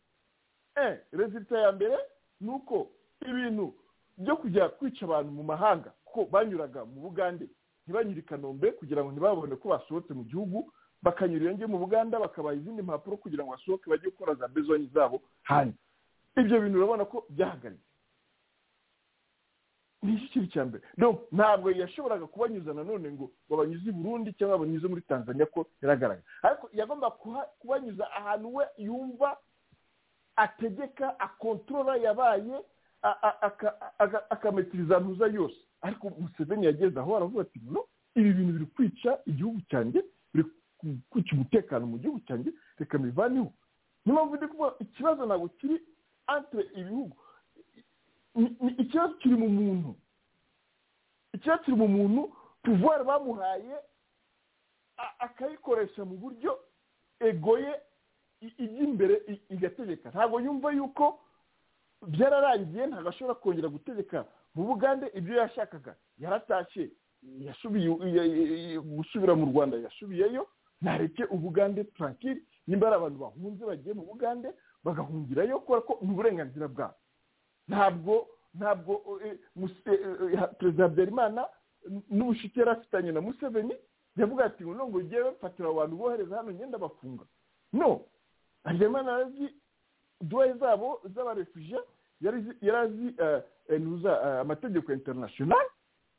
rezilita ya mbere ni uko ibintu byo kujya kwica abantu mu mahanga kuko banyuraga mu bugande ntibanyure i kanombe kugira ngo ntibabone ko basohotse mu gihugu bakanyura iyo ngiyo mu buganda bakabaha izindi mpapuro kugira ngo basohoke bajye gukora za bezonyi zabo hanze ibyo bintu urabona ko byahagaritse ni iki kintu cya mbere ntabwo yashoboraga kubanyuza nanone ngo babanyuze i burundi cyangwa babanyuze muri tanzania ko yaragaragara ariko yagomba kubanyuza ahantu we yumva ategeka akontorora yabaye akametiriza ntuza yose ariko museveni yageze aho aravuga ati no ibi bintu biri kwica igihugu cyanjye biri kwica umutekano mu gihugu cyanjye reka mbivaneho niyo mpamvu ndi kuvuga ikibazo ntabwo kiri antire ibihugu ikibazo kiri mu muntu ikibazo kiri mu muntu puvuwari bamuhaye akayikoresha mu buryo egoye ijya imbere igategeka ntabwo yumva yuko byararangiye ntabwo ashobora kongera gutegeka mu bugande ibyo yashakaga yaratashye gusubira mu rwanda yasubiyeyo ntareke ubugande turakiri nimba ari abantu bahunze bagiye mu bugande bagahungirayo kubera ko ni uburenganzira bwabo ntabwo ntabwo perezida habyarimana n'ubushike yari afitanye na museveni yavuga ati ngo ngo ugiye bafatira abantu bohereza hano ngenda bafunga no habyarimana yarazi duwaye zabo z'abarefuje yarazi amategeko interinasiyonari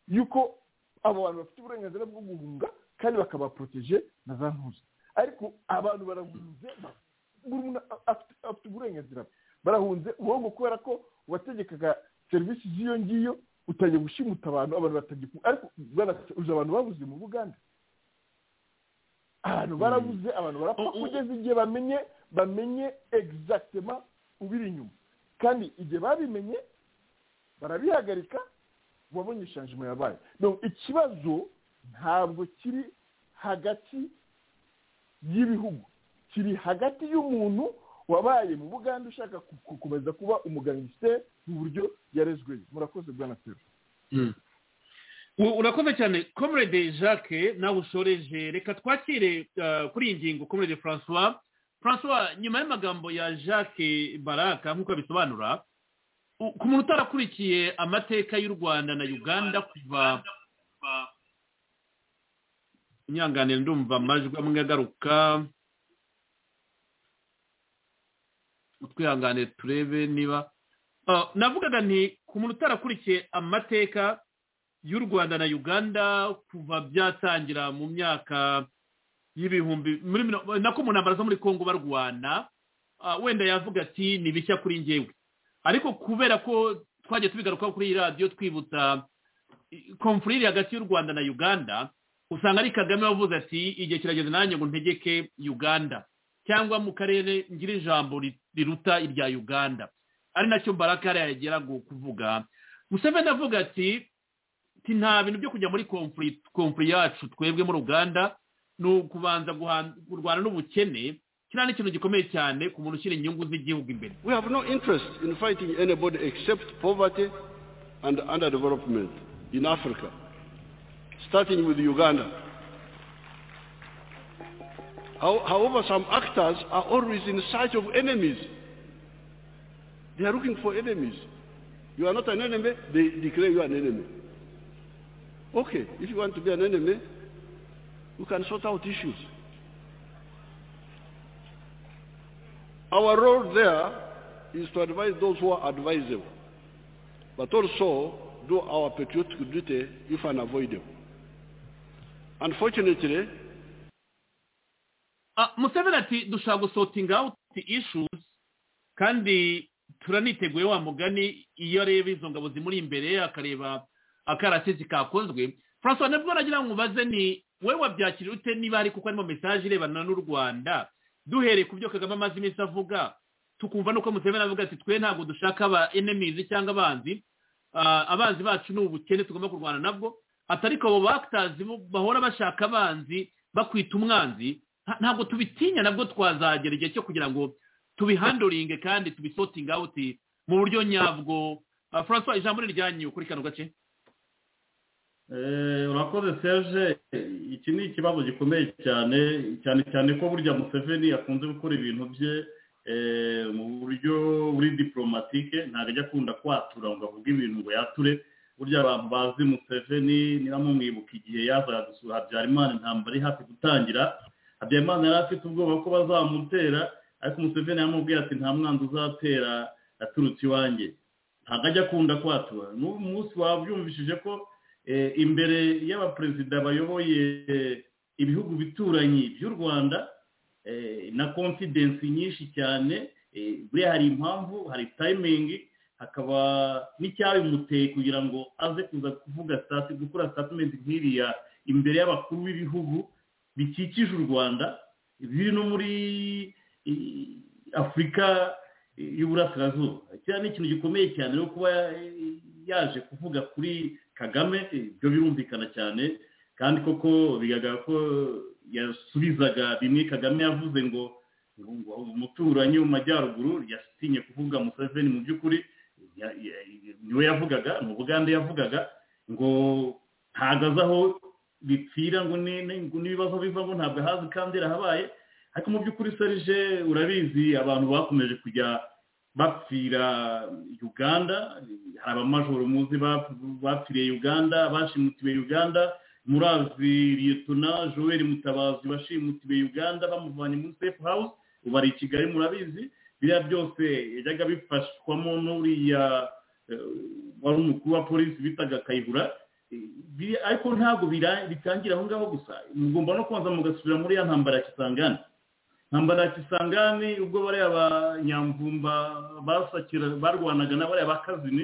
y'uko abo bantu bafite uburenganzira bwo guhunga kandi bakabaporoteje na za ntuza ariko abantu barahunze buri muntu afite uburenganzira bwe barahunze uwo kubera ko wategekaga serivisi z'iyo ngiyo utajya gushimuta abantu abantu batagikunga ariko uje abantu babuze mu buganda abantu barabuze abantu barapfa kugeza igihe bamenye bamenye egizagitema ubiri inyuma kandi igihe babimenye barabihagarika wabonye ishanjima yabaye ikibazo ntabwo kiri hagati y'ibihugu kiri hagati y'umuntu wabaye mu buganda ushaka gukomeza kuba umugangisite mu buryo yarezweyo murakoze bwa na urakoze cyane comrade jacques nawe ushoreje reka twakire kuri iyi ngingo comrade francois francois nyuma y'amagambo ya jacques baraka nk'uko abisobanura ku muntu utarakurikiye amateka y'u rwanda na uganda kuva inyanganire ndumva amajwi amwe agaruka twihangane turebe niba navugaga nti ku muntu utarakurikiye amateka y'u rwanda na uganda kuva byatangira mu myaka y'ibihumbi nako mu ntambara zo muri congo barwana wenda yavuga ati ni bishya kuri ngewe ariko kubera ko twagiye tubigarukaho kuri iyi radiyo twibutsa komfurire hagati y'u rwanda na uganda usanga ari kagame wavuze ati igihe kirageze nanjye ngo ntegeke uganda cyangwa mu karere ngira ijambo riruta irya uganda ari nacyo baraka yari yagera kuvuga museveni avuga ati nta bintu byo kujya muri komfuri yacu twebwe muri uganda ni ukubanza kurwana n'ubukene kiriya ni ikintu gikomeye cyane ku muntu ushyira inyungu z'igihugu imbere we have no interest in fighting anybody except poverty and underdevelopment in africa starting with uganda However, some actors are always in search of enemies. They are looking for enemies. You are not an enemy, they declare you an enemy. Okay, if you want to be an enemy, you can sort out issues. Our role there is to advise those who are advisable, but also do our patriotic duty if unavoidable. Unfortunately, museveni ati dushaka gusotinga awuti ishuzi kandi turaniteguye wa mugani iyo areba izo ngabo zimuri imbere akareba akarasisi kakozwe francois nabwo aragira ngo mubaze ni wowe wabyakira ute niba hari kuko harimo mesaje irebana n'u rwanda duhereye ku byo kagame amaze iminsi avuga tukumva nuko museveni avuga ati twe ntabwo dushaka aba enemizi cyangwa abanzi abanzi bacu ni ubukene tugomba kurwana nabwo atari ko abo bakitazi bahora bashaka abanzi bakwita umwanzi ntabwo tubitinya nabwo twazagera igihe cyo kugira ngo tubihandoringe kandi tubisotinge awuti mu buryo nyabwo francois ijambo ni iryanyu kuri kano gace urakoze serge iki ni ikibazo gikomeye cyane cyane cyane ko burya museveni akunze gukora ibintu bye mu buryo buri diporomatike ntabwo ajya akunda kwatura ngo avuge ibintu ngo yature burya abantu bazi museveni niramumwibuka igihe yazaga gusura habyarimana intambara iri hafi gutangira habyarimana yari afite ubwoba ko bazamutera ariko umuseveni yamubwira ati nta mwanzi uzatera aturutse iwanjye ntabwo ajya akunda kwatura n'ubu munsi wabyumvishije ko imbere y'abaperezida bayoboye ibihugu bituranyi by'u rwanda na konfidensi nyinshi cyane buriya hari impamvu hari tayimingi hakaba n'icyabimuteye kugira ngo aze kuza kuvuga sitati gukora sitatimenti nk'iriya imbere y'abakuru b'ibihugu bikikije u rwanda biri no muri afurika y'uburasirazuba kiriya ni ikintu gikomeye cyane no kuba yaje kuvuga kuri kagame ibyo birumvikana cyane kandi koko bigaragara ko yasubizaga bimwe kagame yavuze ngo umuturanyi wo mu majyaruguru yasinye kuvuga museveni mu by'ukuri niwe yavugaga ni ubugande yavugaga ngo ntabwo azi aho bipfira ngo n'ibibazo biva ngo ntabwo ahazi kandi habaye ariko mu by'ukuri serije urabizi abantu bakomeje kujya bapfira uganda hari abamajoro muzi bapfiriye uganda bashimutiwe uganda murazi liyetona joel mutabazi washimutiwe uganda bamuvanye muri sefu hawuze ubu ari i kigali murabizi biriya byose yajyaga bifashwamo n'uriya wari umukuru wa polisi bitaga kayihura ariko ntabwo bitangira aho ngaho gusa mugomba no kubanza mugasubira muri ya ntambara ya kisangani ntambara ya kisangani ubwo bariya abanyamvumba barwanaga n'abariya bakazini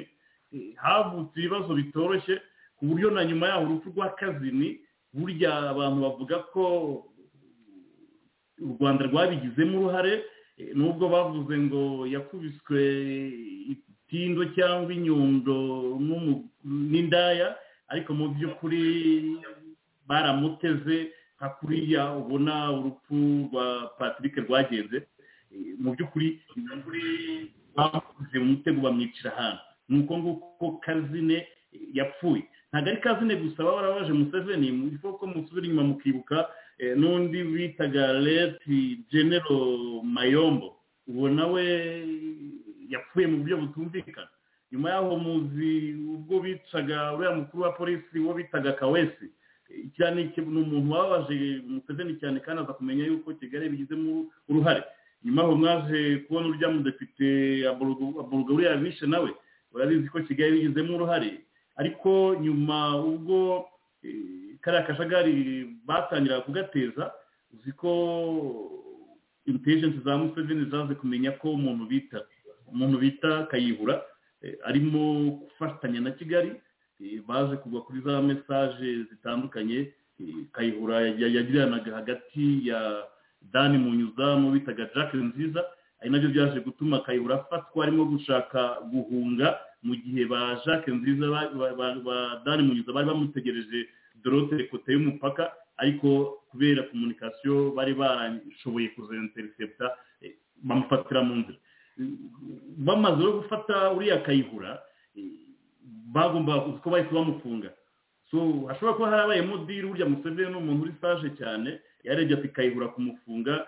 havutse ibibazo bitoroshye ku buryo na nyuma yaho urupfu rwa kazini burya abantu bavuga ko u rwanda rwabigizemo uruhare nubwo bavuze ngo yakubiswe itindo cyangwa inyundo n'indaya ariko mu by'ukuri baramuteze nka kuriya ubona urupfu rwa patrick rwagenze mu by'ukuri bamuze mu mutego bamwicira ahantu ni uko nguko kazine yapfuye ntabwo ari kazine gusa baba barabaje museveni kuko musubira inyuma mukibuka n'undi bitaga leti genero mayombo uwo nawe yapfuye mu buryo butumvikana nyuma y'aho muzi ubwo bicaga uriya mukuru wa polisi uwo bitaga kawesi cyane ni umuntu wababaje museveni cyane kandi aza kumenya yuko kigali bigizemo uruhare nyuma aho mwaje kubona urya mudepite aboroga uriya bishe nawe urabizi ko kigali bigizemo uruhare ariko nyuma ubwo kariya kajagari batangira kugateza uzi ko intelligence za museveni zaze kumenya ko umuntu bita umuntu bita kayihura arimo gufatanya na kigali baje kugwa kuri za mesaje zitandukanye kayihura yagiranaga hagati ya dani munyuzamu bitaga jacques nziza ari nabyo byaje gutuma kayihura afatwa arimo gushaka guhunga mu gihe ba jacques nziza ba dani munyuza bari bamutegereje dorote kote y'umupaka ariko kubera komunikasiyo bari barashoboye kuzayinteriseputa bamufatira mu nzira bamaze no gufata uriya kayihura bagomba ko bahise bamufunga hashobora kuba harabayemo diri urya museveni n'umuntu uri saje cyane yarebye ati kayihura kumufunga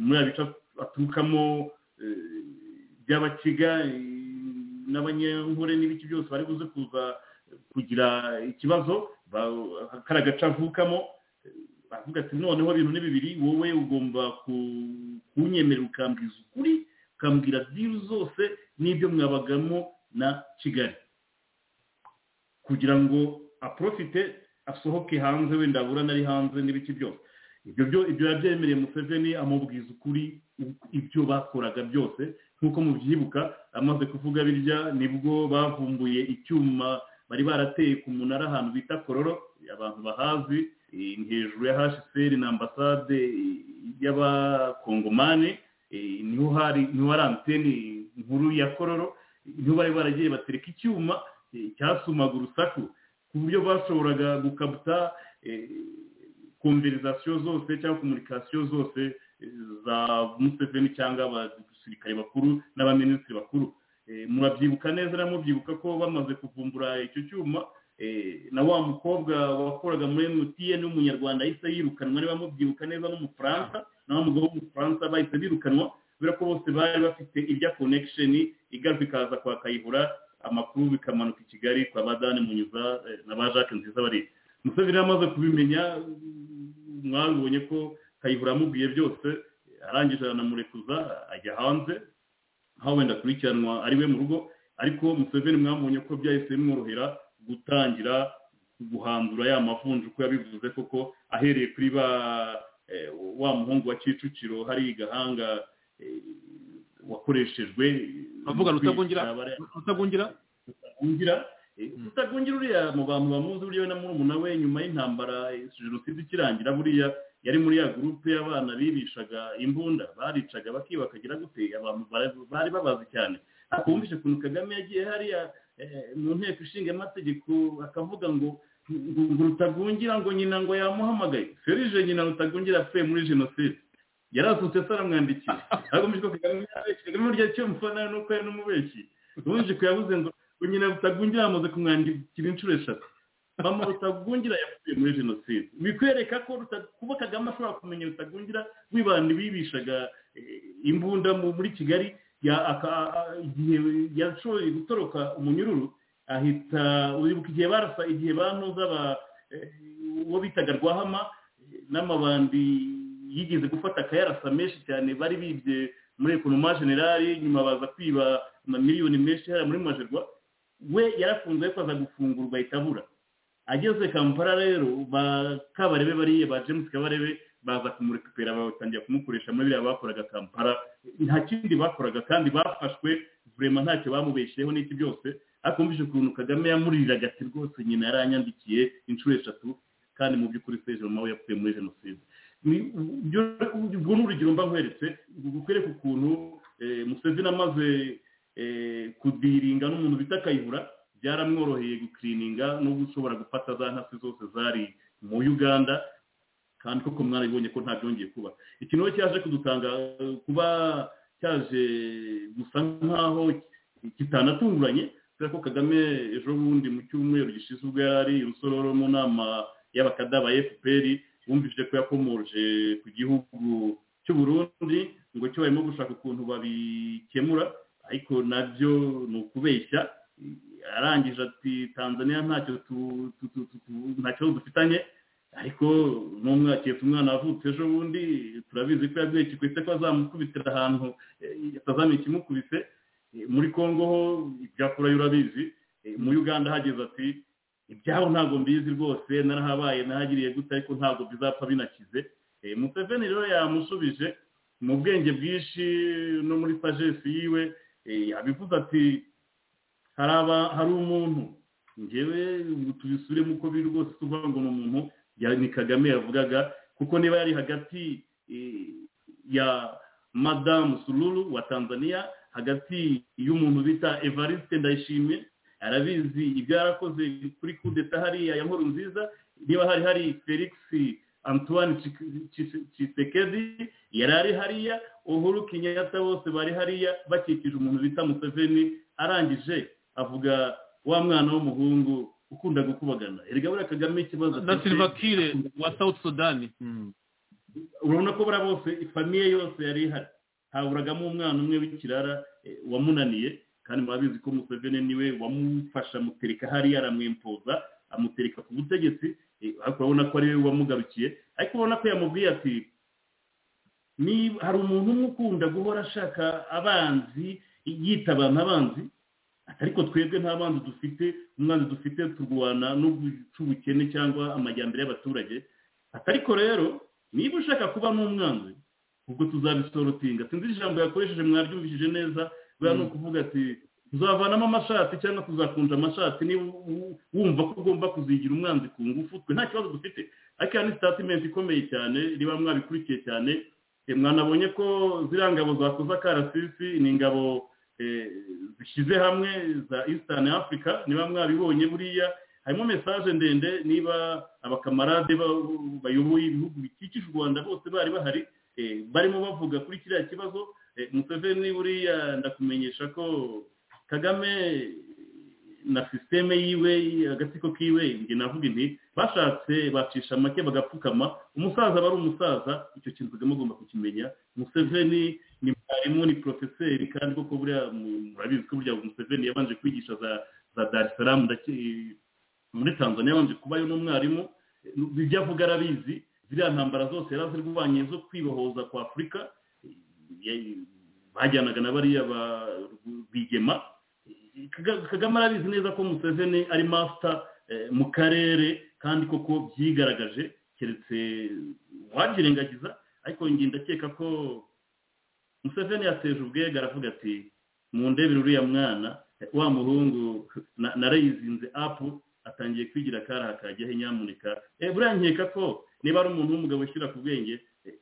muri bice aturukamo by'abakiga n'abanyankore n'ibiki byose bari buze kuza kugira ikibazo kari agace avukamo bavuga ati noneho ibintu ni bibiri wowe ugomba kunyemerera ukambwiza ukuri ukambwira diru zose n'ibyo mwabagamo na kigali kugira ngo aprofite asohoke hanze wenda abura nari hanze n'ibiki byose ibyo byo ibyo yabyemereye museveni amubwiza ukuri ibyo bakoraga byose nk'uko mubyibuka amaze kuvuga birya nibwo bavumbuye icyuma bari barateye ku munara ahantu bita kororo abantu bahazi hejuru ya hashiferi na ambasade y'abakongomani niho hari anteni nkuru ya kororo niho bari baragiye batereka icyuma cyasumaga urusaku ku buryo bashoboraga gukabuta konverizasiyo zose cyangwa komunikasiyo zose za museveni cyangwa abasirikare bakuru n'abaminisitiri bakuru murabyibuka neza na mubyibuka ko bamaze kuvumbura icyo cyuma na wa mukobwa wakoraga muri emutiyeni w'umunyarwanda ahise yirukanwa niba mubyibuka neza n'umufaransa na wa mugabo w'umufaransa bahise birukanwa kubera ko bose bari bafite ibya konekisheni igaruka ikaza kwa kayihura amakuru bikamanuka i kigali kwa badani munyuza na ba jacques nziza bari museveni amaze kubimenya mwabibonye ko kayihura amubwiye byose arangije aranamurekuza ajya hanze aho wenda akurikiranwa ari we mu rugo ariko museveni mwabonye ko byahise bimworohera gutangira guhandura ya mavunja uko yabivuze koko ahereye kuri ba wa muhungu wa kicukiro hari gahanga wakoreshejwe avuga rutagundira rutagundira rutagundira rutagundira uriya mu bantu bamuzi buriya na murumuna we nyuma y'intambara jenoside ikirangira buriya yari muri ya gurupe y'abana bibishaga imbunda baricaga bakiba bakagira gute abantu bari babazi cyane akumvishe ukuntu kagame yagiye hariya mu nteko ishinga amategeko akavuga ngo rutagungira ngo nyina ngo yamuhamagaye ferije nyina rutagungira apfuye muri jenoside yarazutse se aramwandikiye agamije ko kagame burya cyo mufana ni uko yari n'umubeshyi ubundi kuyabuze ngo nyina rutagungira yamaze kumwandikira inshuro eshatu mama rutagungira yapfuye muri jenoside bikwereka ko kuba kagame ashobora kumenya rutagungira wibanda ibibishaga imbunda muri kigali igihe yashoboye gutoroka umunyururu ahita uribuka igihe barasa igihe bantuza uwo bitaga rwahama n'amabandi yigeze gufata akayarasa menshi cyane bari bibye muri ekonoma generali nyuma baza kwiba amamiliyoni menshi hariya muri majerwa we yarafunze ariko aza gufungurwa ahita abura ageze kampala rero ba kabarebe bariya ba james kabarebe baza kumurekupera batangira kumukoresha muri biriya bakoraga kampala nta kindi bakoraga kandi bafashwe vurema ntacyo bamubeshyeho n'iki byose ariko mvise ukuntu kagame yamuriraga ati rwose nyina yaranyandikiye inshuro eshatu kandi mu by'ukuri seje mama we yapfuye muri jenoside ubwo ni urugero mba nkweretse gukwereka ukuntu museveni amaze kudiringa n'umuntu bita kayihura byaramworoheye gukirininga no gushobora gufata za ntasi zose zari mu uganda kandi koko mwarabibonye ko nta byongeye kuba ikintu cyaje kudutanga kuba cyaje gusa nk'aho kitanatunguranye kubera ko kagame ejo bundi mu cyumweru gishize ubwo yari ari urusororo mu nama y'abakada ba fpr bumvise ko yakomorje ku gihugu cy'uburundi ngo cyo barimo gushaka ukuntu babikemura ariko nabyo ni ukubeshya arangije ati tanzania ntacyo ntacyo dufitanye ariko n'umwaketse umwana avutse ejo bundi turabizi ko yaguye kikwese ko azamukubitira ahantu atazamenya ikimukubise muri kongo ho ibyakurayo urabizi mu uganda hageze ati ibyabo ntabwo mbizi rwose narahabaye nahagiriye gute ariko ntabwo bizapfa binakize museveni rero yamusubije mu bwenge bwinshi no muri sajesi yiwe abivuze ati hari umuntu ngewe tubisubiremo uko biri rwose tuvuga ngo ni umuntu ni kagame yavugaga kuko niba yari hagati ya madamu sururu wa tanzania hagati y'umuntu bita evariste ndayishimiye arabizi ibyo yarakoze kuri kudeta hariya ya nkuru nziza niba hari hari felix antoine cisekedi yari ari hariya uhuru kenyatta bose bari hariya bakikije umuntu bita museveni arangije avuga wa mwana w'umuhungu ukunda gukubagana erega buriya kagame ikibazo na silvakire wa south sudani urabona ko buriya bose famiye yose yari ihari haburagamo umwana umwe w'ikirara wamunaniye kandi murabizi ko museveni niwe wamufasha amutereka hariya aramwimpoza amutereka ku butegetsi ariko urabona ko ariwe wamugarukiye ariko ubona ko yamubwiye ati hari umuntu umwe ukunda guhora ashaka abanzi yita abantu abanzi ariko twebwe nta banzi dufite umwanzi dufite turwana no guca ubukene cyangwa amajyambere y'abaturage ariko rero niba ushaka kuba n'umwanzi ubwo tuzabisorotinga sinzi ijambo yakoresheje mwaryumvishije neza buriya ni ukuvuga ati tuzavanamo amashati cyangwa tuzakunja amashati niba wumva ko ugomba kuzigira umwanzi ku ngufu twe nta kibazo dufite ariko ni sitatimenti ikomeye cyane riba mwabikurikiye cyane mwanabonye ko ziriya ngabo zakoze akarasisi ni ingabo zishyize hamwe za eastern africa niba mwabibonye buriya harimo mesaje ndende niba abakamarade bayoboye ibihugu bikikije u rwanda bose bari bahari barimo bavuga kuri kiriya kibazo museveni buriya ndakumenyesha ko kagame na sisiteme yiwe agatsiko kiwe njye navuga inti bashatse bacisha make bagapfukama umusaza aba ari umusaza icyo kintu kagame agomba kukimenya museveni ni mwarimu ni porofeseri kandi koko buriya murabizi ko burya museveni yabanje kwigisha za darisaramu muri tanzania yabanje kubayo n'umwarimu ibyo avuga arabizi ziriya ntambara zose yari azirwanye zo kwibohoza kwa afurika bajyanaga na bariya ba bigema kagame arabizi neza ko museveni ari masita mu karere kandi koko byigaragaje keretse uwabyirengagiza ariko njye ndakeka ko museveni yateje ubwega aravuga ati mundebere uriya mwana wa muhungu narayizinze apu atangiye kwigira akaraha kajyaho nyamuneka buriya nkeka ko niba ari umuntu w'umugabo wishyura ku bwenge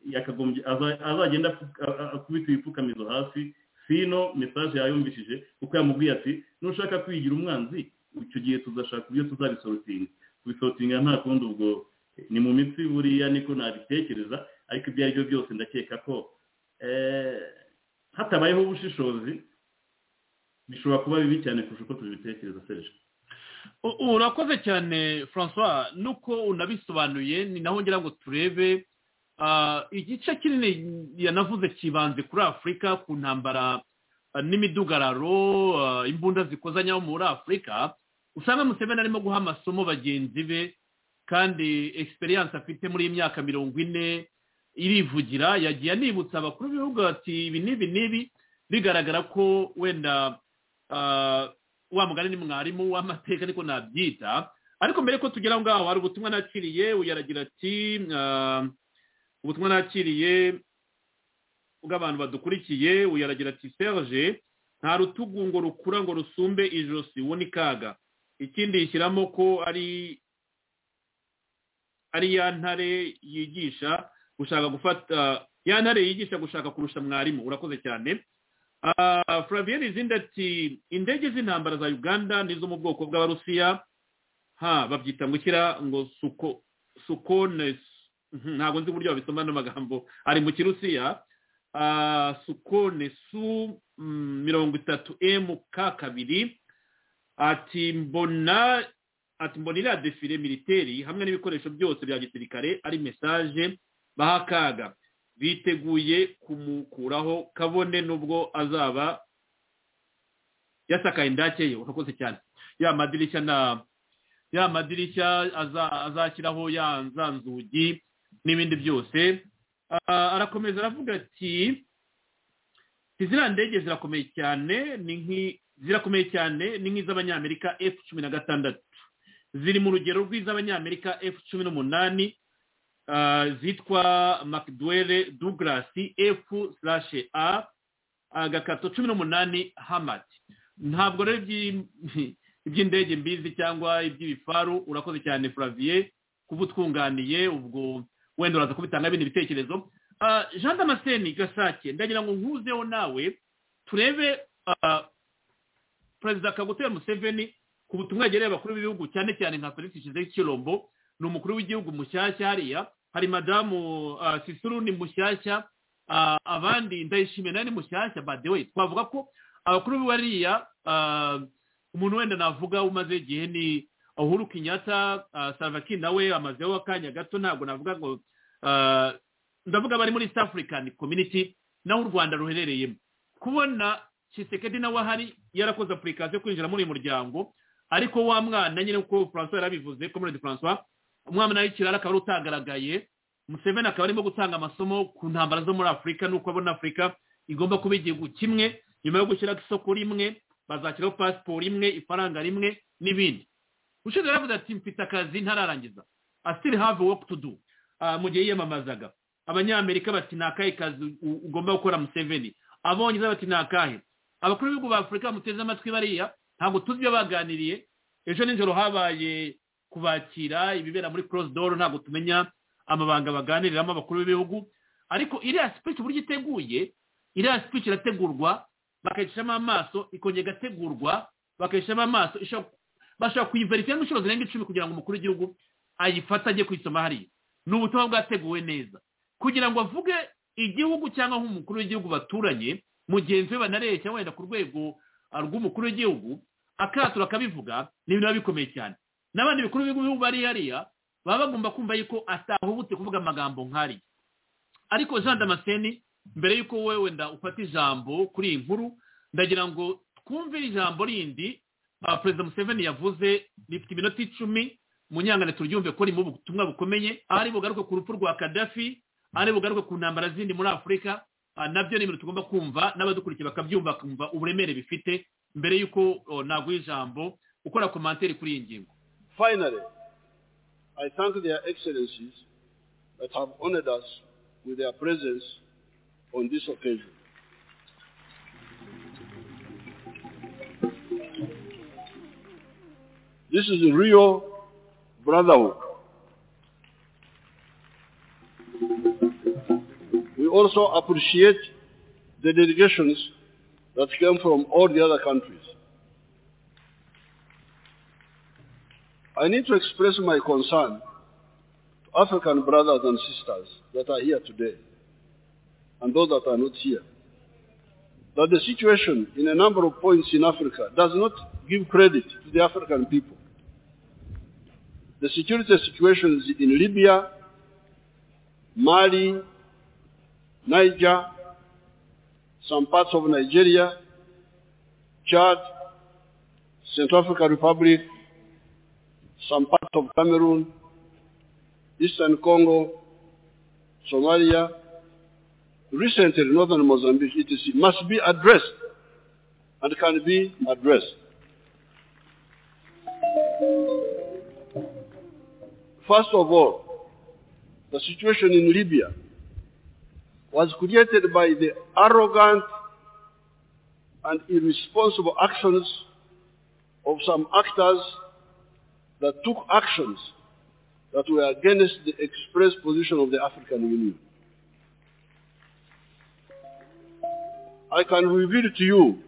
yakagombye azagenda akubita ibipfukamizo hasi sino mesaje yayumvishije kuko yamubwiye ati nushaka kwigira umwanzi icyo gihe tuzashaka uburyo tuzabisorotinga kubisorotinga nta kundi ubwo ni mu mitsi buriya niko nabitekereza ariko ibyo ari byo byose ndakeka ko hatabayeho ubushishozi bishobora kuba bibi cyane kurusha uko tubitekereza serije urakoze cyane francois nuko unabisobanuye ni naho ngira ngo turebe igice kinini yanavuze kibanze kuri afurika ku ntambara n'imidugararo imbunda zikozanyaho muri afurika usanga museveni arimo guha amasomo bagenzi be kandi egisperiyanse afite muri iyi myaka mirongo ine irivugira yagiye anibutsa abakuru b'ibihugu bati ibi n'ibi n'ibi bigaragara ko wenda wa mugani ni mwarimu w'amateka niko nabyita ariko mbere ko tugera aho ngaho hari ubutumwa nakiriye uyaragira ati ubutumwa nakiriye bw'abantu badukurikiye uyaragira ati serge nta rutugu ngo rukura ngo rusumbe ijosi uwo ni kaga ikindi yishyiramo ko ari ari ya ntare yigisha gushaka gufata ya ntare yigisha gushaka kurusha mwarimu urakoze cyane flavien izindi ati indege z'intambara za uganda nizo mu bwoko bw'abarusiya ha babyita ngo ikira ngo suko sukone ntabwo nzi uburyo babisoma n'amagambo ari mu kirusiya sukone su mirongo itatu emu ka kabiri ati mbona ati mbona iriya defile militeri hamwe n'ibikoresho byose bya gisirikare ari mesaje baha akaga biteguye kumukuraho kabone n'ubwo azaba yasakaye indakeye urakoze cyane ya madirishya na ya madirishya azashyiraho ya za nzugi n'ibindi byose arakomeza aravuga ati ziriya ndege zirakomeye cyane ni zirakomeye cyane ni nk'iz'abanyamerika efu cumi na gatandatu ziri mu rugero rw'iz'abanyamerika efu cumi n'umunani zitwa makiduwere dugarasi efu sirashe a agakato cumi n'umunani hamati ntabwo rero iby'indege mbizi cyangwa iby'ibifaru urakoze cyane furaviye kuba utwunganiye ubwo wenda uraza kubitanga bindi bitekerezo jean damascene gasake ndagira ngo nkuzeho nawe turebe perezida kagutera museveni ku butumwa yegereye abakuru b'ibihugu cyane cyane nka felix joseph kirombo ni umukuru w'igihugu mushyashya hariya hari madamu sisuru ni mushyashya abandi ndayishimiye nawe ni mushyashya badewe twavuga ko abakuru bariya umuntu wenda navuga umaze igihe ni uhuru kinyata savaki nawe amazeho akanya gato ntabwo navuga ngo ndavuga bari muri east african community naho u rwanda ruherereyemo kubona kisekedi nawe ahari yarakoze apurikasiyo yo kwinjira muri uyu muryango ariko wa mwana nyine uko francois yarabivuze komerede francois umwana w'ikirara akaba ari utagaragaye museveni akaba arimo gutanga amasomo ku ntambara zo muri afurika n'uko abona afurika igomba kuba igihugu kimwe nyuma yo gushyira isoko rimwe bazashyiraho pasiporo imwe ifaranga rimwe n'ibindi ushinzwe yaravuze ati mfite akazi ntararangiza asitiri have woke to do mu gihe yiyamamazaga abanyamerika bati ni akahe kazi ugomba gukora museveni abongereza bati ni akahe abakuru b'ibihugu ba afurika bamuteze amatwi bariya ntabwo tuzi ibyo baganiriye ejo nijoro habaye kubakira ibibera muri korosi doro ntabwo tumenya amabanga baganiriramo abakuru b'ibihugu ariko iriya sipici uburyo iteguye iriya sipici irategurwa bakayicamo amaso ikongera igategurwa bakayicamo amaso bashobora kuyiverifiya nk'inshuro zirenga icumi kugira ngo umukuru w'igihugu ayifate ajye kuyisoma hariya ni ubutumwa bwateguwe neza kugira ngo avuge igihugu cyangwa nk'umukuru w'igihugu baturanye mugenzi we banareshya wenda ku rwego rw'umukuru w'igihugu akatura akabivuga ni ibintu biba bikomeye cyane n'abandi bikuru b'ibihugu bari hariya baba bagomba kumva yuko atahubutse kuvuga amagambo nk'ariya ariko jean damascene mbere y'uko wowe wenda ufata ijambo kuri iyi nkuru ndagira ngo twumve ijambo rindi perezida museveni yavuze rifite iminota icumi mu nyangane turyumve ko ririmo ubutumwa bukomeye ari bugaruke ku rupfu rwa kadafi ari bugaruke ku ntambara zindi muri afurika nabyo ni ibintu tugomba kumva n'abadukurikiye bakabyumva bakumva uburemere bifite mbere y'uko naguha ijambo ukora komantere kuri iyi ngingo finally i thank their excellencies that have honored us with their presence on this occasion This is real brotherhood. We also appreciate the delegations that came from all the other countries. I need to express my concern to African brothers and sisters that are here today and those that are not here that the situation in a number of points in Africa does not give credit to the African people the security situations in Libya, Mali, Niger, some parts of Nigeria, Chad, Central African Republic, some parts of Cameroon, Eastern Congo, Somalia, recently northern Mozambique, etc., must be addressed and can be addressed. First of all, the situation in Libya was created by the arrogant and irresponsible actions of some actors that took actions that were against the express position of the African Union. I can reveal to you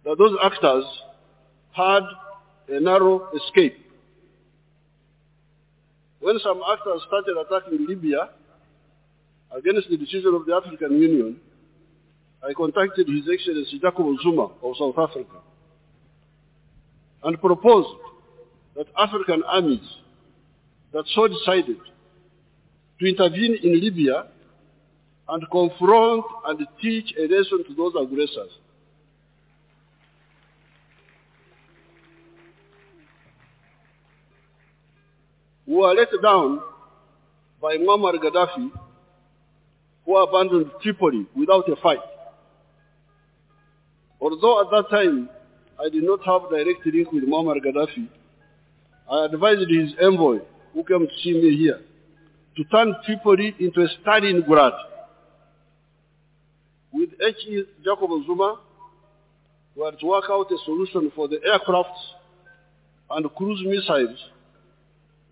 that those actors had a narrow escape when some actors started attacking Libya against the decision of the African Union, I contacted His Excellency Jacob Zuma of South Africa and proposed that African armies that so decided to intervene in Libya and confront and teach a lesson to those aggressors. were let down by Muammar Gaddafi, who abandoned Tripoli without a fight. Although at that time I did not have direct link with Muammar Gaddafi, I advised his envoy, who came to see me here, to turn Tripoli into a Stalingrad. With H.E. Jacob Zuma, we had to work out a solution for the aircrafts and cruise missiles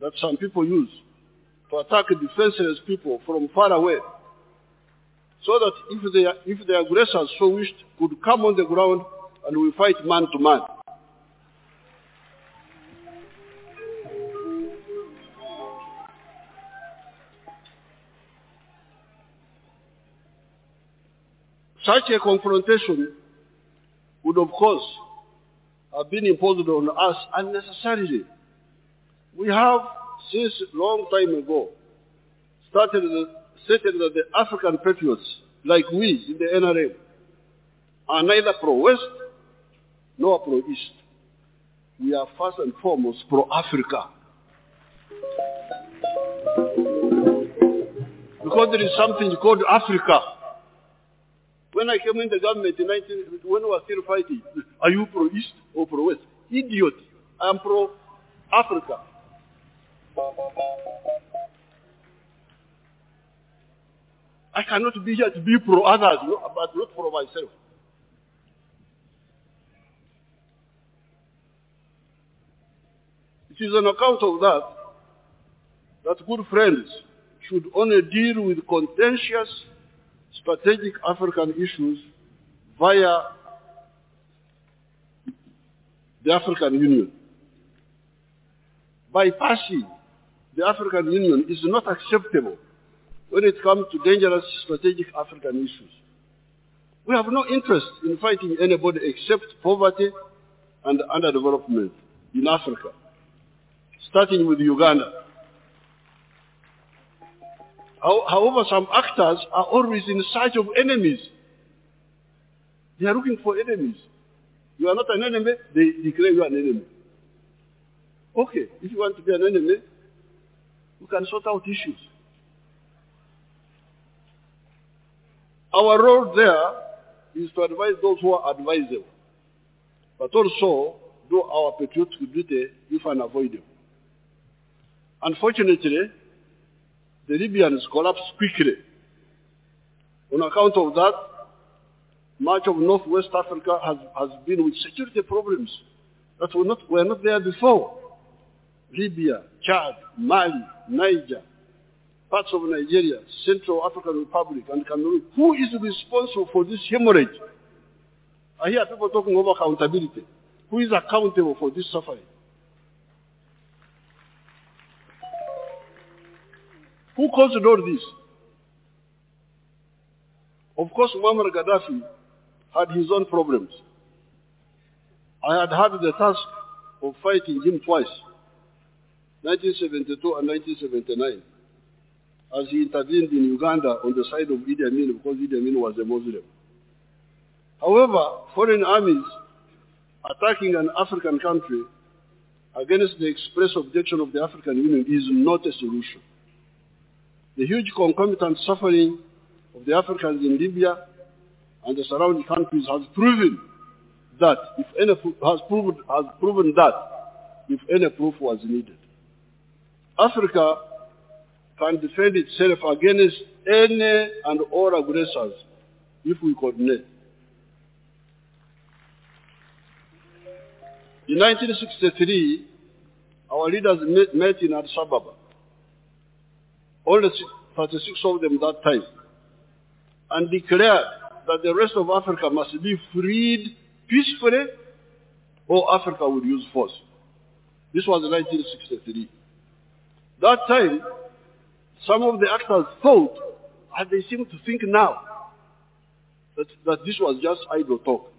that some people use to attack defenseless people from far away, so that if the, if the aggressors so wished, could come on the ground and we fight man to man. Such a confrontation would of course have been imposed on us unnecessarily we have, since long time ago, started the, stated that the African patriots, like we in the NRM, are neither pro-West nor pro-East. We are first and foremost pro-Africa. Because there is something called Africa. When I came in the government in 19, when we were still fighting, are you pro-East or pro-West? Idiot. I am pro-Africa. I cannot be here to be pro others, but not for myself. It is on account of that that good friends should only deal with contentious strategic African issues via the African Union. Bypassing the African Union is not acceptable when it comes to dangerous strategic African issues. We have no interest in fighting anybody except poverty and underdevelopment in Africa, starting with Uganda. However, some actors are always in search of enemies. They are looking for enemies. You are not an enemy, they declare you an enemy. Okay, if you want to be an enemy, you can sort out issues. Our role there is to advise those who are advisable. But also, do our patriotic duty if unavoidable. Unfortunately, the Libyans collapsed quickly. On account of that, much of northwest Africa has, has been with security problems that were not, were not there before. Libya, Chad, Mali, Niger, parts of Nigeria, Central African Republic, and Cameroon. Who is responsible for this hemorrhage? I hear people talking about accountability. Who is accountable for this suffering? Who caused all this? Of course, Muammar Gaddafi had his own problems. I had had the task of fighting him twice, 1972 and 1979, as he intervened in Uganda on the side of Idi Amin because Idi Amin was a Muslim. However, foreign armies attacking an African country against the express objection of the African Union is not a solution. The huge concomitant suffering of the Africans in Libya and the surrounding countries has proven that if any has proven has proven that if any proof was needed. Africa can defend itself against any and all aggressors if we coordinate. In 1963, our leaders met, met in Addis Ababa. Only 36 of them that time and declared that the rest of Africa must be freed peacefully or Africa would use force. This was 1963. That time, some of the actors thought, and they seem to think now, that, that this was just idle talk.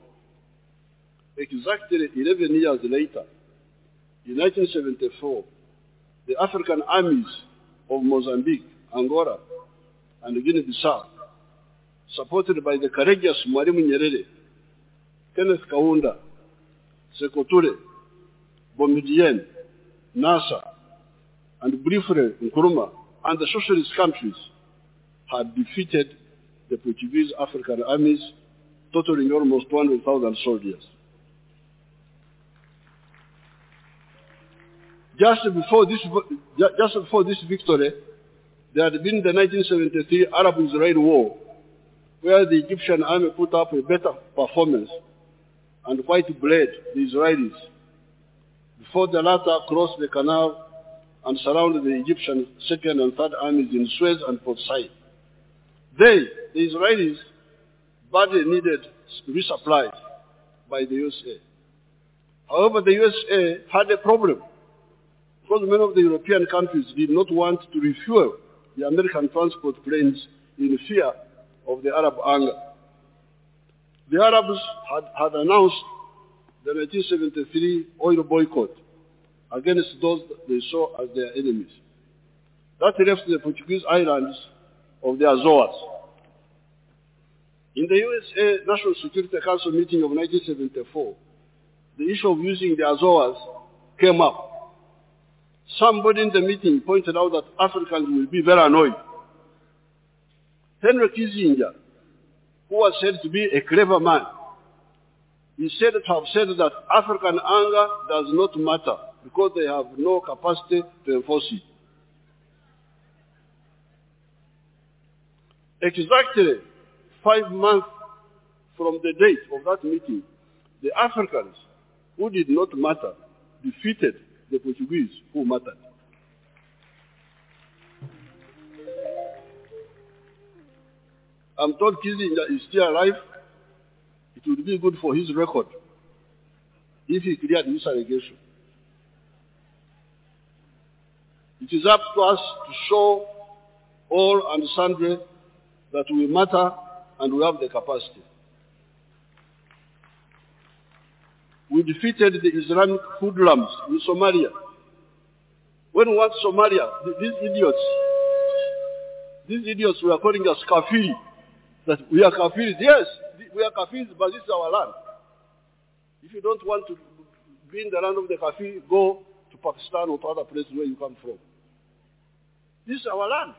Exactly 11 years later, in 1974, the African armies of Mozambique, Angola, and Guinea-Bissau supported by the courageous Mwalimu Nyerere, Kenneth Kaunda, Sekoture, Bomidien, NASA, and briefly Nkrumah, and the socialist countries had defeated the Portuguese African armies, totaling almost 200,000 soldiers. Just before, this, just before this victory, there had been the 1973 Arab-Israeli War, where the Egyptian army put up a better performance and quite bled the Israelis before the latter crossed the canal and surrounded the Egyptian second and third armies in Suez and Port Said. They, the Israelis, badly needed resupply by the USA. However, the USA had a problem because many of the European countries did not want to refuel the American transport planes in fear of the Arab anger. The Arabs had, had announced the 1973 oil boycott against those they saw as their enemies. That left the Portuguese islands of the Azores. In the USA National Security Council meeting of 1974, the issue of using the Azores came up. Somebody in the meeting pointed out that Africans will be very annoyed Henry Kissinger, who was said to be a clever man, is said to have said that African anger does not matter because they have no capacity to enforce it. Exactly five months from the date of that meeting, the Africans who did not matter defeated the Portuguese who mattered. I'm told Kissinger is still alive. It would be good for his record if he cleared this allegation. It is up to us to show all and sundry that we matter and we have the capacity. We defeated the Islamic hoodlums in Somalia. When we went Somalia, these idiots, these idiots were calling us kafiri that we are Kafirs. Yes, we are Kafirs, but this is our land. If you don't want to be in the land of the Kafir, go to Pakistan or to other places where you come from. This is our land.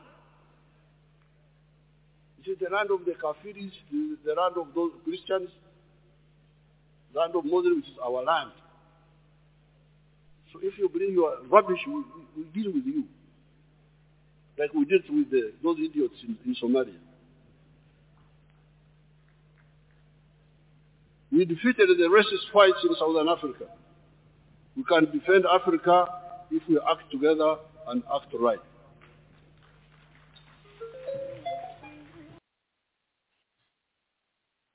It is the land of the Kafiris, the land of those Christians. land of Mosul, which is our land. So if you bring your rubbish, we, we, we deal with you. Like we did with the, those idiots in, in Somalia. We defeated the racist fights in Southern Africa. We can defend Africa if we act together and act right.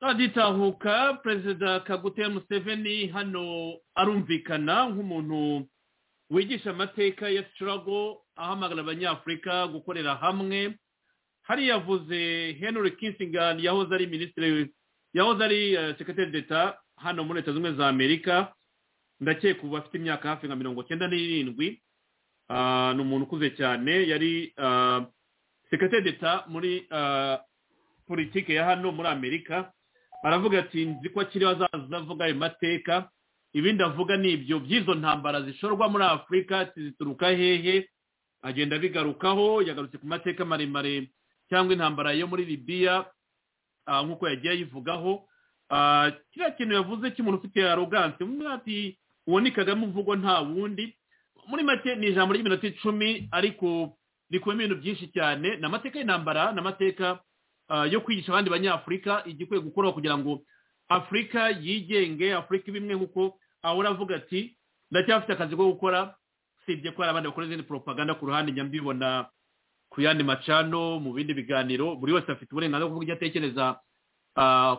agitahuka perezida kagute museveni hano arumvikana nk'umuntu wigisha amateka ya sitirago ahamagara abanyafurika gukorera hamwe hari yavuze henry kinsingani yahoze ari minisitiri yahoze ari sekateri d'eta hano muri leta zunze ubumwe za amerika ndakeka ubu afite imyaka hafi nka mirongo cyenda n'irindwi ni umuntu ukuze cyane yari sekateri d'eta muri politiki ya hano muri amerika aravuga ati nzi ko akiriho azaza avuga ayo mateka ibindi avuga ni ibyo by'izo ntambara zishorwa muri afurika zituruka hehe agenda abigarukaho yagarutse ku mateka maremare cyangwa intambara yo muri libiya nk'uko yagiye ayivugaho kiriya kintu yavuze cy'umuntu ufite aroganse ati uwo ni kagame uvugwa nta wundi muri make ni ijambo ry'iminota icumi ariko rikubiyemo ibintu byinshi cyane ni amateka y'intambara ni amateka yo kwigisha abandi banyafurika igikwiye gukorwa kugira ngo afurika yigenge afurika ibimwe nk'uko ahora avuga ati ndacyafite akazi ko gukora usibye ko hari abandi bakora izindi poropaganda ku ruhande njya mbibona ku yandi macano mu bindi biganiro buri wese afite uburenganzira bwo kujya atekereza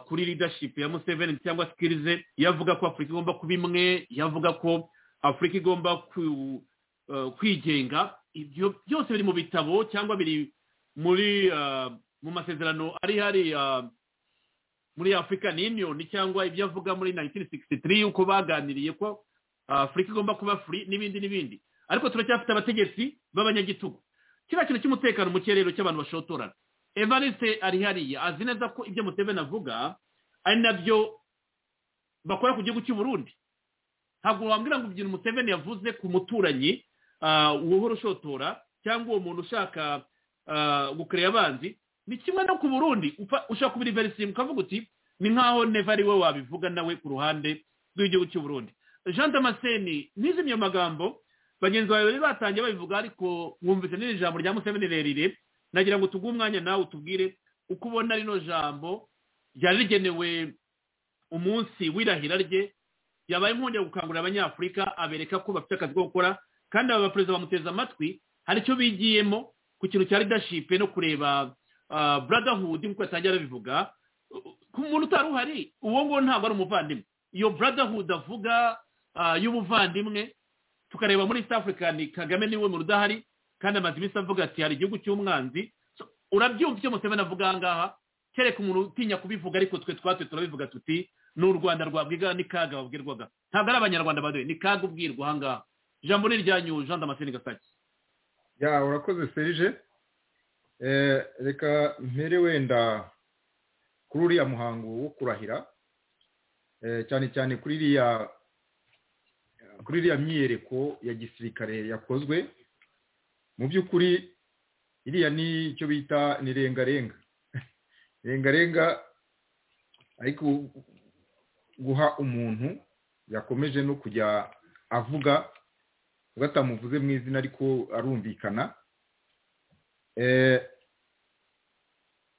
kuri leadership ya museveni cyangwa sikirize iyo avuga ko afurika igomba kuba imwe iyo avuga ko afurika igomba kwigenga ibyo byose biri mu bitabo cyangwa biri muri mu masezerano ari hariya muri african union cyangwa ibyo avuga muri 1963 uko baganiriye ko afurika igomba kuba free n'ibindi n'ibindi ariko turacyafite abategetsi b'abanyagitugu kiriya kintu cy'umutekano muke rero cy'abantu bashotorana evariste ari hariya azi neza ko ibyo muteveni avuga ari nabyo bakora ku gihugu cy'u Burundi ntabwo wambwira ngo ibyo muteveni yavuze ku muturanyi uwohora ushotora cyangwa uwo muntu ushaka gukorera abanzi ni kimwe no ku burundi ushaka kubiriverisima ukavuga uti ni nkaho neva ari we wabivuga nawe ku ruhande rw'igihugu cy'u Burundi jean damascene ntizimye amagambo bagenzi bawe bari batangiye babivuga ariko mwumvise n'iri jambo rya museveni rirerire nagira ngo tuguhe umwanya nawe utubwire uko ubona rino jambo ryari rigenewe umunsi w'irahira rye yabaye inkongi yo gukangurira abanyafurika abereka ko bafite akazi ko gukora kandi aba baperezida bamuteze amatwi hari icyo bigiyemo ku kintu cya leadership no kureba brotherhood nk'uko yatangiye arabivuga ku muntu utari uhari uwo nguwo ntabwo ari umuvandimwe iyo brotherhood avuga y'ubuvandimwe tukareba muri east african kagame niwe mu rudahari kandi amaze iminsi avuga ati hari igihugu cy'umwanzi urabyumva icyo museveni avuga aha ngaha kereka umuntu utinya kubivuga ariko twe twatwe turabivuga tuti ni u rwanda rwabwiga ni kaga babwirwaga ntabwo ari abanyarwanda badoye ni kaga ubwirwa aha ngaha ijambo ni iryanyu jean damascene gasake ya urakoze serije reka mpere wenda kuri uriya muhango wo kurahira cyane cyane kuri iriya kuri iriya myiyereko ya gisirikare yakozwe mu by'ukuri iriya ni icyo bita ni rengarenga rengarenga ariko guha umuntu yakomeje no kujya avuga ubwo atamuvuze mu izina ariko arumvikana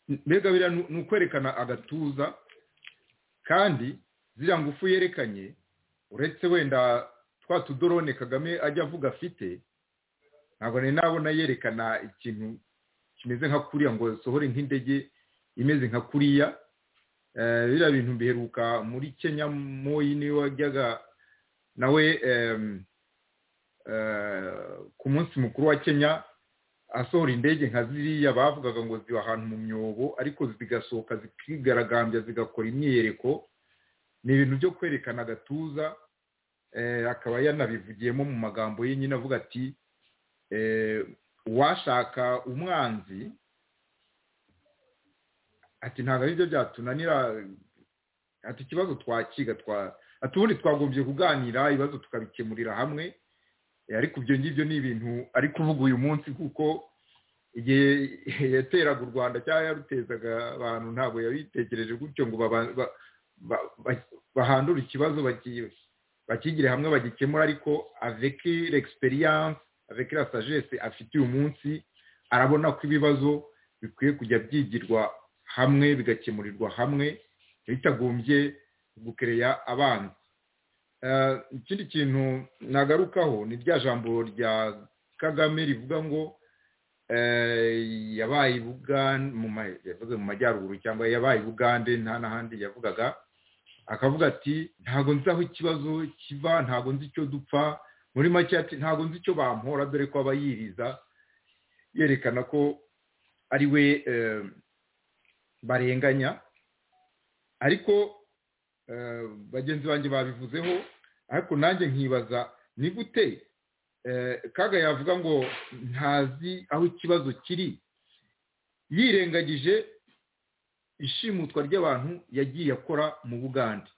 mbega biriya ni ukwerekana agatuza kandi ziriya ngufu yerekanye uretse wenda twa tudorone kagame ajya avuga afite ntabwo nari nabona yerekana ikintu kimeze nka kuriya ngo sohore nk'indege imeze nka kuriya biriya bintu biheruka muri kenya moyi niwe wajyaga nawe ku munsi mukuru wa kenya asohora indege nka ziriya bavugaga ngo ziba ahantu mu myobo ariko zigasohoka zikigaragambya zigakora imyiyereko ni ibintu byo kwerekana agatuza akaba yanabivugiyemo mu magambo ye nyine avuga ati uwashaka umwanzi ati ntabwo ari byo byatunanira ati ikibazo twakiga ati ubundi twagombye kuganira ibibazo tukabikemurira hamwe ariko ibyo ngibyo ni ibintu ari kuvuga uyu munsi kuko igihe yateraga u rwanda cyangwa yarutezaga abantu ntabwo yabitekereje gutyo ngo bahandura ikibazo bakigire hamwe bagikemura ariko aveke l'experience aveke la sagesse afite uyu munsi arabona ko ibibazo bikwiye kujya byigirwa hamwe bigakemurirwa hamwe bitagombye gukereya abanza ikindi kintu nagarukaho ni rya jambo rya kagame rivuga ngo yabaye i bugande mu majyaruguru cyangwa yabaye i bugande nta n'ahandi yavugaga akavuga ati ntago nzi aho ikibazo kiva ntago nzi icyo dupfa muri make ati ntago nzi icyo bampora dore ko aba yiriza yerekana ko ari we barenganya ariko bagenzi banjye babivuzeho ariko nanjye nkibaza ni gute kaga yavuga ngo ntazi aho ikibazo kiri yirengagije ishimutwa ry'abantu yagiye akora mu bugande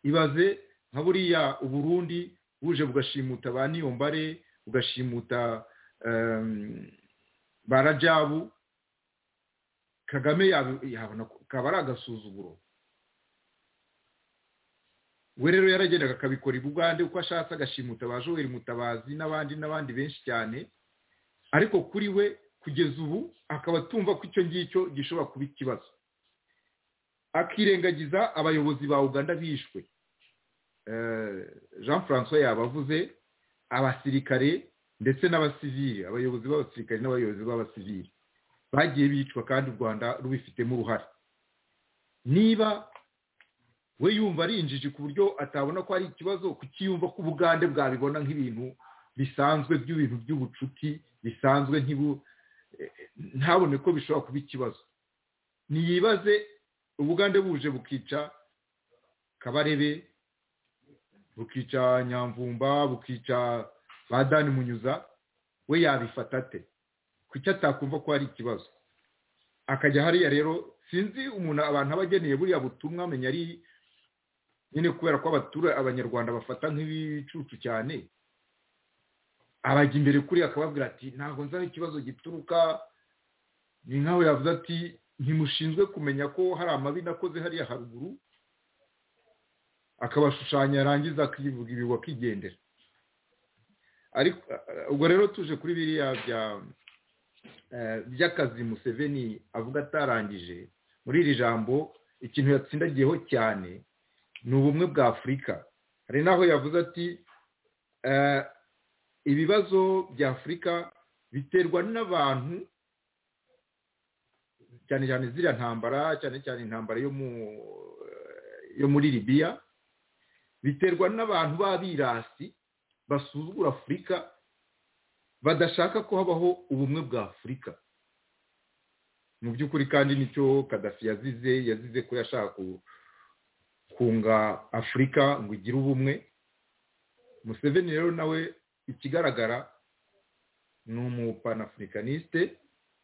ibaze nka buriya uburundi buje bugashimuta ba niyombare bugashimuta ba rajabu kagame yabona kaba ari agasuzuguro we rero yaragendaga akabikora i bugande uko ashatse agashimuta ba joel mutabazi n'abandi n'abandi benshi cyane ariko kuri we kugeza ubu akaba atumva ko icyo ngicyo gishobora kuba ikibazo akirengagiza abayobozi ba uganda bishwe jean francois yabavuze abasirikare ndetse n'abasivili abayobozi b'abasirikare n'abayobozi b'abasivili bagiye bicwa kandi u rwanda rubifitemo uruhare niba we yumva ari injiji ku buryo atabona ko hari ikibazo kukiyumva ko ubugande bwabibona nk'ibintu bisanzwe by'ibintu by'ubucuti bisanzwe ntabone ko bishobora kuba ikibazo ntiyibaze ubugande buje bukica kabarebe bukica nyamvumba bukica ba dani munyuza we yabifata ate kuki atakumva ko hari ikibazo akajya hariya rero sinzi umuntu abantu aba ageneye buriya butumwa amenya ari nyine kubera ko abaturage abanyarwanda bafata nk'ibicucu cyane abajya imbere kuri akababwira ati ntabwo nzi aho ikibazo gituruka ni nkawe yavuze ati ntimushinzwe kumenya ko hari amabi nakoze hariya haruguru akabashushanya yarangiza akivuga ibi wakigendera ariko ubwo rero tuje kuri biriya bya by'akazi museveni avuga atarangije muri iri jambo ikintu yatsindagiyeho cyane ni ubumwe bwa afurika hari n'aho yavuze ati ibibazo bya afurika biterwa n'abantu cyane cyane ziriya ntambara cyane cyane intambara yo muri libiya biterwa n'abantu b'abirasi basuzugura afurika badashaka ko habaho ubumwe bwa afurika mu by'ukuri kandi nicyo kadafi yazize yazize ko yashaka kunga afurika ngo igire ubumwe museveni rero nawe ikigaragara ni umupanafurikaniste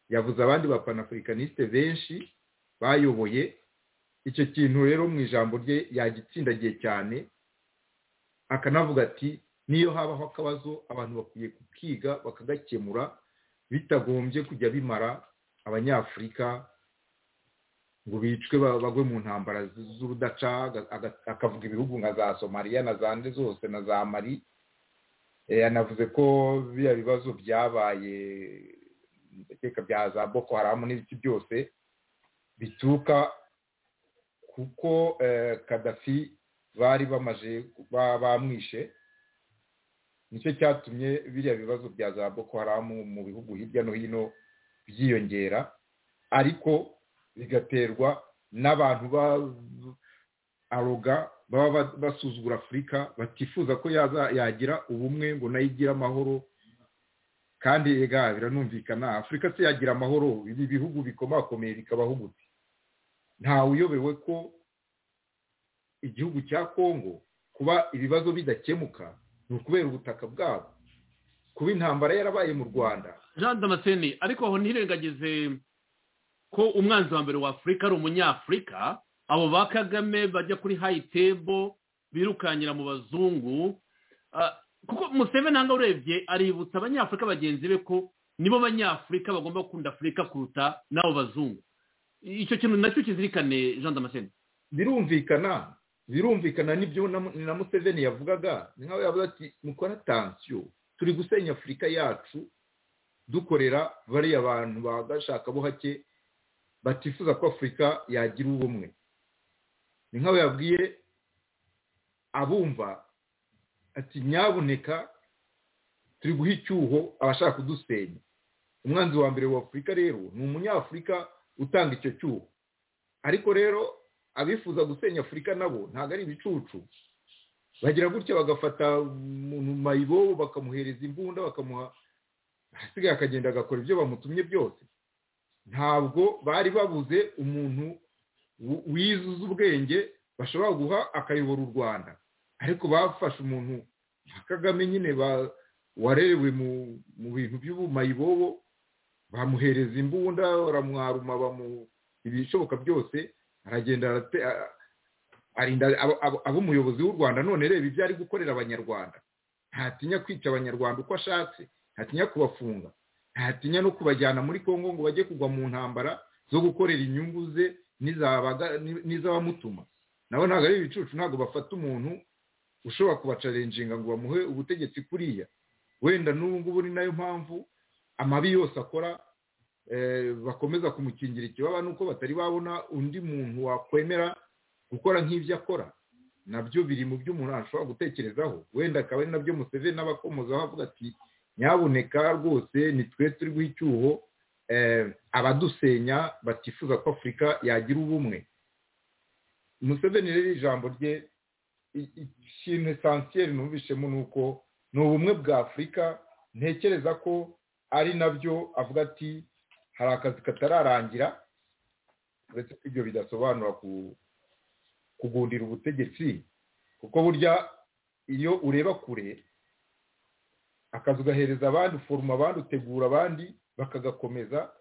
yavuze abandi bapanafurikaniste benshi bayoboye icyo kintu rero mu ijambo rye yagitsindagiye cyane akanavuga ati niyo habaho akabazo abantu bakwiye kukiga bakagakemura bitagombye kujya bimara abanyafurika ngo bicwe bagwe mu ntambara z'urudaca akavuga ibihugu nka za somaliya na za nde zose na za mari yanavuze ko biriya bibazo byabaye ndakeka bya za boko haramu n'ibiki byose bituruka kuko kadafi bari bamaje bamwishe nicyo cyatumye biriya bibazo bya za boko haramu mu bihugu hirya no hino byiyongera ariko bigaterwa n'abantu aroga baba basuzugura afurika batifuza ko yagira ubumwe ngo nayo igire amahoro kandi ega biranumvikana afurika se yagira amahoro ibi bihugu bikomakomeye bikabaho gute ntawe uyobewe ko igihugu cya kongo kuba ibibazo bidakemuka ni ukubera ubutaka bwabo kuba intambara yarabaye mu rwanda jean damascene ariko aho ntirengagize ko umwanzi wa mbere wa afurika ari umunyafurika abo ba kagame bajya kuri hayitebo birukanyira mu bazungu kuko museveni hano urebye aributsa abanyafurika bagenzi be ko nibo banyafurika bagomba gukunda afurika kuruta n'abo bazungu icyo kintu nacyo kizirikane jean damascene birumvikana birumvikana n'ibyo na museveni yavugaga ni nkaho yavuga ati mukora atansiyo turi gusenya afurika yacu dukorera bariya bantu bagashaka bo hake batifuza ko afurika yagira ubumwe ni nkaho yabwiye abumva ati nyaboneka turi guha icyuho abashaka kudusenya umwanzi wa mbere wa afurika rero ni umunyafurika utanga icyo cyuho ariko rero abifuza gusenya afurika nabo ntabwo ari ibicucu bagira gutya bagafata umuntu mayibo bakamuhereza imbunda bakamuha ahasigaye akagenda agakora ibyo bamutumye byose ntabwo bari babuze umuntu wizuza ubwenge bashobora guha akayobora u rwanda ariko bafashe umuntu nka kagame nyine warerewe mu bintu by'ubumayibobo bamuhereza imbunda baramwaruma ibishoboka byose aragenda arinda aba umuyobozi w'u rwanda none reba ibyo ari gukorera abanyarwanda ntatinya kwica abanyarwanda uko ashatse ntatinya kubafunga ntatinya no kubajyana muri congo ngo bajye kugwa mu ntambara zo gukorera inyungu ze n'iz'abamutuma nabo ntabwo ari ibicucu ntabwo bafata umuntu ushobora kubacarenjinga ngo bamuhe ubutegetsi kuriya wenda n'ubu ngubu ni nayo mpamvu amabi yose akora bakomeza kumukingira ikibaba nuko batari babona undi muntu wakwemera gukora nk'ibyo akora nabyo biri mu byo umuntu ashobora gutekerezaho wenda akaba ari nabyo museveni n'abakomozaho avuga ati nyaboneka rwose ni twe turi guha icyuho abadusenya batifuza ko afurika yagira ubumwe museveni rero ijambo rye ikintu esansiyeri numvishemo ni uko ni ubumwe bwa afurika ntekereza ko ari nabyo avuga ati hari akazi katararangira uretse ko ibyo bidasobanura kugundira ubutegetsi kuko burya iyo ureba kure akazi ugahereza abandi uforuma abandi utegura abandi bakagakomeza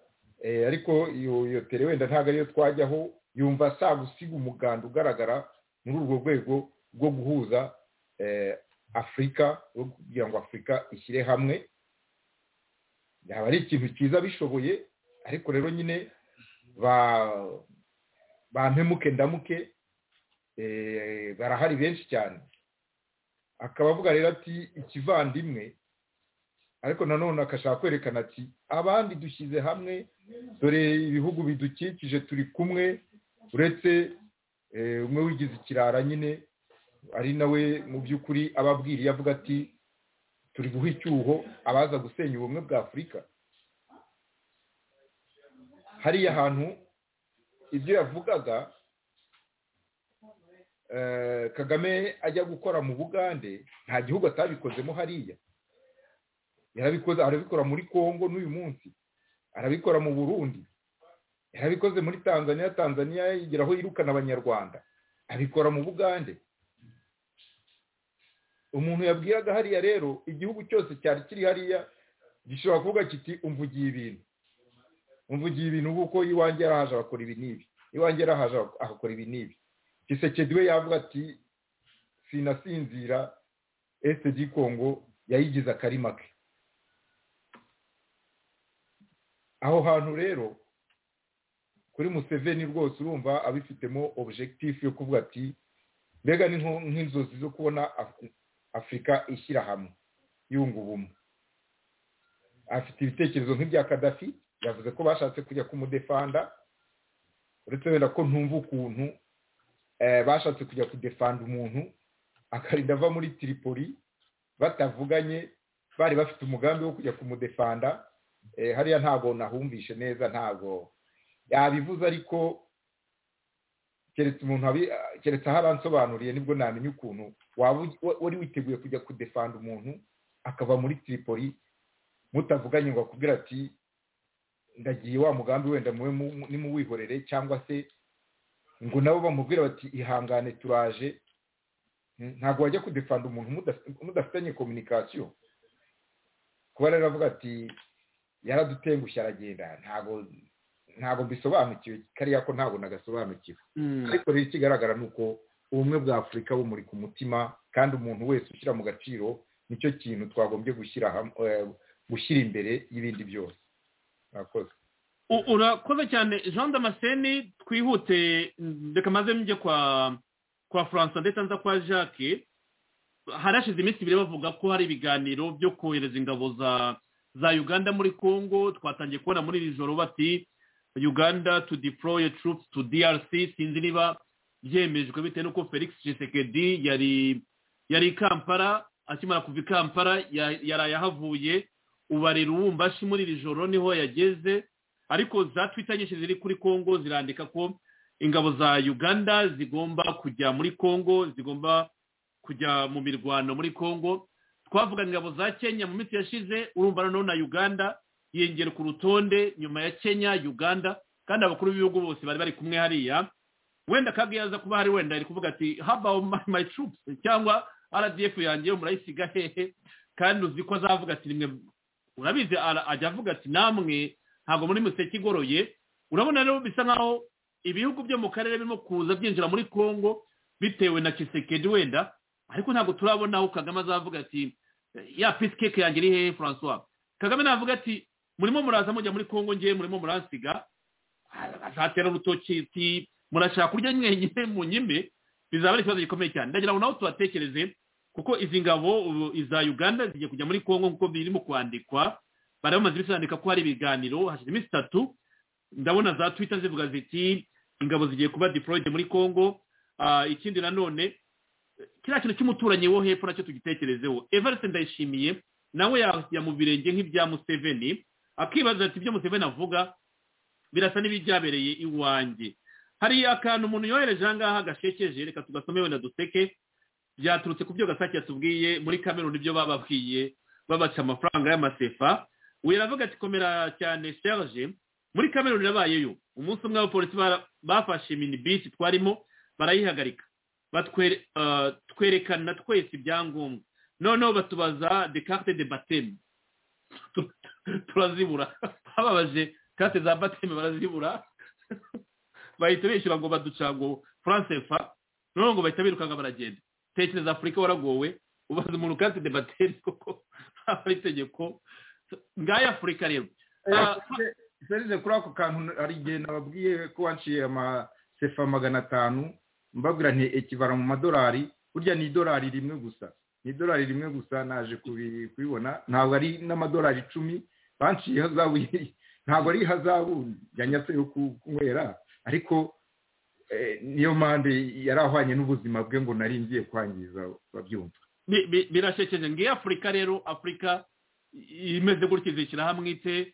ariko iyo tere wenda ntabwo ariyo twajyaho yumva saa gusiga umuganda ugaragara muri urwo rwego rwo guhuza afurika kugira ngo afurika ishyire hamwe yaba ari ikintu cyiza bishoboye ariko rero nyine bampemuke ndamuke barahari benshi cyane akaba avuga rero ati ikivandimwe ariko nanone akashaka kwerekana ati abandi dushyize hamwe dore ibihugu bidukikije turi kumwe uretse umwe wigize ikirara nyine ari nawe mu by'ukuri ababwiriye avuga ati turi guha icyuho abaza gusenya ubumwe bwa afurika hariya hantu ibyo yavugaga kagame ajya gukora mu bugande nta gihugu atabikozemo hariya yarabikoze arabikora muri congo n'uyu munsi arabikora mu burundi yarabikoze muri tanzania tanzania aho yirukana abanyarwanda abikora mu bugande umuntu yabwiraga hariya rero igihugu cyose cyari kiri hariya gishobora kuvuga kiti umvugiye ibintu umvugiye ibintu kuko iwanjye yarahaje abakora ibi n'ibi iwanjye yarahaje ahakora ibi n'ibi gisekedi we yavuga ati sinasinzira ese gikongo yayigize akarima ke aho hantu rero kuri museveni rwose urumva abifitemo objectif yo kuvuga ati mbega ni nk'inzozi zo kubona afurika ishyira hamwe yunga ubumwe afite ibitekerezo nk'ibya kadafi yavuze ko bashatse kujya kumudefanda uretse wenda ko ntumva ukuntu bashatse kujya kudefanda umuntu akarinda ava muri tiripoli batavuganye bari bafite umugambi wo kujya kumudefanda hariya ntabwo nahumvishe neza ntabwo yabivuze ariko keretse umuntu keretse aho abansobanuriye nibwo namenya ukuntu waba wari witeguye kujya kudefanda umuntu akava muri tiripoli mutavuganye ngo akubwira ati ndagiye wa mugambi wenda mube nimuwihorere cyangwa se ngo nabo bamubwira bati ihangane turaje ntabwo wajya kudefanda umuntu mudafitanye kominikasiyo kuba rero avuga ati yaradutengushye aragenda ntabwo ntabwo mbisobanukiwe kariya ko ntabwo nagasobanukiwe ariko rero ikigaragara ni uko ubumwe bwa afurika bumuri ku mutima kandi umuntu wese ushyira mu gaciro nicyo kintu twagombye gushyira gushyira imbere y'ibindi byose murakoze urakoze cyane jean damascene twihute reka maze njye kwa kwa francois ndetse na kwa jacques harashize iminsi ibiri bavuga ko hari ibiganiro byo kohereza ingabo za za uganda muri congo twatangiye kubona muri iri joro bati uganda to deploy troops to drc sinzi niba byemejwe bitewe n'uko felix gisekedi yari yari i kampala akimara kuva i kampala yari ayahavuye ubarira uwumbashi muri iri joro niho yageze ariko za twita nyinshi ziri kuri congo zirandika ko ingabo za uganda zigomba kujya muri congo zigomba kujya mu mirwano muri congo twavuga ingabo za kenya mu minsi yashize urumva noneho na uganda yiyongera ku rutonde nyuma ya kenya uganda kandi abakuru b'ibihugu bose bari bari kumwe hariya wenda kandi yaza kuba hari wenda ari kuvuga ati haba my troops cyangwa rdf yanjye murayisiga hehe kandi uzi ko azavuga ati rimwe urabizi ajya avuga ati namwe ntabwo muri museke igoroye urabona rero bisa nkaho ibihugu byo mu karere birimo kuza byinjira muri congo bitewe na kisekedi wenda ariko ntabwo turabona aho kagame azavuga ati ya pisi keke yanjye iri hehe francois kagame navuga ati murimo muraza mujya muri congo ngewe murimo muransiga azatera urutoki ati murashaka kurya mwenyine mu nyime bizaba ari ikibazo gikomeye cyane ndagira ngo nawe tubatekereze kuko izi ngabo iza uganda zigiye kujya muri congo nk'uko birimo kwandikwa bari bamaze iminsi bandika ko hari ibiganiro hashize iminsi itatu ndabona za twita zivuga ziti ingabo zigiye kuba deployed muri congo ikindi nanone kiriya kintu cy'umuturanyi wo hepfo nacyo tugitekerezeho everest ndayishimiye nawe yajya mu birenge nk'ibya museveni akibaza ati ibyo museveni avuga birasa n'ibibyabereye iwanjye hari akantu umuntu yohereje aha ngaha gashekeje reka tugasome wenda duseke byaturutse ku byo gasake yatubwiye muri kameruni ibyo bababwiye babaca amafaranga y'amasefa uyu aravuga ati komera cyane serge muri kameruni irabayeyo umunsi umwe abapolisi bafashe minibisi twarimo barayihagarika twerekana twese ibyangombwa noneho batubaza de carte de bateme turazibura bababaje carte za bateme barazibura bahita bishyura ngo baduca ngo france fa noneho ngo bahita birukanga baragenda tekereza afurika waragowe ubaza umuntu carte de bateme kuko ntabwo ari itegeko ngayo afurika rero serije kuri ako kantu hari igihe nababwiye ko waciye amasefa magana atanu mbabwira nti ekivara mu madolari burya ni idolari rimwe gusa ni idolari rimwe gusa naje kubibona ntabwo ari n'amadolari icumi banciye ihazabu ntabwo ari ihazabu yanyatse yo kunywera ariko niyo mpande yari ahwanye n'ubuzima bwe ngo nari ngiye kwangiza babyumva birashekeje ngiyo afurika rero afurika imeze gutya izishyira hamwe ite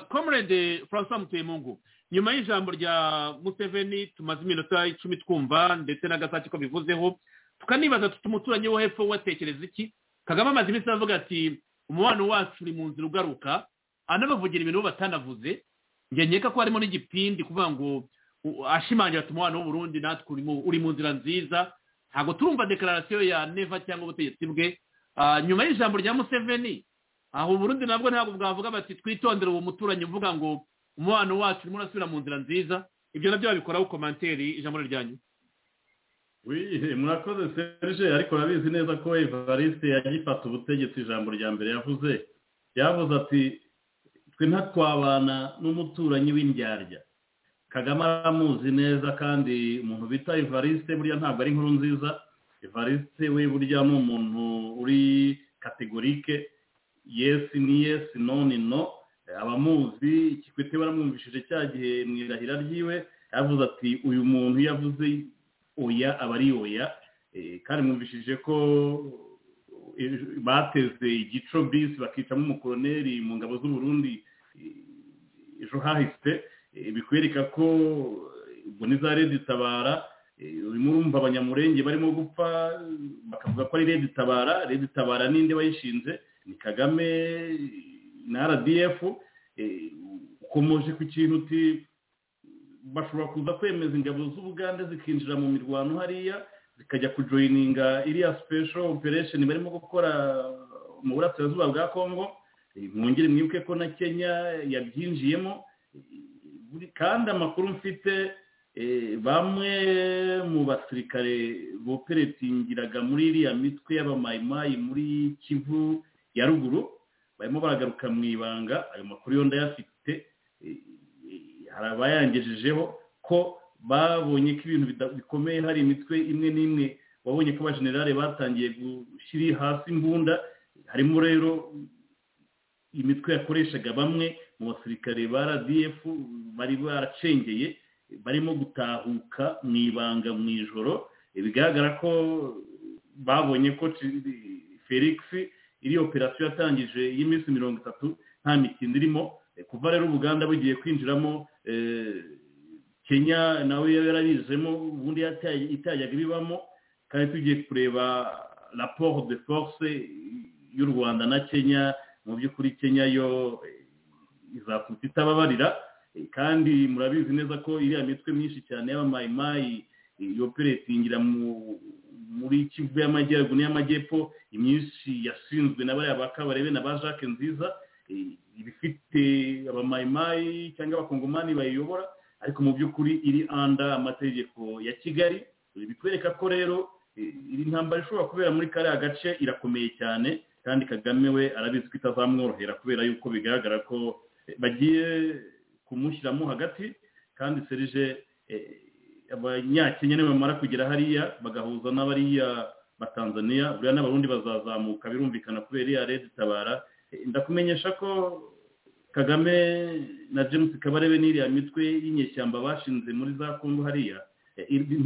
comrade francois mutuyemungu nyuma y'ijambo rya museveni tumaze iminota icumi twumva ndetse n'agasake ko bivuzeho tukanibaza tuti umuturanyi wo hepfo watekereza iki kagame amaze iminsi avuga ati umubano wacu uri mu nzira ugaruka anabavugira ibintu batanavuze njye nkeka ko harimo n'igipindi kuvuga ngo ashimangira ati umubano w'uburundi natwe uri mu nzira nziza ntabwo turumva dekararasiyo ya neva cyangwa ubutegetsi bwe nyuma y'ijambo rya museveni aho uburundi nabwo ntabwo bwavuga bati twitondere uwo muturanyi uvuga ngo umubano wacu urimo urasubira mu nzira nziza ibyo nabyo babikoraho komanteri ijambo ryanyu murakoze serge ariko urabizi neza ko evariste yagifata ubutegetsi ijambo rya mbere yavuze yavuze ati twe ntakwabana n'umuturanyi w'indyarya kagame aramuzi neza kandi umuntu bita evariste burya ntabwo ari inkuru nziza evariste we burya ni umuntu uri kategorike yesi ni yesi no ni no abamuzi ikikwete baramwumvishije cya gihe mu irahira ryiwe yavuze ati uyu muntu iyo avuze oya aba ari oya kandi mwumvishije ko bateze igico bisi bakicamo umukoroneri mu ngabo z'uburundi ejo hahise bikwereka ko ubwo niza redi tabara urimo urumva abanyamurenge barimo gupfa bakavuga ko ari redi tabara redi tabara ninde wayishinze ni kagame na rdf ukomoje ku kintu uti bashobora kuza kwemeza ingabo z'ubugande zikinjira mu mirwano hariya zikajya kujoyininga iriya special operation barimo gukora mu burasirazuba bwa congo mwongere mwibuke ko na kenya yabyinjiyemo kandi amakuru mfite bamwe mu basirikare boperetingiraga muri iriya mitwe y'abamayimayi muri kivu ya ruguru barimo baragaruka mu ibanga ayo makuru yo ndayafite hari abayangejejeho ko babonye ko ibintu bikomeye hari imitwe imwe n'imwe wabonye ko abajenerali batangiye gushyira hasi imbunda harimo rero imitwe yakoreshaga bamwe mu basirikare ba rdf bari baracengeye barimo gutahuka mu ibanga mu ijoro bigaragara ko babonye ko felix iri operasiyo yatangije y'iminsi mirongo itatu nta mikino irimo kuva rero ubuganda bugiye kwinjiramo kenya nawe yarabizemo ubundi itajyaga ibibamo kandi tugiye kureba raporo de force y'u rwanda na kenya mu by'ukuri kenya yo izakuta itababarira kandi murabizi neza ko iriya mitwe myinshi cyane y'abamayimayi yoperetingira muri kivu y'amajyaruguru n'iy'amajyepfo imyinshi yashinzwe na bariya ba kabarebe na ba jacques nziza ibifite abamayimayi cyangwa abakongomani bayiyobora ariko mu by'ukuri iri anda amategeko ya kigali bitwereka ko rero intambara ishobora kubera muri kariya gace irakomeye cyane kandi kagame we arabizi ko itazamworohera kubera yuko bigaragara ko bagiye kumushyiramo hagati kandi serije abanyakenya niba bamara kugera hariya bagahuza n'abariya batanzaniya buriya n'abarundi bazazamuka birumvikana kubera iriya leta itabara ndakumenyesha ko kagame na james kabarebe n'iriya mitwe y'inyeshyamba bashinze muri za kongo hariya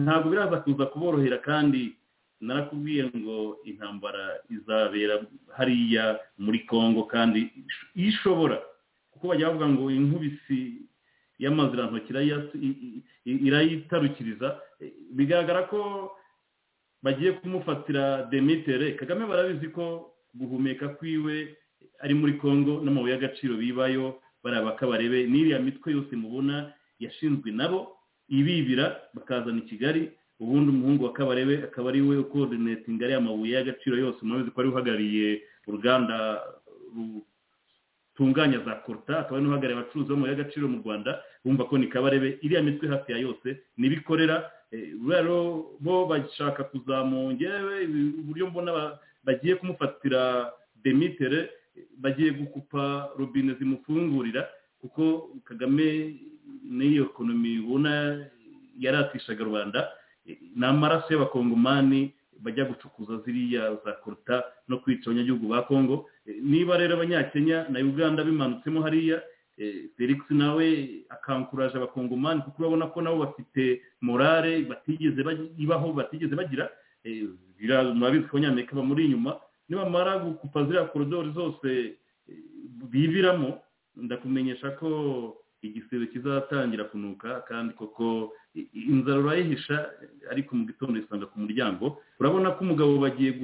ntabwo biraza kuza kuborohera kandi narakubwiye ngo intambara izabera hariya muri kongo kandi ishobora kuko bajya bavuga ngo inkubisi y'amazirantoki irayitarukiriza bigaragara ko bagiye kumufatira demitere kagame barabizi ko guhumeka kwiwe ari muri congo n'amabuye y'agaciro bibayo baraba kabarebe n'iriya mitwe yose mubona yashinzwe nabo ibibira bakazana i kigali ubundi umuhungu wa kabarebe akaba ari we ukodinetinga ariya mabuye y'agaciro yose murabizi ko ari uhagarariye uruganda rutunganya za koruta akaba ari n'uhagarariye abacuruzi b'amabuye y'agaciro mu rwanda bumva ko ni kabarebe iriya mitwe hafi ya yose nibikorera rero bo bashaka kuzamungewe uburyo mbona bagiye kumufatira demitere bagiye gukupa robine zimufungurira kuko kagame n'iyo ekonomi ubona yaratishaga rubanda ni amaraso y'abakongomani bajya gucukuza ziriya za koruta no kwica abanyagihugu ba kongo niba rero abanyakenya na uganda bimanutsemo hariya felix nawe akankuraje abakongomani kuko urabona ko nabo bafite morale batigeze ibaho batigeze bagira murabizi ko abanyamerika bamuri inyuma nibamara gukupa ziriya korodori zose biviramo ndakumenyesha ko igisebe kizatangira kunuka kandi koko inzara urayihisha ariko mu gitondo isanga ku muryango urabona ko umugabo bagiye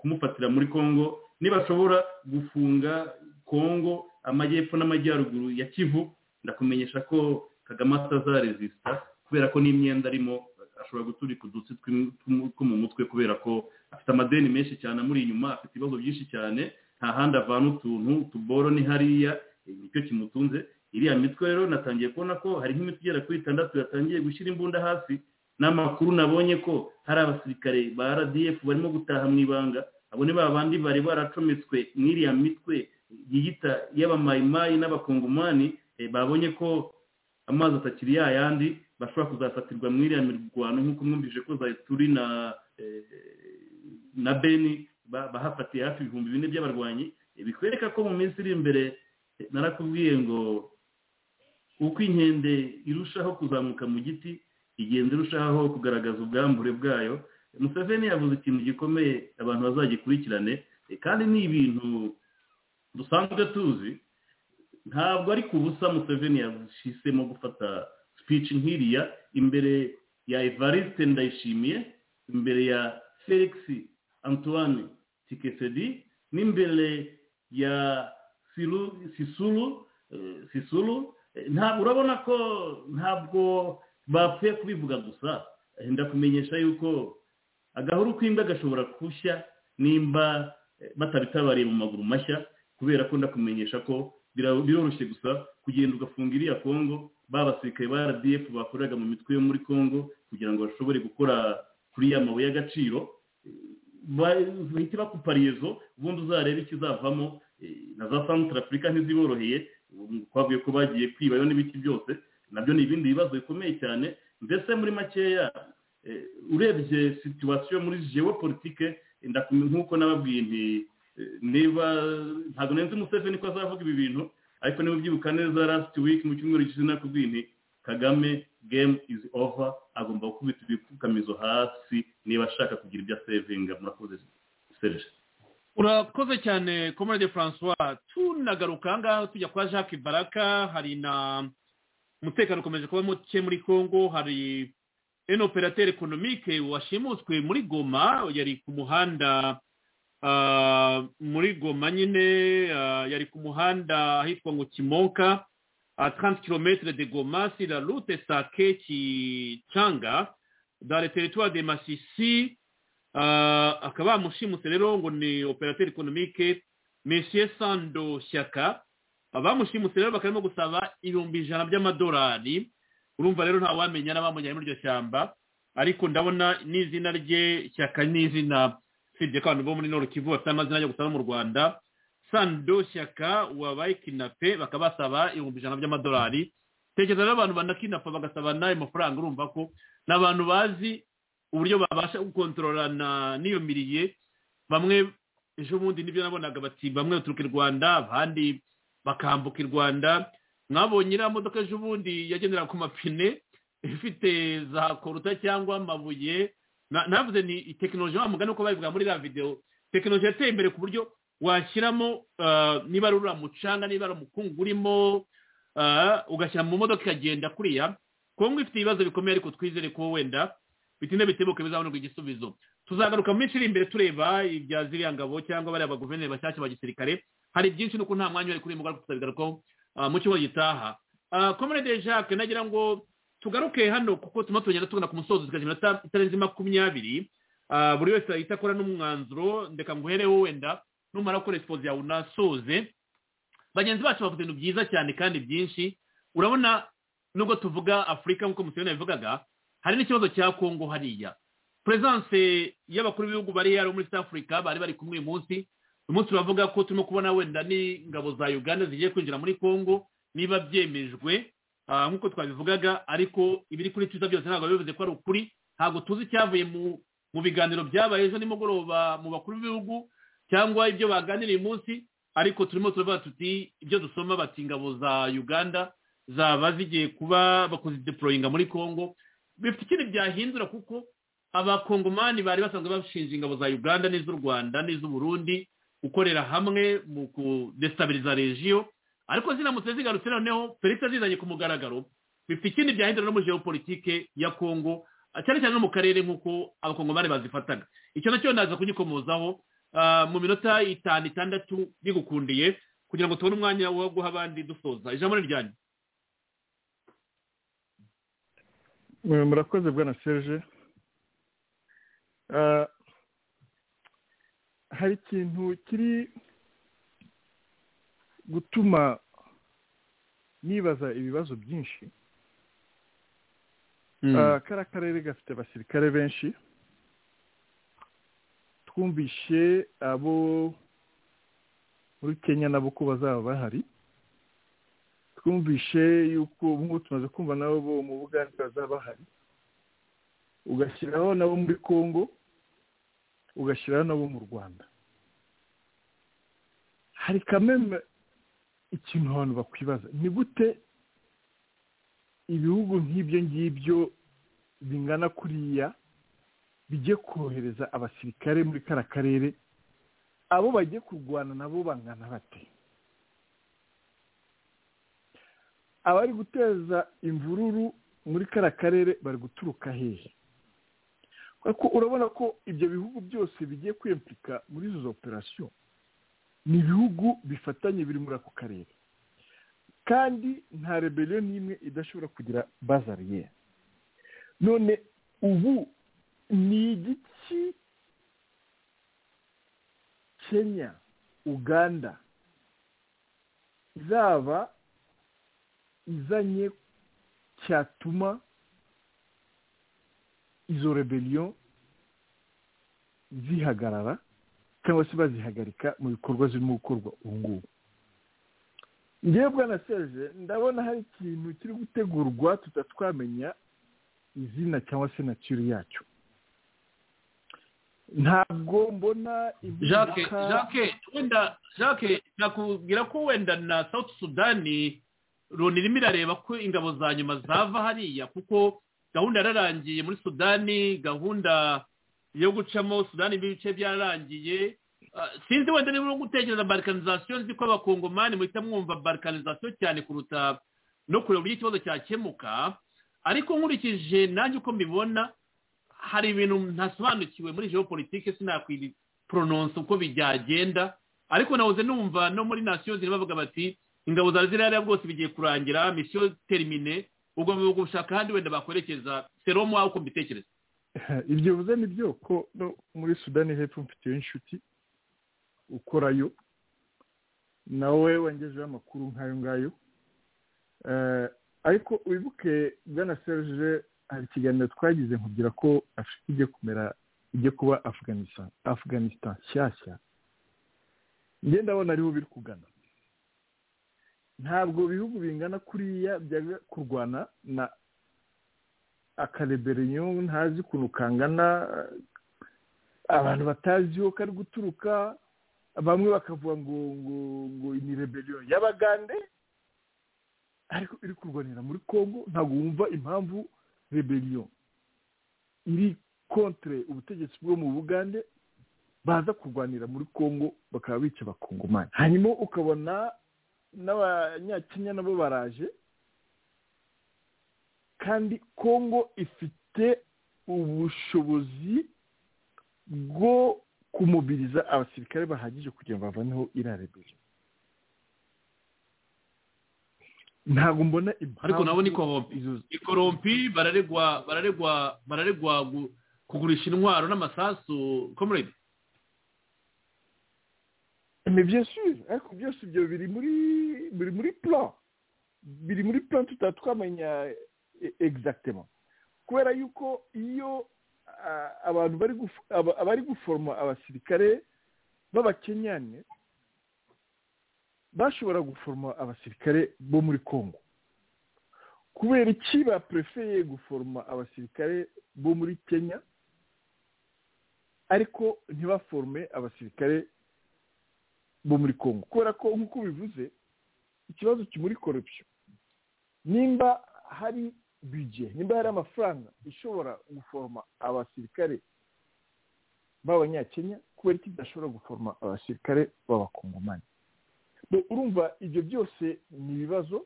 kumufatira muri congo nibashobora gufunga congo amajyepfo n'amajyaruguru ya kivu ndakumenyesha ko kagame atazarezisita kubera ko n'imyenda arimo ashobora guturika udutsi two mu mutwe kubera ko afite amadeni menshi cyane amuri inyuma afite ibibazo byinshi cyane nta handi avana utuntu utuboro ni hariya nicyo kimutunze iriya mitwe rero natangiye kubona ko hari nk'imiti igera kuri itandatu yatangiye gushyira imbunda hasi n'amakuru nabonye ko hari abasirikare ba rdf barimo gutaha mu ibanga abo ni ba bandi bari baracometswe n'iriya mitwe yiyita y'abamayimayi n'abakongomani babonye ko amazi atakiri yayandi bashobora kuzafatirwa mu iriya mirwano nk'uko mwumvije ko turi na na beni bahafatiye hafi ibihumbi bine by'abarwanyi bikwereka ko mu minsi iri imbere narakubwiye ngo uko inkende irushaho kuzamuka mu giti igenda irushaho kugaragaza ubwambure bwayo museveni yavuze ikintu gikomeye abantu bazagikurikirane kandi ni ibintu dusanzwe tuzi ntabwo ari ku busa museveni yashisemo gufata sipici nk'iriya imbere ya evariste ndayishimiye imbere ya felix antoine tikesedi n'imbere ya sisuru sisuru ntabwo urabona ko ntabwo bapfuye kubivuga gusa ndakumenyesha yuko agahuru k'imbwa gashobora gushya nimba batabitabariye mu maguru mashya kubera ko ndakumenyesha ko biroroshye gusa kugenda ugafunga iriya kongo babasirikare ba rdf bakoreraga mu mitwe yo muri kongo kugira ngo bashobore gukora kuri ya mabuye y'agaciro bahita bakupariyezo ubundi uzarebe ikizavamo na za santara afurika ntiziboroheye twavuye ko bagiye kwibayo n'ibiti byose nabyo ni ibindi bibazo bikomeye cyane mbese muri makeya urebye situwasiyo muri jewe politike nk'uko nababwiye nti niba ntabwo nzi umuseveni ko azavuga ibi bintu ariko niba ubyibuka neza lasiti wiki mu cyumweru gishize nakubwiye nti kagame game is over agomba gukubita ibipfukamizo hasi niba ashaka kugira ibyo asevinga murakoze serije urakoze cyane komode francois tunagaruka ahangaha tujya kwa jacques baraka hari na umutekano ukomeje kuba muke muri congo hari eno operateri ekonomike washimuswe muri goma yari ku muhanda muri goma nyine yari ku muhanda ahitwa ngo kimoka à 30 km de Goma sur la route Sake-Changa dans le territoire de Masisi akaba bamushimuse rero ngo ni operateur économique monsieur sando shyaka bamushimuse rero bakarimo gusaba ibihumbi ijana by'amadolari urumva rero nta wamenya n'abamujyanye muri iryo shyamba ariko ndabona n'izina rye shyaka n'izina usibye ko abantu bo muri kivu bafite amazina yo gusaba mu rwanda sando shyaka wabaye kinape bakaba basaba ibihumbi ijana by'amadolari tekereza rero abantu banakinapa bagasaba n'ayo mafaranga urumva ko ni abantu bazi uburyo babasha gukontororana n'iyo miriye bamwe ejo bundi nibyo nabonaga bati bamwe baturuka i rwanda abandi bakambuka i rwanda mwabonye iriya modoka ejo bundi yagendera ku mapine ifite za koruta cyangwa amabuye navuze ni tekinoloji wa mugani uko babivuga muri iriya videwo tekinoloji yateye imbere ku buryo washyiramo niba ari uriya mucanga niba ari umukungu urimo ugashyira mu modoka ikagenda kuriya kongo ifite ibibazo bikomeye ariko twizere ko wenda bitinda bitebuke bizabonerwa igisubizo tuzagaruka mu minsi iri imbere tureba ibya ziriya ngabo cyangwa bariya baguverineri bashyashya ba gisirikare hari byinshi nuko nta mwanya wari kuri uyu mugabo tuzabigarukaho mu cyumweru gitaha komerede jacques nagira ngo tugaruke hano kuko turimo tugenda tugana ku musozo tukagira itarenze makumyabiri buri wese ahita akora n'umwanzuro ndeka nguhereho wenda numara gukora esipozi yawe unasoze bagenzi bacu bavuze ibintu byiza cyane kandi byinshi urabona nubwo tuvuga afurika nk'uko museveni yabivugaga hari n'ikibazo cya kongo hariya perezidanse y'abakuru b'ibihugu bari yari muri south africa bari bari kumwe uyu munsi uyu munsi turavuga ko turimo kubona wenda n'ingabo za uganda zigiye kwinjira muri kongo niba byemejwe nk'uko twabivugaga ariko ibiri kuri twitter byose ntabwo bivuze ko ari ukuri ntabwo tuzi icyavuye mu biganiro byabaye ejo nimugoroba mu bakuru b'ibihugu cyangwa ibyo baganiriye uyu munsi ariko turimo turavuga tuti ibyo dusoma bati ingabo za uganda zaba zigiye kuba bakoze deporoyinga muri congo bifite ikintu byahindura kuko abakongomani bari basanzwe bashinja ingabo za uganda n'iz'u rwanda n'iz'uburundi gukorera hamwe mu kudestabiriza regiyo ariko ziramutse zigarutse noneho felix azizanye ku mugaragaro bifite ikindi byahindura no muri geopolitike ya congo cyane cyane no mu karere nk'uko abakongomani bazifataga icyo nacyo ndaza kugikomozaho mu minota itanu itandatu bigukundiye kugira ngo tubone umwanya wo guha abandi dusoza ijambo ni ryanyu murakoze bwana serge hari ikintu kiri gutuma nibaza ibibazo byinshi kariya karere gafite abasirikare benshi twumvishe abo muri kenya nabo ko bazaba bahari twumvishe yuko ubu ngubu tumaze kumva nabo bo mu bugande bazaba bahari ugashyiraho nabo muri congo ugashyiraho nabo mu rwanda hari kameme ikintu abantu bakwibaza ni gute ibihugu nk'ibyo ngibyo bingana kuriya bijye kohereza abasirikare muri kara karere abo bagiye kurwana nabo bangana bate abari guteza imvururu muri kara karere bari guturuka hehe kuko urabona ko ibyo bihugu byose bigiye kwiyemplika muri izo operasiyo ni ibihugu bifatanye biri muri ako karere kandi nta rebeliyo n'imwe idashobora kugira bazariyeri none ubu ni igiki kenya uganda izaba izanye cyatuma izo rebeliyo zihagarara cyangwa se bazihagarika mu bikorwa zirimo gukorwa ubu ngubu ngewe bwana serge ndabona hari ikintu kiri gutegurwa tutatwamenya izina cyangwa se natire yacyo ntabwo mbona jacques jacques wenda jacques nakubwira ko wenda na south sudani loni irimo irareba ko ingabo za nyuma zava hariya kuko gahunda yararangiye muri sudani gahunda yo gucamo sudani ibice byararangiye sinzi wenda niba uri gutekereza barikanizasiyo nzi ko abakongomani muhita mwumva barikanizasiyo cyane kuruta no kureba uburyo ikibazo cyakemuka ariko nkurikije nanjye uko mbibona hari ibintu ntasobanukiwe muri geopolitike sinakwipronounce uko byagenda ariko nahoze numva no muri nasiyo ziri bavuga bati ingabo za ziriya bwose bigiye kurangira misiyo terimine ubwo bivuga gushaka ahandi wenda bakwerekeza seromu wawe uko mbitekereza ibyo bivuze ni byo ko muri sudani hepfo mfitiye inshuti ukorayo nawe wangejeho amakuru nk'ayo ngayo ariko wibuke bwana serge hari ikiganiro twagize nkubwira ko afite ijya kumera ijya kuba afganistan afganistan nshyashya ngenda abona ariho biri kugana ntabwo bihugu bingana kuriya byajya kurwana na akareberiyo ntazi ukuntu kangana abantu bataziho kari guturuka bamwe bakavuga ngo ngo ngo ni reberiyo y'abagande ariko iri kurwanira muri congo ntabwo wumva impamvu reberiyo iri kontre ubutegetsi bwo mu bugande baza kurwanira muri congo bakaba bica abakongomani hanyuma ukabona n'abanyakenya nabo baraje kandi congo ifite ubushobozi bwo kumubiriza abasirikare bahagije kugira ngo bavaneho iriya reberiyo ntabwo mbona impamvu ariko nabo ni korompi ikorompi bararegwa bararegwa bararegwa kugurisha intwaro n'amasasu komurede ni byinshi ariko byose ibyo biri muri biri muri plan biri muri plan tutaba twamenya egizagitema kubera yuko iyo abantu bari guforoma abasirikare b'abakenyane bashobora guforoma abasirikare bo muri congo kubera iki baperefeye guforoma abasirikare bo muri kenya ariko ntibaforome abasirikare bo muri congo kubera ko nk'uko bivuze ikibazo kimuri korupsiyo nimba hari bije nimba hari amafaranga ishobora guforoma abasirikare b'abanyakenya kubera iki bidashobora guforoma abasirikare b'abakongomani urumva ibyo byose ni ibibazo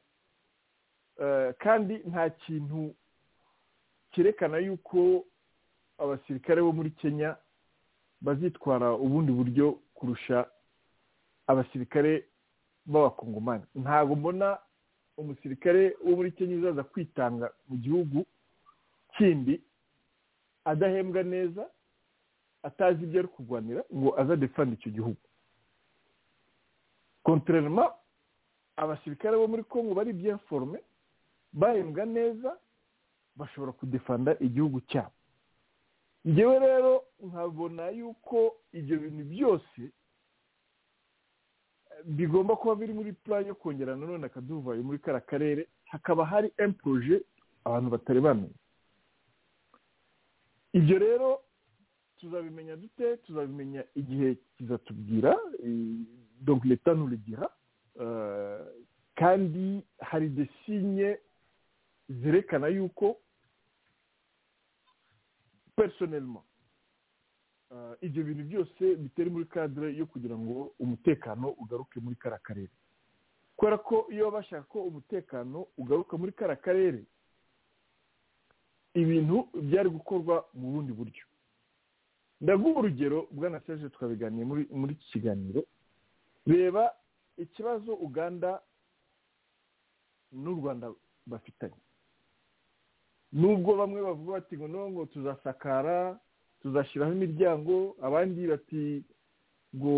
kandi nta kintu cyerekana yuko abasirikare bo muri kenya bazitwara ubundi buryo kurusha abasirikare b'abakongomani ntabwo mbona umusirikare wo muri kenya uzaza kwitanga mu gihugu kindi adahembwa neza atazi ibyo ari kurwanira ngo azadefanda icyo gihugu kontorerema abasirikare bo muri congo bari byaforome bahembwa neza bashobora kudefanda igihugu cyabo ngewe rero nkabona yuko ibyo bintu byose bigomba kuba biri muri plan yo kongera nanone akaduvayo muri kara karere hakaba hari emporoje abantu batari bamenya ibyo rero tuzabimenya dute tuzabimenya igihe kizatubwira donc leta nturugira kandi hari desinye zerekana yuko personelma ibyo bintu byose bitari muri kadire yo kugira ngo umutekano ugaruke muri kara karere kubera ko iyo bashaka ko umutekano ugaruka muri kara karere ibintu byari gukorwa mu bundi buryo ndaguha urugero bwana seje twabiganiye muri iki kiganiro reba ikibazo uganda n'u rwanda bafitanye nubwo bamwe bavuga bati ngo ngo tuzasakara tuzashyiraho imiryango abandi bati ngo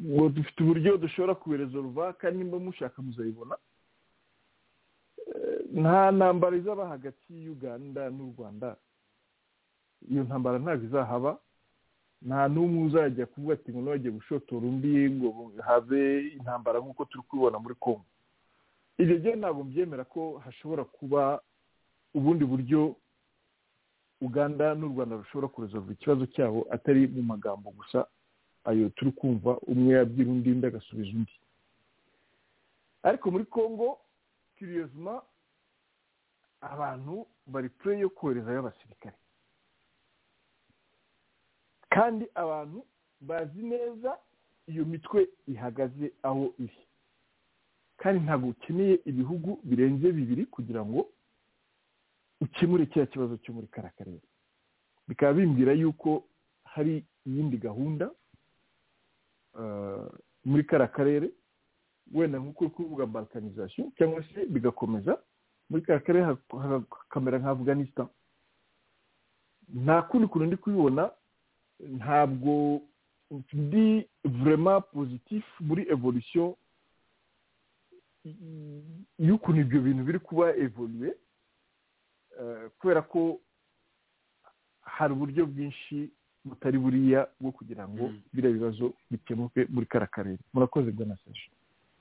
ngo dufite uburyo dushobora kuberezorwa kandi nimba mushaka muzayibona nta ntambara izaba hagati y'uganda n'u rwanda iyo ntambara ntabwo izahaba nta n'umwe uzajya kuvuga ati ngo ntibagiye gushotora undi ngo habe intambara nk'uko turi kubibona muri congo ibyo byo ntabwo mbyemera ko hashobora kuba ubundi buryo uganda n'u rwanda rushobora kuresolva ikibazo cyabo atari mu magambo gusa ayo turi kumva umwe yabwira undi undi agasubiza undi ariko muri congo kiriyozima abantu bari pure yo koherezayo abasirikare kandi abantu bazi neza iyo mitwe ihagaze aho iri kandi ntabwo ukeneye ibihugu birenze bibiri kugira ngo ukemure cya kibazo cyo muri kariya karere bikaba bimbwira yuko hari iyindi gahunda muri kariya karere wenda nk'uko uri kuvuga balkanizasiyo cyangwa se bigakomeza muri kariya karere hakamera nka afganistan nta kundi kuntu ndi kubibona ntabwo ndi vurema pozitifu muri evolusiyo y'ukuntu ibyo bintu biri kuba evoluye kubera ko hari uburyo bwinshi butari buriya bwo kugira ngo biriya bibazo bikemuke muri kariya karere murakoze bwanaseje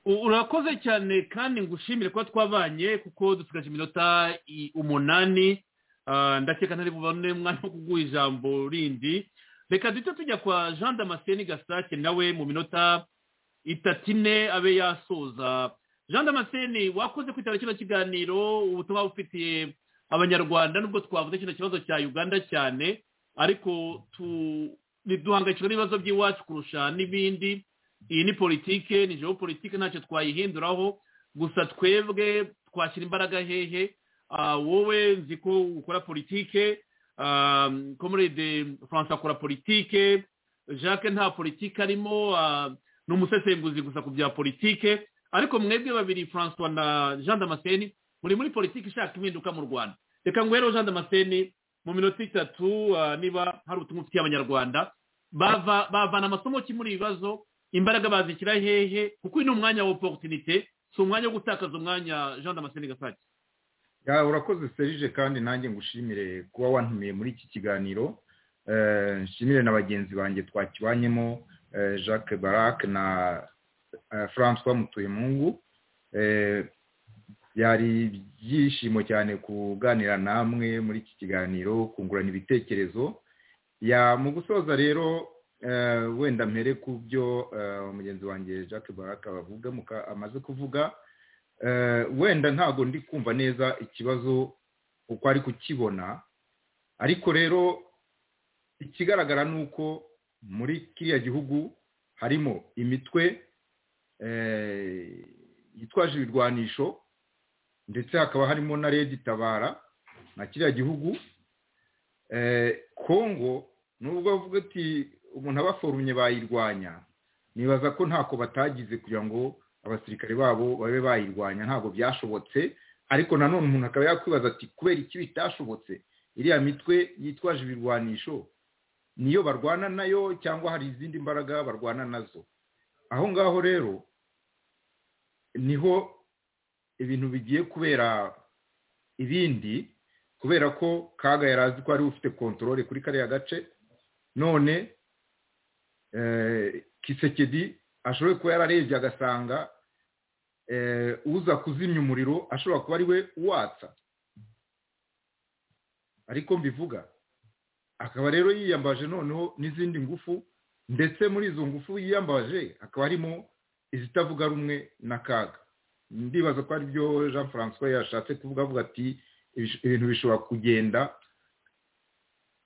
urakoze cyane kandi ngushimire kuba twabanye kuko dusigaje iminota umunani ndakeka ntari bubone umwanya wo kuguha ijambo rindi reka duhita tujya kwa jean damascene gasake nawe mu minota itatu ine abe yasoza jean damascene wakoze kwitabira kino kiganiro ubutumwa bufitiye abanyarwanda nubwo twavuze kino kibazo cya uganda cyane ariko duhangayikishwa n'ibibazo by'iwacu kurusha n'ibindi iyi ni politike ni jewo politike ntacyo twayihinduraho gusa twebwe twashyira imbaraga hehe wowe nzi ko ukora politike comrade francis akora politike jacques nta politike arimo ni umusesenguzi gusa ku bya politike ariko mwebwe babiri francois na jean damascene muri muri politiki ishaka impinduka mu rwanda reka ngwero jean damascene mu minota itatu niba hari ubutumwa ufitiye abanyarwanda bavana amasomo ki muri ibibazo imbaraga bazishyira hehe kuko uyu ni umwanya wa oporutinite si umwanya wo gutakaza umwanya jean damascene gasake urakoze serije kandi nanjye ngushimire kuba wantumiye muri iki kiganiro nshimire na bagenzi banjye twakibanyemo jacques barac na francois mutuyemungu byari ibyishimo cyane kuganira namwe muri iki kiganiro kungurana ibitekerezo mu gusoza rero wenda mpere ku byo mugenzi wanjye jacques barac amaze kuvuga wenda ntabwo ndi kumva neza ikibazo uko ari kukibona ariko rero ikigaragara ni uko muri kiriya gihugu harimo imitwe yitwaje ibirwanisho ndetse hakaba harimo na redi tabara na kiriya gihugu kongo nubwo bavuga ati umuntu abaforumye bayirwanya nibaza ko ntako batagize kugira ngo abasirikare babo babe bayirwanya ntabwo byashobotse ariko nanone umuntu akaba yakwibaza ati kubera iki bitashobotse iriya mitwe yitwaje ibirwanisho niyo barwana nayo cyangwa hari izindi mbaraga barwana nazo aho ngaho rero niho ibintu bigiye kubera ibindi kubera ko kaga yari azi ko ari ufite kontorore kuri kariya gace none kisekedi ashoboye kuba yararebye agasanga uza kuzimya umuriro ashobora kuba ari we watsa ariko mbivuga akaba rero yiyambaje noneho n'izindi ngufu ndetse muri izo ngufu yiyambaje hakaba harimo izitavuga rumwe na kaga ndibaza ko aribyo jean francois yashatse kuvuga avuga ati ibintu bishobora kugenda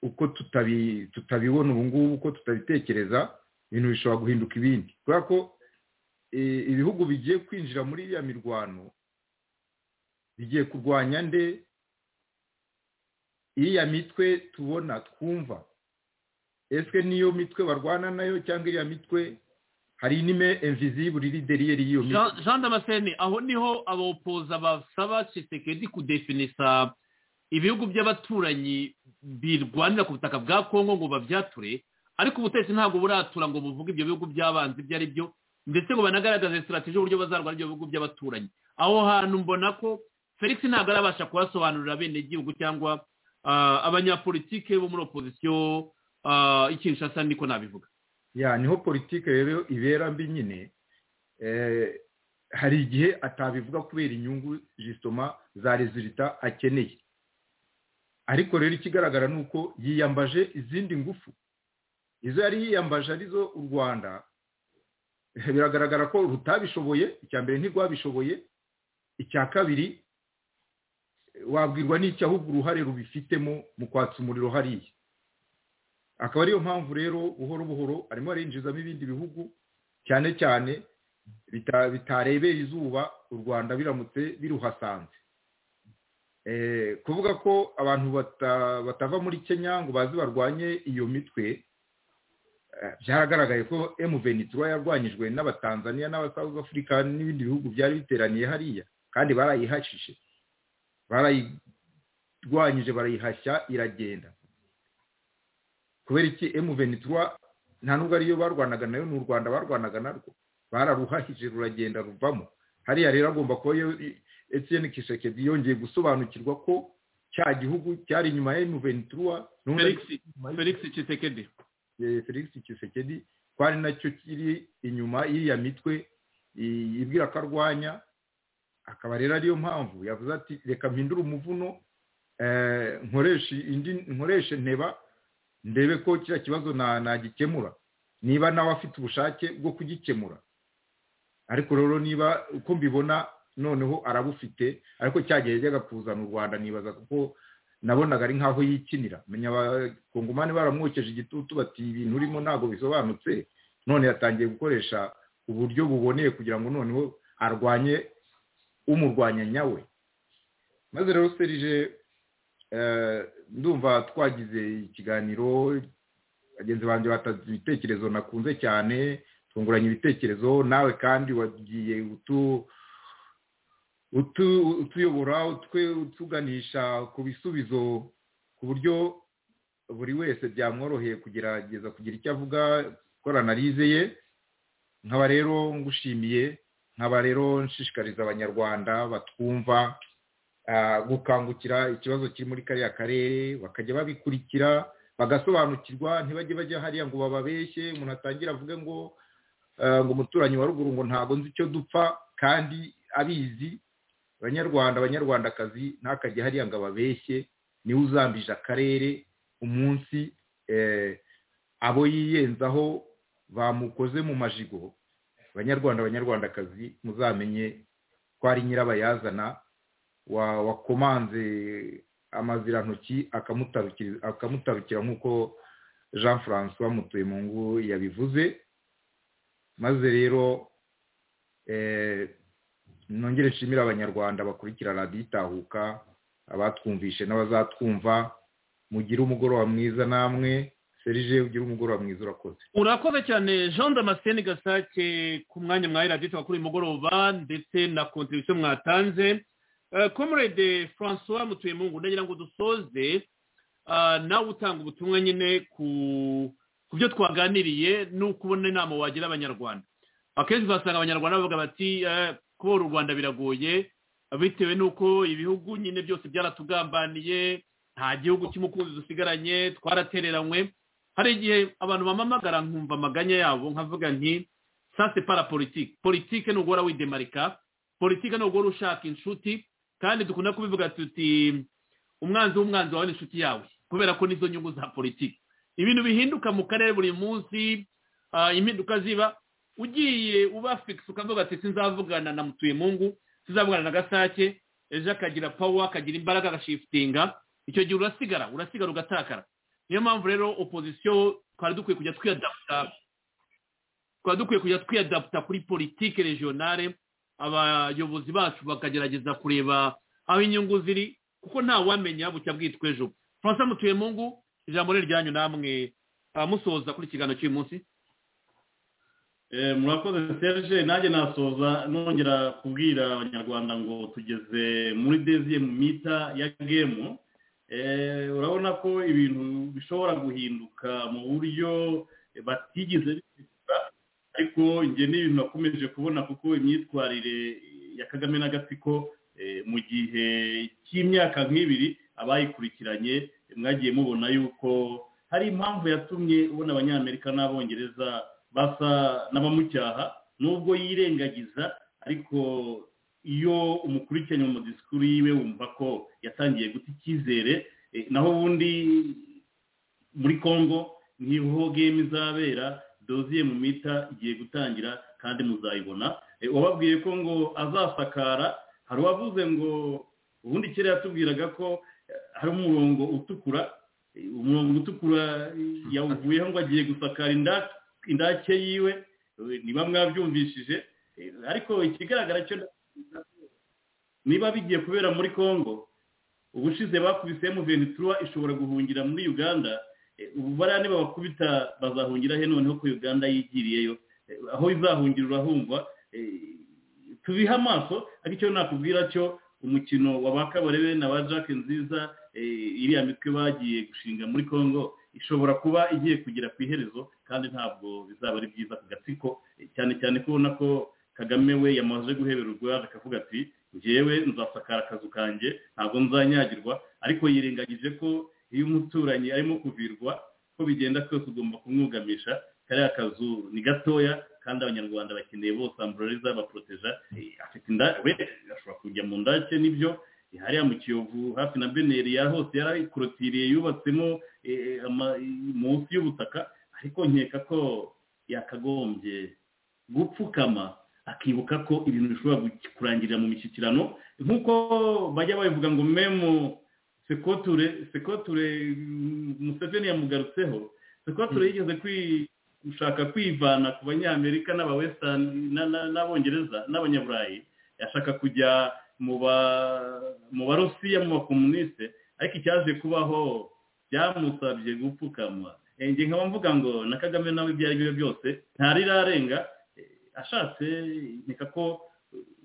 uko tutabibona ubu ngubu uko tutabitekereza ibintu bishobora guhinduka ibindi kubera ko ibihugu bigiye kwinjira muri iriya mirwano bigiye kurwanya nde iriya mitwe tubona twumva ese niyo mitwe barwana nayo cyangwa iriya mitwe hari inime envizi buri lideriyeri y'iyo mitwe jean damascene aho niho abopoza basaba cisekedi kudefinisa ibihugu by'abaturanyi birwanira ku butaka bwa kongo ngo babyature ariko ubutegetsi ntabwo buratura ngo buvuge ibyo bihugu by'abanzi ibyo ari byo ndetse ngo banagaragaze sitarateji y'uburyo bazarwara ibyo bihugu by'abaturanyi aho hantu mbona ko felix ntabwo arabasha kuhasobanurira bene igihugu cyangwa abanyapolitike bo muri opozisiyo ikinshasa niko nabivuga ya niho politike rero ibera mbi nyine hari igihe atabivuga kubera inyungu zisitoma za rezilita akeneye ariko rero ikigaragara ni uko yiyambaje izindi ngufu izo yari yiyambaje arizo u rwanda biragaragara ko rutabishoboye icya mbere ntirwabishoboye icya kabiri wabwirwa n'icyo ahubwo uruhare rubifitemo mu kwatsa umuriro hariya akaba ariyo mpamvu rero buhoro buhoro arimo arinjizamo ibindi bihugu cyane cyane bitarebera izuba u rwanda biramutse biruhasanze kuvuga ko abantu batava muri kenya ngo bazi barwanye iyo mitwe byaragaragaye ko emuveni yarwanyijwe n'abatanzaniya n'abasawuzi afurika n'ibindi bihugu byari biteraniye hariya kandi barayihashije barayirwanyije barayihashya iragenda kubera iki emuveni nta nubwo ariyo barwanaga nayo ni u rwanda barwanaga narwo bararuhahije ruragenda ruvamo hariya rero agomba kuba etiyeni kisheke yongeye gusobanukirwa ko cya gihugu cyari inyuma ya emuventura felix kisekedi felix kisekedi kwari nacyo kiri inyuma y'iya mitwe ibwira ko arwanya akaba rero ariyo mpamvu yavuze ati reka mpindure umuvuno nkoreshe nteba ndebe ko kiriya kibazo nagikemura niba nawe afite ubushake bwo kugikemura ariko rero niba uko mbibona noneho arabufite ariko cyagiye yajyaga kuzana u rwanda nibaza kuko nabonaga ari nk'aho yikinira menya abakongomani baramwokeje igitutu bati ibintu urimo ntabwo bisobanutse none yatangiye gukoresha uburyo buboneye kugira ngo noneho arwanye umurwanya nyawe maze rero serije ndumva twagize ikiganiro bagenzi banjye batanze ibitekerezo nakunze cyane tunguranye ibitekerezo nawe kandi wagiye utu utuyobora utuganisha ku bisubizo ku buryo buri wese byamworoheye kugerageza kugira icyo avuga gukora analize ye nkaba rero ngushimiye nkaba rero nshishikariza abanyarwanda batwumva gukangukira ikibazo kiri muri kariya karere bakajya babikurikira bagasobanukirwa ntibajye bajya hariya ngo bababeshye umuntu atangire avuge ngo ngo umuturanyi wa ruguru ngo ntabwo nzi icyo dupfa kandi abizi abanyarwanda abanyarwandakazi ntakajye hariya ngo ababeshye niwe uzambije akarere umunsi abo yiyenzaho bamukoze mu majigo abanyarwanda abanyarwandakazi muzamenye ko ari nyirabayazana wakomanze amazirantoki akamutarukira nk'uko jean francois mutuye mu ngo yabivuze maze rero nongere nshimira abanyarwanda bakurikira radiyo itahuka abatwumvishe n'abazatwumva mugire umugoroba mwiza namwe serije ugire umugoroba mwiza urakoze urakoze cyane jean damascene gasake ku mwanya mwawe radiyo itahuka uyu mugoroba ndetse na kontribusiyo mwatanze comrade francois mutuye mu ngo ndagira ngo dusoze nawe utanga ubutumwa nyine ku byo twaganiriye n'uko ubona inama wagira abanyarwanda akenshi uzasanga abanyarwanda bavuga bati kubora u rwanda biragoye bitewe n'uko ibihugu nyine byose byaratugambaniye nta gihugu cy'umukunzi dusigaranye twaratereranywe hari igihe abantu bamamagara nkumva amaganya yabo nkavuga nti sase para politiki politiki ni uguhora widemarika politiki ni uguhora ushaka inshuti kandi dukunda kubivuga tuti umwanzi w'umwanzi wawe ni inshuti yawe kubera ko nizo nyungu za politiki ibintu bihinduka mu karere buri munsi impinduka ziba ugiye uba fikisi ukavuga ati sinzavugana na mutuyemungu sinzavugana na gasake ejo akagira pawa akagira imbaraga agashifitinga icyo gihe urasigara urasigara ugatakara niyo mpamvu rero opozisiyo twari dukwiye kujya twiyadaputa twari dukwiye kujya twiyadaputa kuri politike regionale abayobozi bacu bakagerageza kureba aho inyungu ziri kuko nta wamenya bucya bwitwa ejo francois mutuyemungu ijambo ryanyu namwe musoza kuri ikiganiro cy'uyu munsi murakoze serge nanjye nasoza nongera kubwira abanyarwanda ngo tugeze muri deziye mu mita ya gemu urabona ko ibintu bishobora guhinduka mu buryo batigeze bitegura ariko njye n'ibintu bakomeje kubona kuko imyitwarire ya kagame n'agatsiko mu gihe cy'imyaka nk'ibiri abayikurikiranye mwagiye mubona yuko hari impamvu yatumye ubona abanyamerika n'abongereza basa n'abamucyaha nubwo yirengagiza ariko iyo umukurikiranye mu madisikuru yiwe wumva ko yatangiye guta icyizere naho ubundi muri congo ntibuho game izabera doziye mu mita igiye gutangira kandi muzayibona wababwiye ko ngo azasakara hari uwavuze ngo ubundi kera yatubwiraga ko hari umurongo utukura umurongo utukura yawuvuyeho ngo agiye gusakara indake yiwe niba mwabyumvishije ariko ikigaragara cyo niba bigiye kubera muri congo ubushize bakubise muvenitura ishobora guhungira muri uganda ubu bariya niba bakubita bazahungira he noneho ko uganda yigiriyeyo aho izahungira urahumva tubihe amaso ariko icyo nakubwira cyo umukino wa ba kabarebe na ba jack nziza iriya mitwe bagiye gushinga muri congo ishobora kuba igiye kugera ku iherezo kandi ntabwo bizaba ari byiza ku gatsiko cyane cyane ko ubona ko kagame we yamaze guhebera urwara akavuga ati ngewe nzasakara akazu kanjye ntabwo nzanyagirwa ariko yirengagije ko iyo umuturanyi arimo kuvirwa ko bigenda kose ugomba kumwugamisha kariya kazu ni gatoya kandi abanyarwanda bakeneye bose amburariza baporoteja afite inda we ashobora kujya mu ndake nibyo hariya mu kiyovu hafi na beneri ya hose yarayikorotiriye yubatsemo munsi y'ubutaka ariko nkeka ko yakagombye gupfukama akibuka ko ibintu bishobora kurangirira mu mishyikirano nk'uko bajya babivuga ngo memu sekoture sekoture museveni yamugarutseho sekoture yigeze gushaka kwivana ku banyamerika n'abawesitani n'abongereza n'abanyaburayi yashaka kujya mu barusiya mu bakomuniste ariko icyaje kubaho byamusabye gupfukama nkaba mvuga ngo na kagame nawe ibyo ari byo byose ntarirarenga ashatse nkeka ko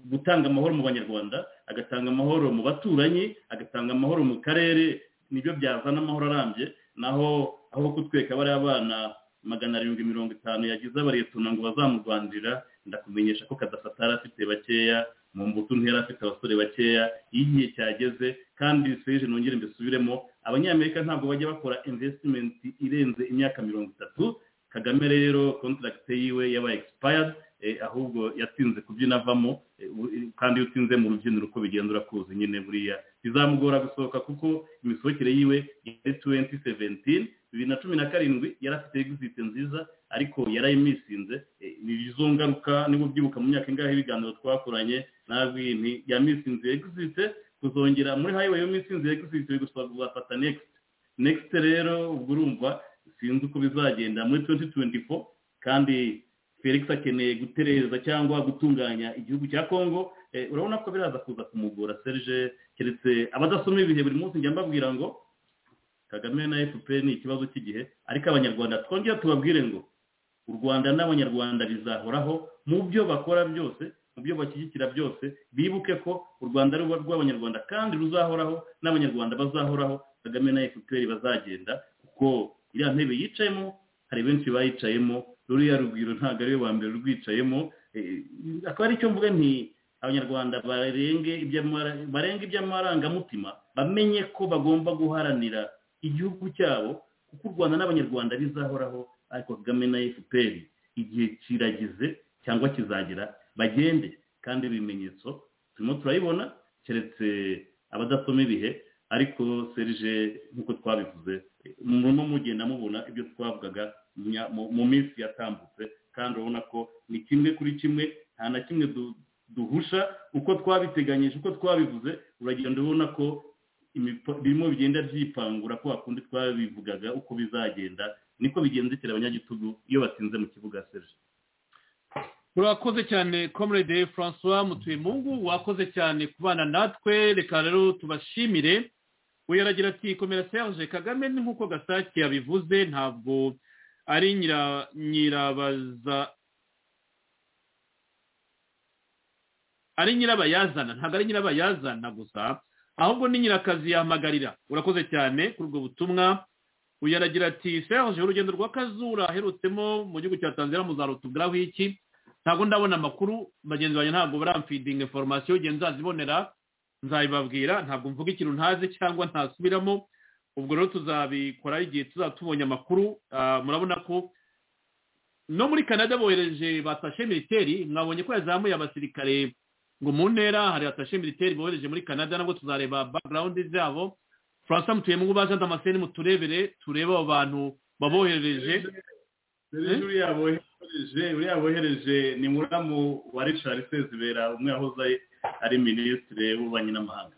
gutanga amahoro mu banyarwanda agatanga amahoro mu baturanyi agatanga amahoro mu karere nibyo byazana amahoro arambye naho aho kutweka bariya bana magana arindwi mirongo itanu yagize abariyetuna ngo bazamurwanirira ndakumenyesha ko kadafata yari afite bakeya mu mbuto ntera afite abasore bakeya iyo igihe cyageze kandi seje nongere mbisubiremo abanyamerika ntabwo bajya bakora invesitimenti irenze imyaka mirongo itatu kagame rero kontragite yiwe yabaye egisipayadi ahubwo yatinze kubyina avamo kandi iyo utinze mu rubyiniro uko bigenda urakuzi nyine buriya bizamugora gusohoka kuko imisohokere yiwe yari tuwenti seventini bibiri na cumi na karindwi yari afite egizite nziza ariko yarayimisinze ni izo ngaruka niba ubyibuka mu myaka ingahe ibiganiro twakoranye nta bintu yamisinze egizite kuzongera muri hayiweyi yamisinze egizite bigusaba kuzafata nekisite nekisite rero ubwo urumva sinzi uko bizagenda muri tuwenti tuwenti fo kandi felix akeneye gutereza cyangwa gutunganya igihugu cya congo urabona ko biraza kuza kumugora serge keretse abadasoma ibihe buri munsi njya mbabwira ngo kagame na fpr ni ikibazo cy'igihe ariko abanyarwanda twongera tubabwire ngo u rwanda n'abanyarwanda bizahoraho mu byo bakora byose mu byo bashyigikira byose bibuke ko u rwanda ari rw'abanyarwanda kandi ruzahoraho n'abanyarwanda bazahoraho kagame na fpr bazagenda kuko iriya ntebe yicayemo hari benshi bayicayemo ruriya rugwiro ntabwo ariwe wa mbere rwicayemo akaba ari cyo mvuga nti abanyarwanda barenga iby'amarangamutima bamenye ko bagomba guharanira igihugu cyabo kuko u rwanda n'abanyarwanda bizahoraho ariko kagame na fpr igihe kiragize cyangwa kizagera bagende kandi ibimenyetso turimo turayibona keretse abadasoma ibihe ariko serije nk'uko twabivuze murimo mugenda mubona ibyo twavugaga mu minsi yatambutse kandi urabona ko ni kimwe kuri kimwe nta na kimwe duhusha uko twabiteganyije uko twabivuze uragenda ubona ko birimo bigenda byipangura ko hakundi twabivugaga uko bizagenda niko bigendekera abanyagitugu iyo batsinze mu kibuga serge urakoze cyane comrade francois mutuyemungu wakoze cyane kubana natwe reka rero tubashimire uyaragira ati komera serge kagame ni nk'uko gasake yabivuze ntabwo ari nyirabaza ari nyirabayazana ntabwo ari nyirabayazana gusa ahubwo ni nyirakazi yahamagarira urakoze cyane kuri ubwo butumwa uyaragira ati sehoje urugendo rwa kazura aherutsemo mu gihugu cya tanzania muzarutubwiraho iki ntabwo ndabona amakuru bagenzi banjye ntabwo baramfidinga inforomasiyo igihe nzazibonera nzabibabwira ntabwo mvuga ikintu ntazi cyangwa ntasubiramo ubwo rero tuzabikora igihe tuzatubonye amakuru murabona ko no muri canada bohereje batashe militeri mwabonye ko yazamuye abasirikare ngo mu ntera hari atashe militeri bohereje muri canada nabwo tuzareba background zabo faransa mutuyemo ngo baze damascene muturebere turebe abo bantu baboherereje uriya bohereje uriya bohereje ni muramu wa richard sezibera umwe yahoze ari minisitiri w'ububanyi n'amahanga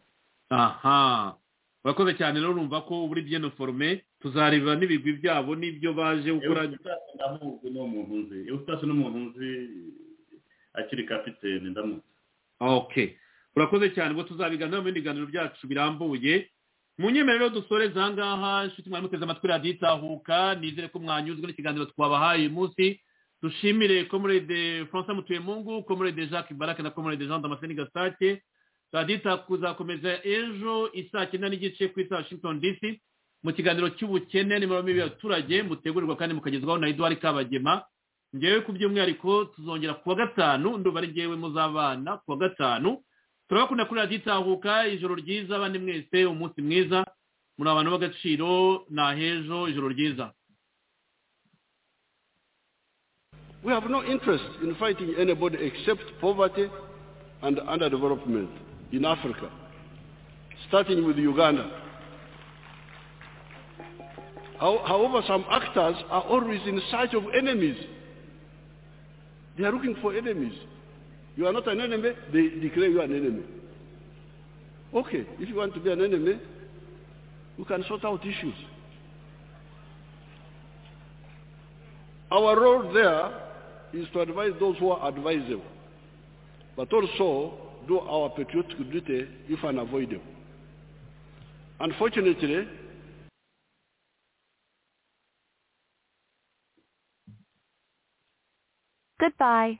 aha urakoze cyane rero urumva ko buri byeno forume tuzareba n'ibigwi byabo n'ibyo baje gukora ndamuzi n'umuntu nzi iyo utashye n'umuntu nzi akiri kapitene ndamutse oke urakoze cyane ubwo tuzabiganira mu bindi biganiro byacu birambuye mu nyemerero dusoreza ahangaha inshuti mwari muteze amatwi radiyo itahuka nizere ko mwanyuzwe n'ikiganiro twabahaye uyu munsi dushimire komurede francois mutuyemungu komurede jacques barake na komurede jean damascene gasake radita kuzakomeza ejo isaa cyenda n'igice ku isa washington dc mu kiganiro cy'ubukene nimero mibi y'abaturage mutegurirwa kandi mukagezwaho na eduard kabagema ngewe ku by'umwihariko tuzongera kuwa gatanu ndumva ari ngewe muzabana kuwa gatanu turabakunda kuri radiyo itahuka ijoro ryiza abandi mwese umunsi mwiza muri abantu b'agaciro ni ahejo ijoro ryiza we have no interest in fighting anybody except poverty and underdevelopment in Africa, starting with Uganda. How, however, some actors are always in search of enemies. They are looking for enemies. You are not an enemy, they declare you an enemy. Okay, if you want to be an enemy, you can sort out issues. Our role there is to advise those who are advisable, but also do our patriotic duty if unavoidable. Unfortunately, Goodbye.